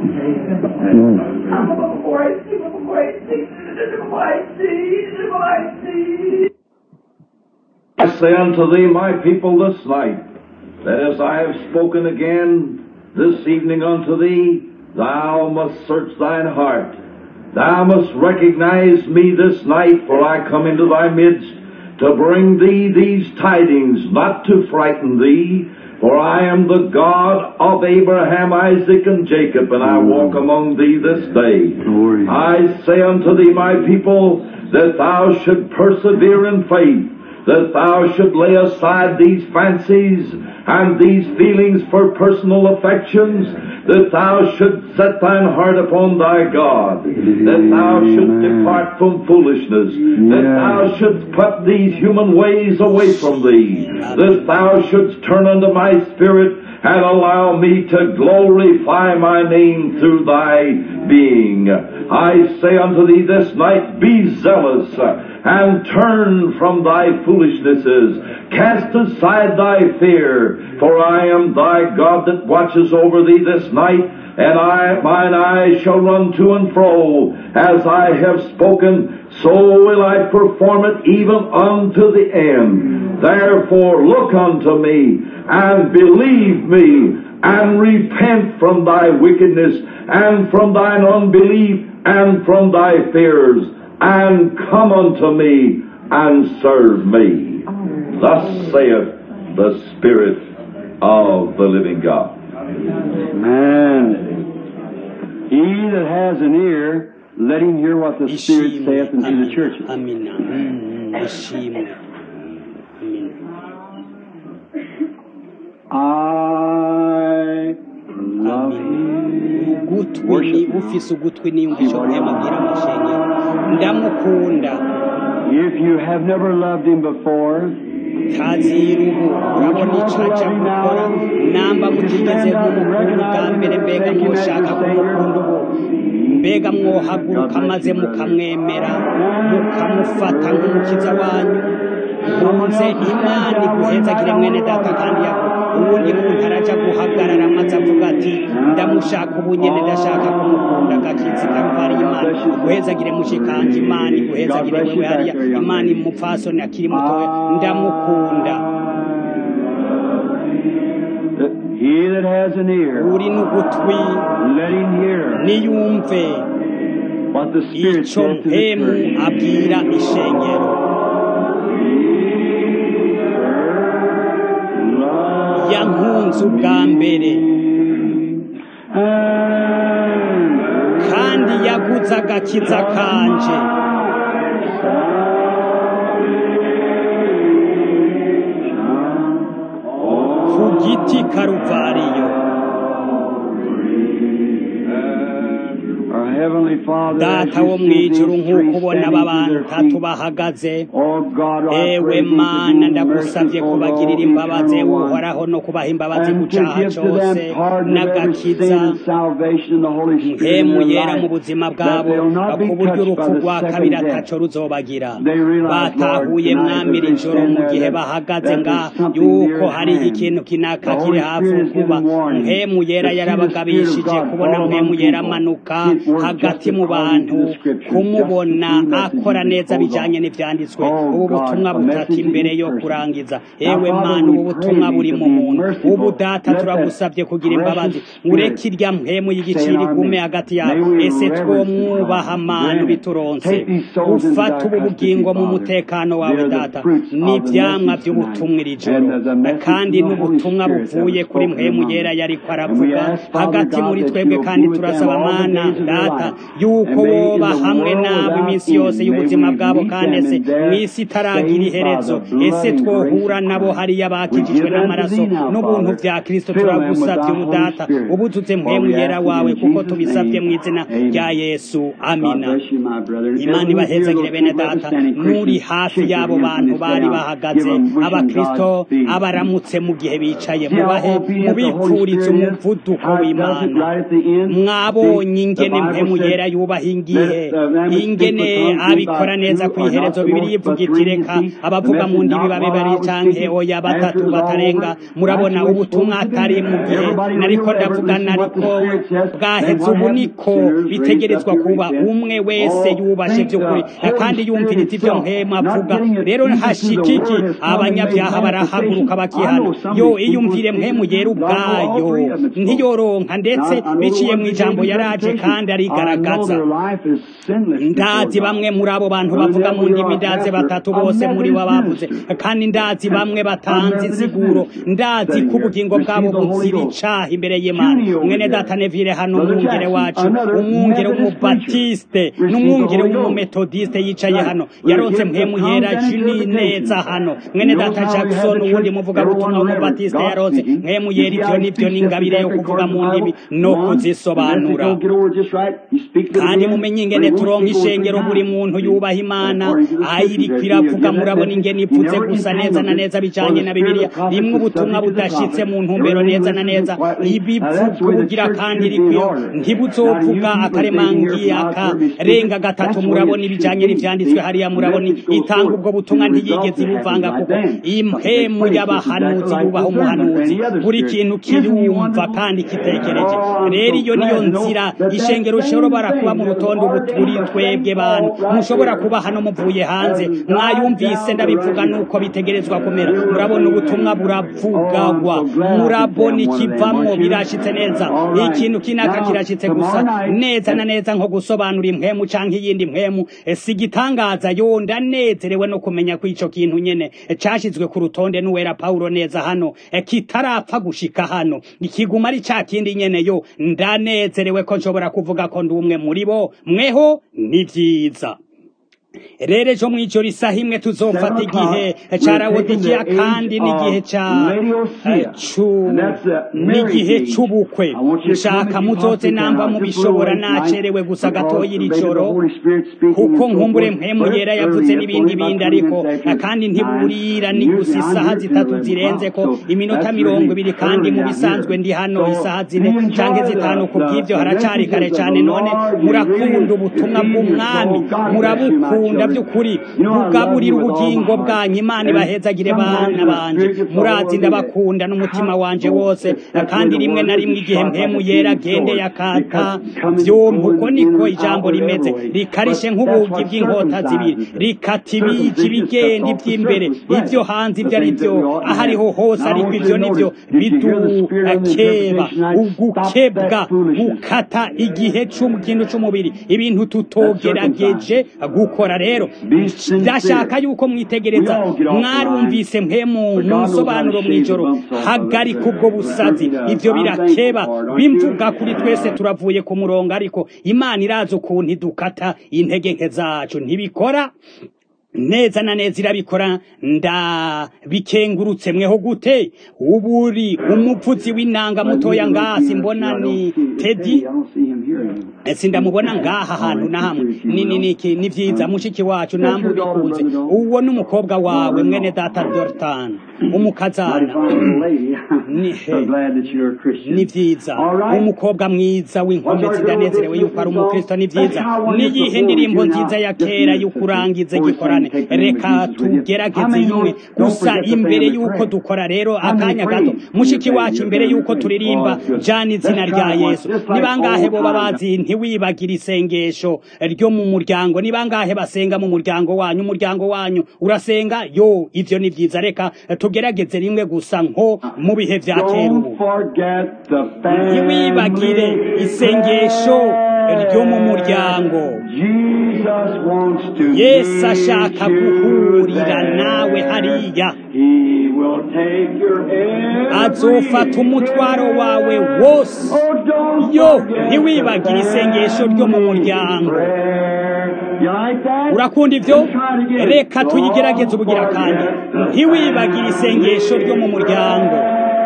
I'm a before I see, before I see, before I see, before I see. I say unto thee, my people, this night, that as I have spoken again this evening unto thee, thou must search thine heart. Thou must recognize me this night, for I come into thy midst to bring thee these tidings, not to frighten thee, for I am the God of Abraham, Isaac, and Jacob, and I walk among thee this day. I say unto thee, my people, that thou should persevere in faith, that thou should lay aside these fancies and these feelings for personal affections, that thou should set thine heart upon thy God, that thou should depart from foolishness, that thou shouldst put these human ways away from thee, that thou shouldst turn unto my spirit and allow me to glorify my name through thy being. I say unto thee this night, be zealous and turn from thy foolishnesses. Cast aside thy fear, for I am thy God that watches over thee this night, and I, mine eyes shall run to and fro. As I have spoken, so will I perform it even unto the end. Therefore look unto me, and believe me, and repent from thy wickedness, and from thine unbelief, and from thy fears, and come unto me, and serve me. Thus saith the Spirit of the living God. Amen. He that has an ear, let him hear what the Spirit ishimwe saith unto the churches. amina Mm, ishimwe amina I love him. ugutwi ni ufise ugutwi niyumvisha guhemagira amashengero ndamukunda If you have never loved him before, tazira ubu urabona ico aja gukora namba mutigeze mumukunda ubwa mbere mbega mwoshaka kumukunda ubu mbega mwohaguruka maze mukamwemera mukamufata nk'umukiza wanyu nkunze imana iguhezagire mwene data kandi yago uwundi muntu araja guhagarara maze avuga ati ndamushaka ubu nyene ndashaka kumukunda agakizi karuvari imana guhezagire mushikanje imana iguhezagire wewe hariya imana imupfasoni akiri mutoya ndamukunda he that has an ear, uri n'ugutwi let him hear niyumve what the Spirit ico saith to the mpemu church. abwira ishengero Love yankunze ubwa mbere and kandi yaguze agakiza kanje ku giti karuvariyo our Heavenly Father, as data you wo see mw'ijuru these nk'uko three ubona standing aba to bantu their tatu feet, bahagaze Oh God, I ewe pray thee to mana do ndagusabye merciful kubagirira Lord, imbabazi eternal one, uhoraho no kubaha imbabazi and ku to caha give to cose them pardon of every sin n'agakiza and salvation in the Holy Spirit in mpemu their yera mu life, buzima that bwabo they'll not be ku buryo touched urupfu by rwa the kabiri second death. ataco ruzobagira They realize, batahuye Lord, mwami tonight, iri as they joro stand mu there, gihe that- bahagaze that nga there's something near yuko at hariho hand. ikintu kinaka The kiri Holy hafi Spirit has kuba given warning. mpemu yera To see the Spirit yarabagabishije of God kubona fall mpemu among yera people. amanuka It worked hagati just mu according to bantu the Scriptures, kumubona just the two messages akora neza that goes bijanye on. n'ivyanditswe Oh, ubu God, butumwa a butatu message to imbere each yo person. kurangiza Now, ewe Father, mana we ubu pray butumwa thee buri to mu be muntu merciful. ubu data Let that turagusabye kugira imbabazi precious ureke Spirit irya mpemu stay y'igiciro in our igume midst. hagati May yabo we ese reverence twomwubaha God. mana Grant it. bituronse Take these souls into ufata thy ubu custody, bugingo mu Father. mutekano wawe They're the data fruits of the n'ivyamwa message vy'ubutumwa iri tonight. joro And the message kandi of the Holy n'ubutumwa Spirit that buvuye was kuri spoken mpemu among yera them. yariko And we aravuga ask, Father hagati God, muri that twebwe you'll kandi be with them turasaba all the mana days of their data life. yuko And may in woba the hamwe world nabo without iminsi yose end, y'ubuzima may we bwabo meet kandi them ese in their mw'isi itaragira saved by iherezo the blood ese and twohura grace of nabo Christ. hariya We bakijijwe give them to n'amaraso thee now, n'ubuntu Father. vya kristo Fill them with turagusavye thy ubu Holy data Spirit. ubuzuze For mpemu we yera ask it wawe in kuko Jesus' tubisavye name. mw'izina Amen. rya yesu God amina bless you, my brother. And imana everyone here, ibahezagire those bene people that data are standing, n'uri Christians, hafi shake your y'abo hands bantu and bari say, bahagaze give them, wishing abakristo Godspeed. abaramutse mu gihe bicaye See how mubahe obedient the Holy mubipfurize Spirit is? umuvuduko How it does it w'imana right at the end? mwabonye See, the ingene Bible mpemu said, yera yera yubaha ingihe ingene abikora neza ku iherezo bibiri yivuga iti reka abavuga mu ndimi babe bari canke oya batatu batarenga murabona ubutumwa atari mu gihe nariko ndavuga nariko bwaheze ubu niko bitegerezwa kuba umwe wese yubashe by'ukuri kandi yumviriza ibyo mpema avuga rero hashikiki abanyabyaha barahaguruka bakihana yo iyumvire mpemu yera ubwayo ntiyoronka ndetse biciye mu ijambo yaraje kandi arigaragaza ndazi bamwe muri abo bantu bavuga mu ndimi ndazi batatu bose muri bo bavuze kandi ndazi bamwe batanze insiguro ndazi ko ubugingo bwabo buzira icaha imbere y'imana mwene data nevire hano umwungere wacu umwungere w'umubatiste n'umwungere w'umumetodiste yicaye hano yaronse mpemu yera juni neza hano mwene data jackson uwundi muvuga butumwa w'umubatiste yaronse mpemu yera ivyo nivyo n'ingabire yo kuvuga mu ndimi no kuzisobanura kandi mumenye ingene turonka ishengero buri muntu yubaha imana ayiriko iravuga murabona ingene ivuze gusa neza na neza bijanye na bibiliya rimwe ubutumwa budashitse mu ntumbero neza na neza ibivuga bugira kandi irikwiyo ntibuzovuga akaremangi akarenga gatatu murabona ibijanye n'ivyanditswe hariya murabona itanga ubwo butumwa ntiyigeze ibuvanga kuko impemu y'abahanuzi yubaha umuhanuzi buri kintu kirumva kandi kitekereje rero iyo niyo nzira ishengero rishobora kuba mu rutondo ubu turi twebwe bantu mushobora kuba hano muvuye hanze mwayumvise ndabivuga nuko bitegerezwa kumera murabona ubutumwa buravugagwa murabona ikivamwo birashitse neza ikintu kinaka kirashitse gusa neza na neza nko gusobanura impwemu canke iyindi mpwemu si igitangaza yo ndanezerewe no kumenya ko ico kintu nyene cashizwe ku rutonde n'uwera pawulo neza hano kitarapfa gushika hano ikiguma ari ca kindi nyene yo ndanezerewe ko nshobora kuvuga ko ndi umwe muri bo mweho ni vyiza rero ejo mw'ijoro isaha imwe tuzofata igihe ca rawodikiya kandi n'igihe ca n'igihe c'ubukwe nshaka muzoze namba mubishobora nacerewe gusa gatoya iri joro kuko nkumbure mpemu yera yavuze n'ibindi bindi ariko kandi ntiburira ni gusa isaha zitatu zirenze ko iminota mirongo ibiri kandi mu bisanzwe ndi hano isaha zine canke zitanu ku bw'ivyo haracari kare cane none murakunda ubutumwa bw'umwami murabukunda by'ukuri mugaburira ubugingo bwanyu imana ibahezagire bana banje murazi ndabakunda n'umutima wanje wose kandi rimwe na rimwe igihe mpemu yera agende yakata vyompa uko niko ijambo rimeze rikarishe nk'ubugi bw'inkota zibiri rikata ibiki ibigenda ivy'imbere ivyo hanze ivyo ari vyo aho ariho hose ariko ivyo nivyo bidukeba ugukebwa gukata igihe kintu c'umubiri ibintu tutogerageje gukora rero ndashaka yuko mwitegereza mwarumvise mpemu mu nsobanuro mw'ijoro hagarika ubwo busazi ivyo birakeba bimvuga kuri twese turavuye ku murongo ariko imana irazi ukuntu idukata intege nke zacu ntibikora neza na neza irabikora ndabikengurutse mweho gute uburi umuvuzi w'inanga mutoya ngasi mbona ni tedi sindamubona ngaha hantu na hamwe ni ni ni ni vyiza mushiki wacu nambu bikunze uwo n'umukobwa wawe mwene data Dortan umukazana ni ni vyiza umukobwa mwiza w'inkomezi ndanezerewe yuko ari umukristo ni vyiza niyihe ndirimbo nziza ya kera y'ukurangiza gikorane reka tugerageze imwe gusa imbere yuko dukora rero akanya gato mushiki wacu imbere yuko turirimba jana izina rya yesu ni bangahe boba bazi ntiwibagire isengesho ryo mu muryango ni bangahe basenga mu muryango wanyu umuryango wanyu urasenga yo ivyo ni vyiza reka tugerageze rimwe gusa nko mu bihe vya kera ubu ntiwibagire isengesho ryo mu muryango yesu ashaka guhurira nawe hariya azofata umutwaro wawe wose yo ntiwibagire isengesho ryo mu muryango urakunda ibyo reka tuyigerageze ubugira kandi ntiwibagire isengesho ryo mu muryango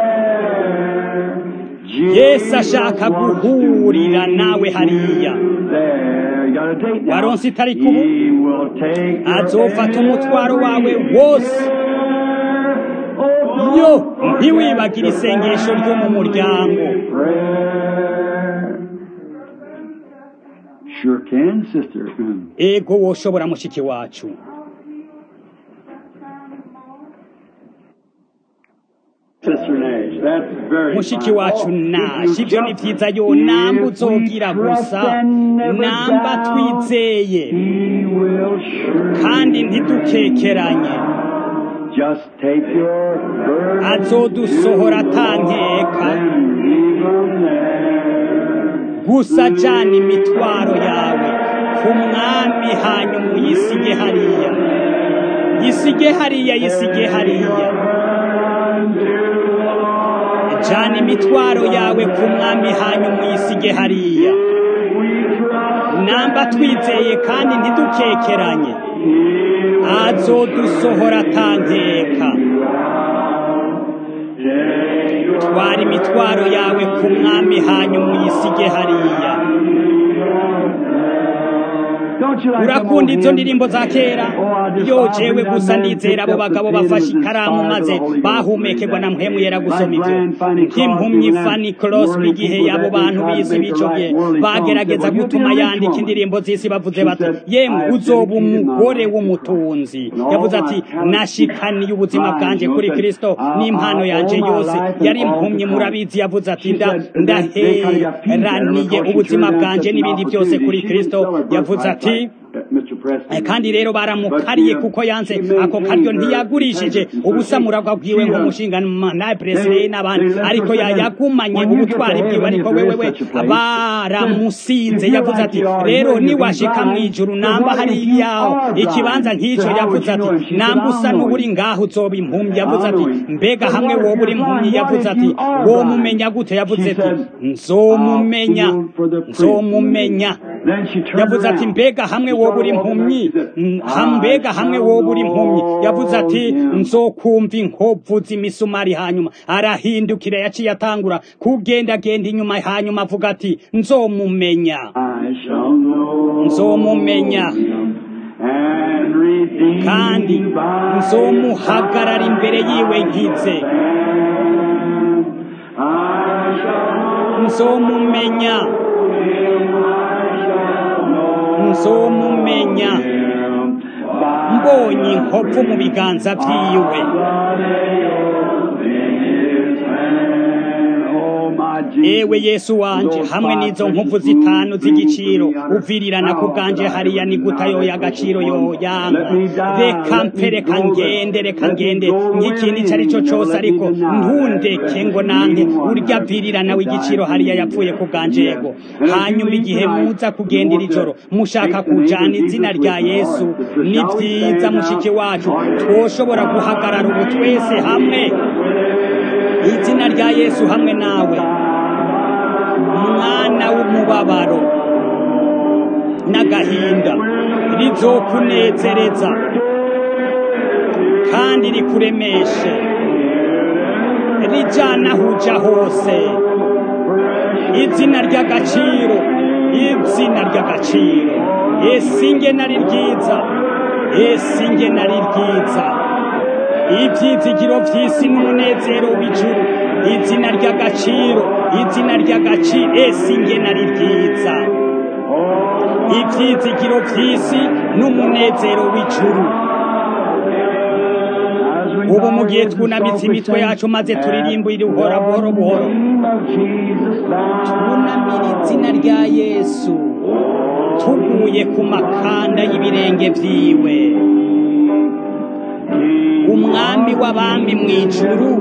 yesu ashaka guhurira nawe hariya waronse itariki ubu azofata umutwaro wawe wose yo ntiwibagire isengesho ryo mu muryango Sure can, sister. ego woshobora mushiki wacu Sister Nash, that's very mushiki fine. wacu Oh, naje if you ibyo ni just- vyiza yo namba if we uzogira trust gusa and never namba doubt, twizeye He will surely kandi ntidukekeranye just take your burden azodusohora atankeka and leave them there. gusa jana imitwaro yawe ku mwami hanyuma uyisige hariya yisige hariya yisige hariya jana imitwaro yawe ku mwami hanyuma uyisige hariya namba twizeye kandi ntidukekeranye azodusohora atankeka twara imitwaro yawe ku mwami hanyuma uyisige hariya Don't you like them urakunda old izo hymns? ndirimbo za kera Oh, I just yo thought jewe we done gusa that ndizera abo picked up bagabo the bafashe feelings ikaramu inspired maze of the Holy Ghost. bahumekerwa na mpemu yera gusoma Like ivyo Brian Fanny Crosby nk'impumyi when that fani crosby worldly igihe people abo that they bantu tried to b'isi make the b'ico right gihe worldly songs bagerageza said, "Well, gutuma you'll be a rich yandika woman." indirimbo z'isi bavuze She bati said, yemwe "I have uzoba dedicated my umugore life to w'umutunzi Christ." And yavuze all ati my talents, nashikaniye ubuzima my bwanje you kuri know, kristo I- n'impano I yanje owe my yose life and yari all to impumyi Christ. murabizi yavuze ati She nda said, and then they kind of got peace there ndaheraniye because she ubuzima turned down bwanje such an n'ibindi byose opportunity. kuri She kristo didn't sell her yavuze birthright ati like, uh, Mr. Preston Eh, kandi rero did. baramukariye But, uh, kuko yanze she ako karyo maintained her ntiyagurishije integrity. So ubusamuragwa she- bwiwe she, uh, nk'umushinga na presire they- n'abandi they left ariko her ya- saying, yagumanye "When you get ubutwari to bwiwe heaven, ariko if there wewe is we such a place, baramusinze if you yavuze like ati you are, rero will you be niwashika mu blind? ijuru So namba what if hariya you are ikibanza blind? nk'ico So how yavuze would you ati know him? She said, namba "I'll usa know n'uburi him." ngaho uzoba impumyi yavuze I'll ati know him. mbega But hamwe what if woba uri you're impumyi blind? yavuze What if ati you are womumenya blind? gute yavuze She ati said, nzomumenya "I'll feel for the priest." nzomumenya Then she turned yavuze ati around. mbega hamwe She woba uri started walking impumyi back. She said, Mm, "I ha- mbega hamwe shall woba uri impumyi yavuze ati know him." nzokumva inkovu z'imisumari hanyuma arahindukira yaciye atangura kugendagenda inyuma hanyuma avuga ati nzomumenya I shall know nzomumenya him and redeem kandi by nzomuhagarara imbere yiwe nkize I shall nzomumenya nzomumenya mbonye inkovu mu biganza vyiwe Oh, my Jesus. ewe yesu wanje hamwe n'izo nkovu zitanu z'igiciro uvirirana ku bwanje hariya ni guta yoya agaciro yoyanka reka mpe reka ngende reka ngende nk'ikintu ico ari cyo cose ariko ntundeke ngo nanke urya virirana w'igiciro hariya yapfuye ku bwanje yego hanyuma igihe muza kugendera ijoro mushaka kujana izina rya yesu ni vyiza mushiki wacu twoshobora guhagarara ubu twese hamwe izina rya yesu hamwe nawe mwana w'umubabaro n'agahinda rizokunezereza kandi rikuremeshe rijana aho uja hose izina ry'agaciro izina ry'agaciro esinge nari ryiza esinge nari ryiza ibyizigiro by'isi n'umunezero w'ijuru izina ry'agaciro izina ry'agaciro esi nge nari ryiza ibyizigiro by'isi n'umunezero w'ijuru ubu mu gihe twunamitse imitwe yacu maze turirimbira uhora buhoro buhoro twunamira izina rya yesu tuguye ku makanda y'ibirenge byiwe umwami w'abami mu ijuru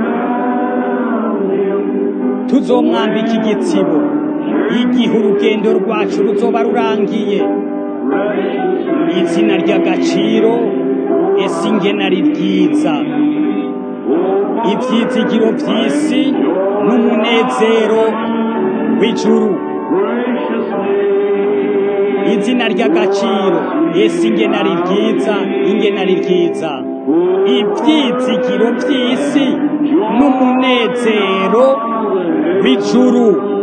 tuzomwambika igitsibo igihe urugendo rwacu ruzoba rurangiye izina ry'agaciro ese ingenari ryiza ibyizigiro by'isi n'umunezero w'ijuru izina ry'agaciro ese ingenari ryiza ingenari ryiza ibyizigiro by'isi n'umunezero w'ijuru